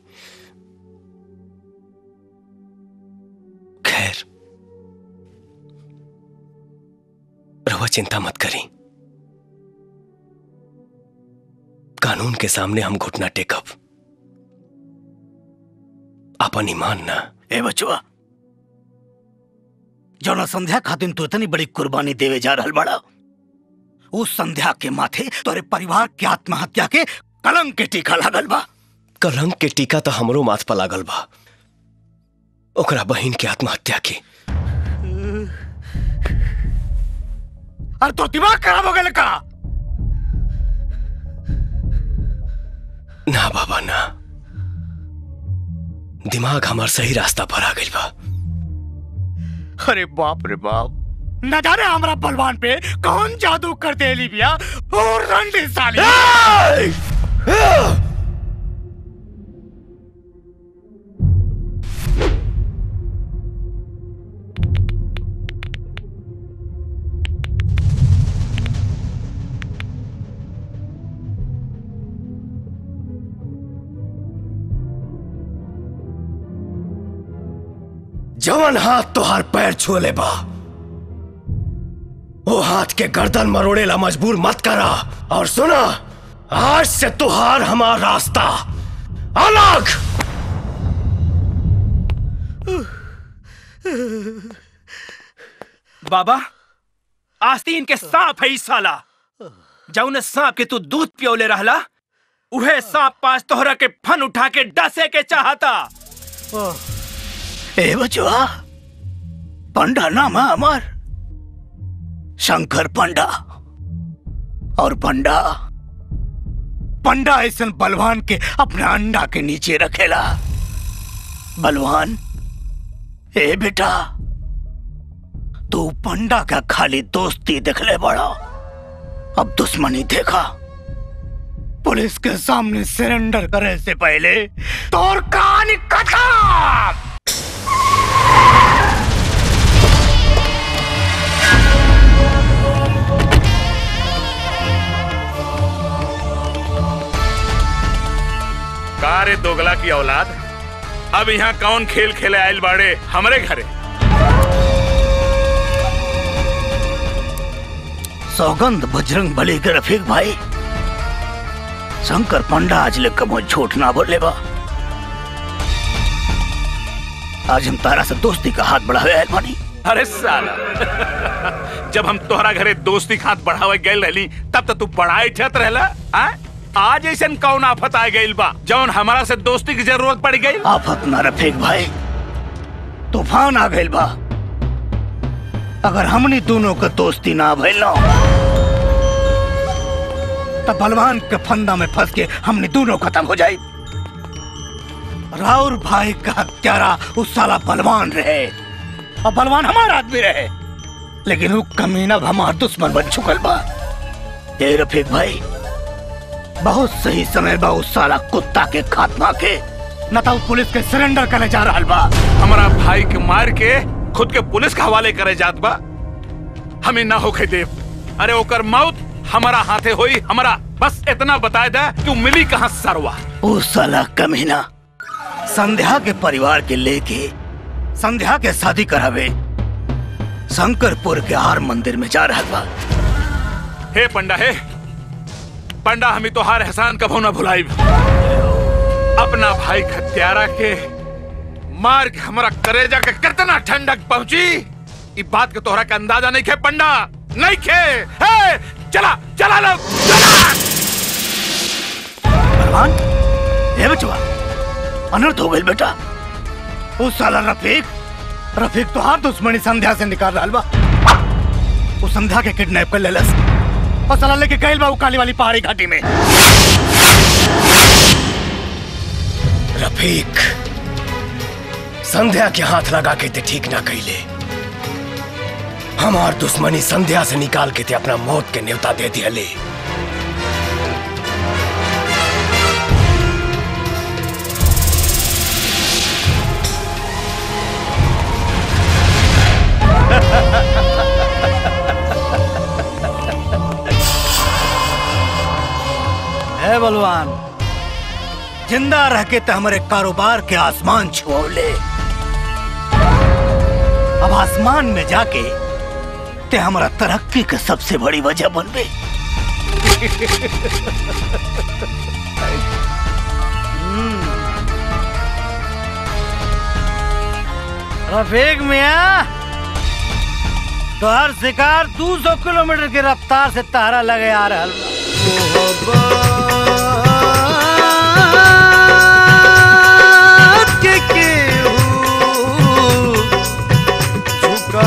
खैर रवा चिंता मत करी कानून के सामने हम घुटना टेकब अपन ईमान ना ए बचवा जौना संध्या खातिर तू इतनी बड़ी कुर्बानी देवे जा रहल बड़ा उस संध्या के माथे तोरे परिवार के आत्महत्या के कलंक के टीका लागल बा कलंक के टीका तो हमरो माथ पर लागल बा ओकरा बहिन के आत्महत्या के अरे तो दिमाग खराब हो गया का ना बाबा ना दिमाग हमार सही रास्ता पर आ गई बा अरे बाप रे बाप न जाने हमारा बलवान पे कौन जादू कर दे लिबिया और रंडी साली जवन हाथ तोहार पैर छुले बा वो हाथ के गर्दन मरोड़ेला मजबूर मत करा और सुना आज से तुहार हमार रास्ता अलग बाबा आस्तीन के सांप है ई साला जौने सांप के तू दूध पियोले रहला उहे सांप पास तोहरा के फन उठा के डसे के चाहता ए बचवा पंडा नाम है हमार शंकर पंडा और पंडा पंडा ऐसा बलवान के अपने अंडा के नीचे रखेला बलवान ए बेटा तू पंडा का खाली दोस्ती देखले बड़ा अब दुश्मनी देखा पुलिस के सामने सरेंडर करे से पहले तोर कहानी खत्म का रे दोगला की औलाद अब यहाँ कौन खेल खेले आयल बाड़े हमरे घरे सौगंध बजरंग बली के रफीक भाई शंकर पंडा आज ले कमो झूठ ना बोले बा आज हम तारा से दोस्ती का हाथ बढ़ावे आयल बानी अरे साला जब हम तोहरा घरे दोस्ती के हाथ बढ़ावे गए रहली तब तो तू बड़ाई ठत रहला आ? आज ऐसा कौन आफत आ गइल बा जौन हमारा से दोस्ती की जरूरत पड़ गई आफत ना रफीक भाई तूफान आ गइल बा अगर हमनी दोनों के दोस्ती ना भइल ना तब बलवान के फंदा में फंस के हमने दोनों खत्म हो जाए राउर भाई का हत्यारा उस साला बलवान रहे और बलवान हमारा आदमी रहे लेकिन वो कमीना अब हमार दुश्मन बन चुकल बा ए रफीक भाई बहुत सही समय बा उस साला कुत्ता के खात्मा के न तो पुलिस के सरेंडर करने जा रहा बा हमारा भाई के मार के खुद के पुलिस के हवाले करे जात बा हमें ना होके देव अरे ओकर मौत हमारा हाथे होई हमारा बस इतना बता दे कि मिली कहाँ सरवा उस साला कमीना संध्या के परिवार के लेके संध्या के शादी करावे शंकरपुर के हार मंदिर में जा रहा बा हे पंडा हे पंडा हमें तो हार एहसान कभो ना भुलाई अपना भाई खत्यारा के मार के हमारा करेजा के कितना ठंडक पहुंची इस बात के तोहरा के अंदाजा नहीं खे पंडा नहीं खे हे चला चला लोग भगवान ये बचवा अनर्थ हो गई बेटा उस साला रफीक रफीक तो हाथ दुश्मनी संध्या से निकाल रहा बा उस संध्या के किडनैप कर लेलस और साला लेके गइल बा उ काली वाली पहाड़ी घाटी में रफीक संध्या के हाथ लगा के ते ठीक ना कैले हमार दुश्मनी संध्या से निकाल के ते अपना मौत के न्योता दे दिया है बलवान जिंदा रह के ते हमारे कारोबार के आसमान छुओले अब आसमान में जाके ते हमारा तरक्की के सबसे बड़ी वजह बनबे रफीक मिया तो हर शिकार 200 किलोमीटर की रफ्तार से तारा लगे आ रहा के केहू झुका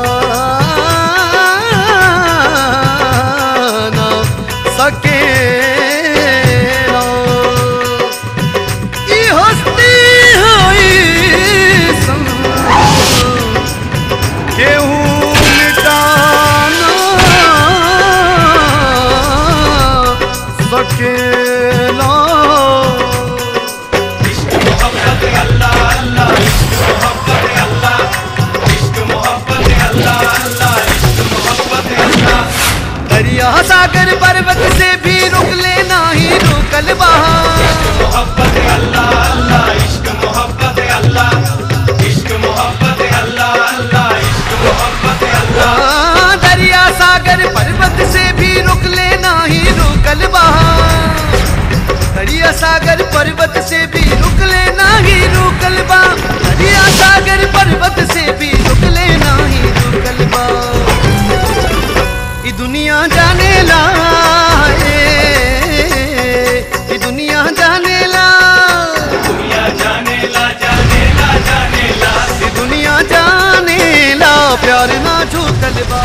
ना सकेला। ई हस्ती हई सन, केहू मिटा ना सकेला दरिया सागर पर्वत से भी रुक लेना ही रुकल बहा हाँ, दरिया सागर पर्वत से भी रुक लेना ही रुकल बहा दरिया सागर पर्वत से भी रुक लेना ही रुकल बा दरिया सागर पर्वत से भी रुक लेना ही रुकल बा ई दुनिया जाने ला ए, ई दुनिया जाने ला दुनिया जाने ला जाने ला जाने ला ई दुनिया जाने ला प्यार ना छूटल बा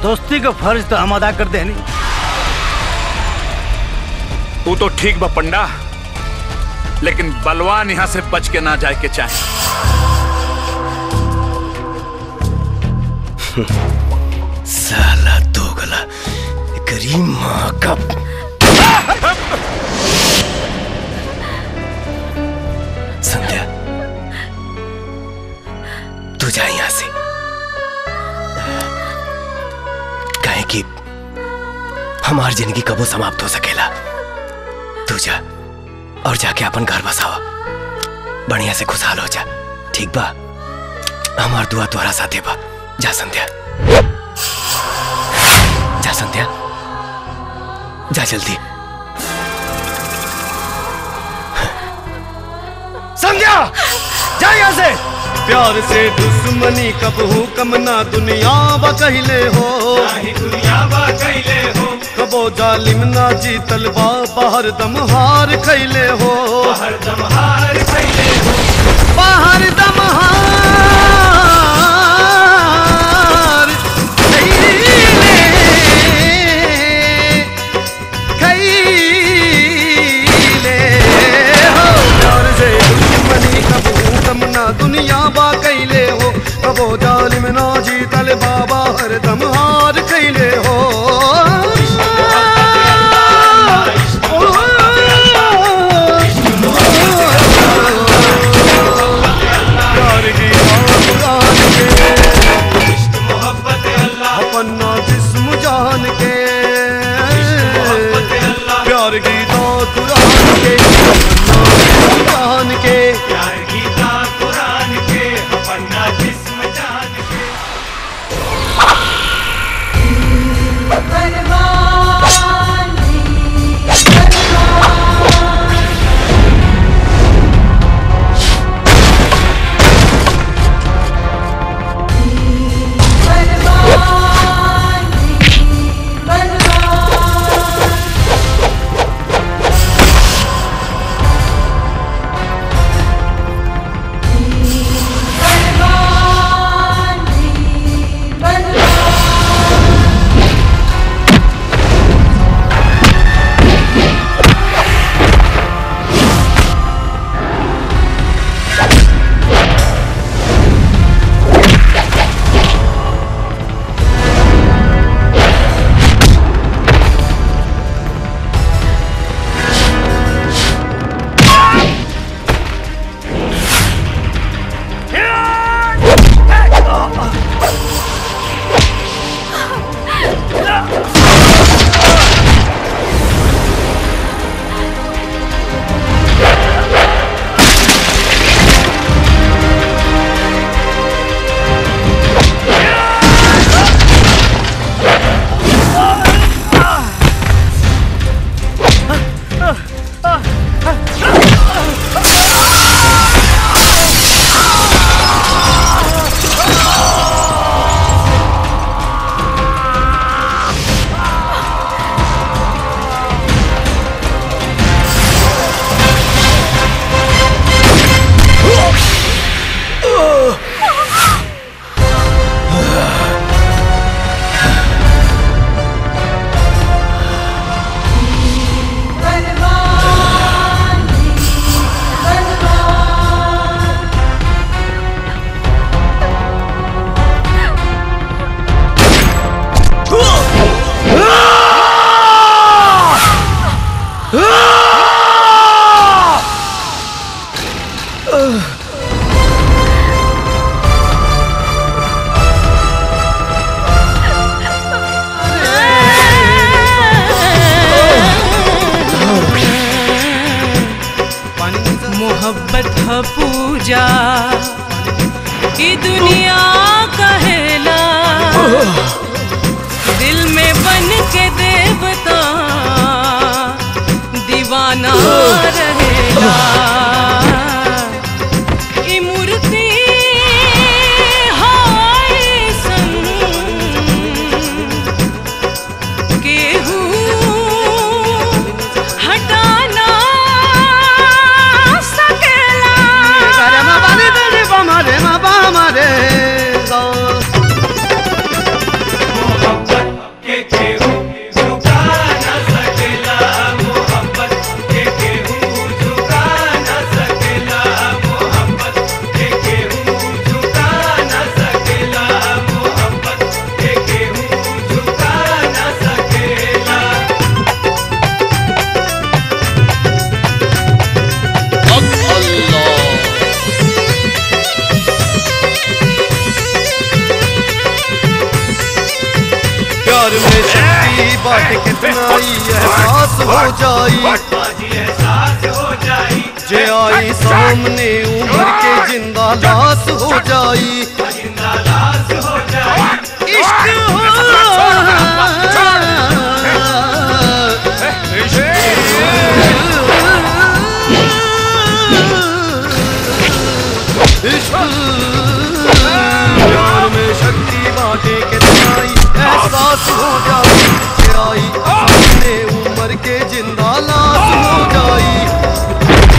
दोस्ती का फर्ज तो हम अदा कर देनी वो तो ठीक बा पंडा लेकिन बलवान यहाँ से बच के ना जाए के चाहे साला दोगला करीम माँ का संध्या तू जा यहां से कहे कि हमार जिंदगी कबो समाप्त हो सकेला तू जा और जाके अपन घर बसावा बढ़िया से खुशहाल हो जा ठीक बा हमार दुआ तुम्हारा साथे बा जा संध्या जा संध्या जा जल्दी संध्या जा यहाँ से प्यार से दुश्मनी कब हूँ कम ना दुनिया बा कहले हो दुनिया बा कहले हो कबो जालिम ना जीतल बा बाहर दम हार खैले हो बाहर दम हार खैले हो बाहर दम हार खैले हो प्यार से दुश्मनी कब हूँ कम ना दुनिया बा कैले हो कबो जालिम ना जीतल बाबा हर दम हार कैले हो प्यार की बात जान के अपना जिस्म जान के प्यार की दात कुरान के अपना जान के प्यार की दात कुरान के अपना जिस्म जान के मोहब्बत ह पूजा ई दुनिया कहेला दिल में बन के देवता दीवाना रहेला ई मूर्ति हाय संग केहू हटाना सकेला रे मा बा रे रे रे बा मा रे मा बा मा रे गा प्यार में शक्ति बात कितना ही एहसास हो जाई जे आई सामने उम्र के जिंदा लाश हो जाई इश्क प्यार में शक्ति बाटे कितना ही एहसास हो जाई जे आई सामने उम्र के जिंदा लाश हो जाई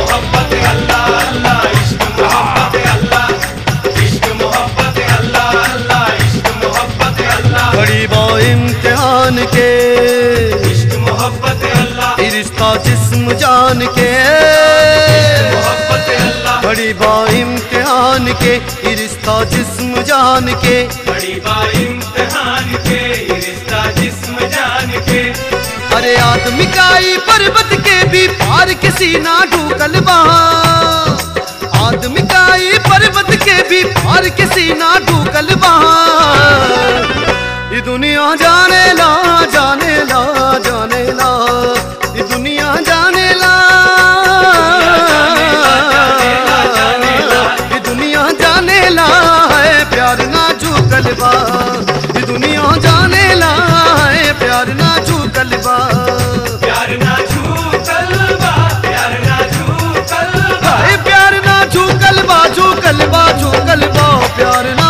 बड़ी बा इम्तिहान के ये रिश्ता जिस्म जान के बड़ी बा इम्तिहान के ये रिश्ता जिस्म जान के बड़ी बा इम्तिहान के ये रिश्ता जिस्म जान के अरे आदमी का ही पर्वत के भी पार किसी ना ढूकल बहा आदमी का ही पर्वत के भी पार किसी ना ढूकल बहा ये दुनिया जाने ला जाने ला जाने ला ये दुनिया जाने ला ये दुनिया जाने ला है प्यार ना झूकल बा ये दुनिया जाने ला है प्यार ना झूकल बा प्यार ना झूकल बा प्यार ना झूकल बा हाय प्यार ना झूकल बा झूकल बा झूकल बा प्यार ना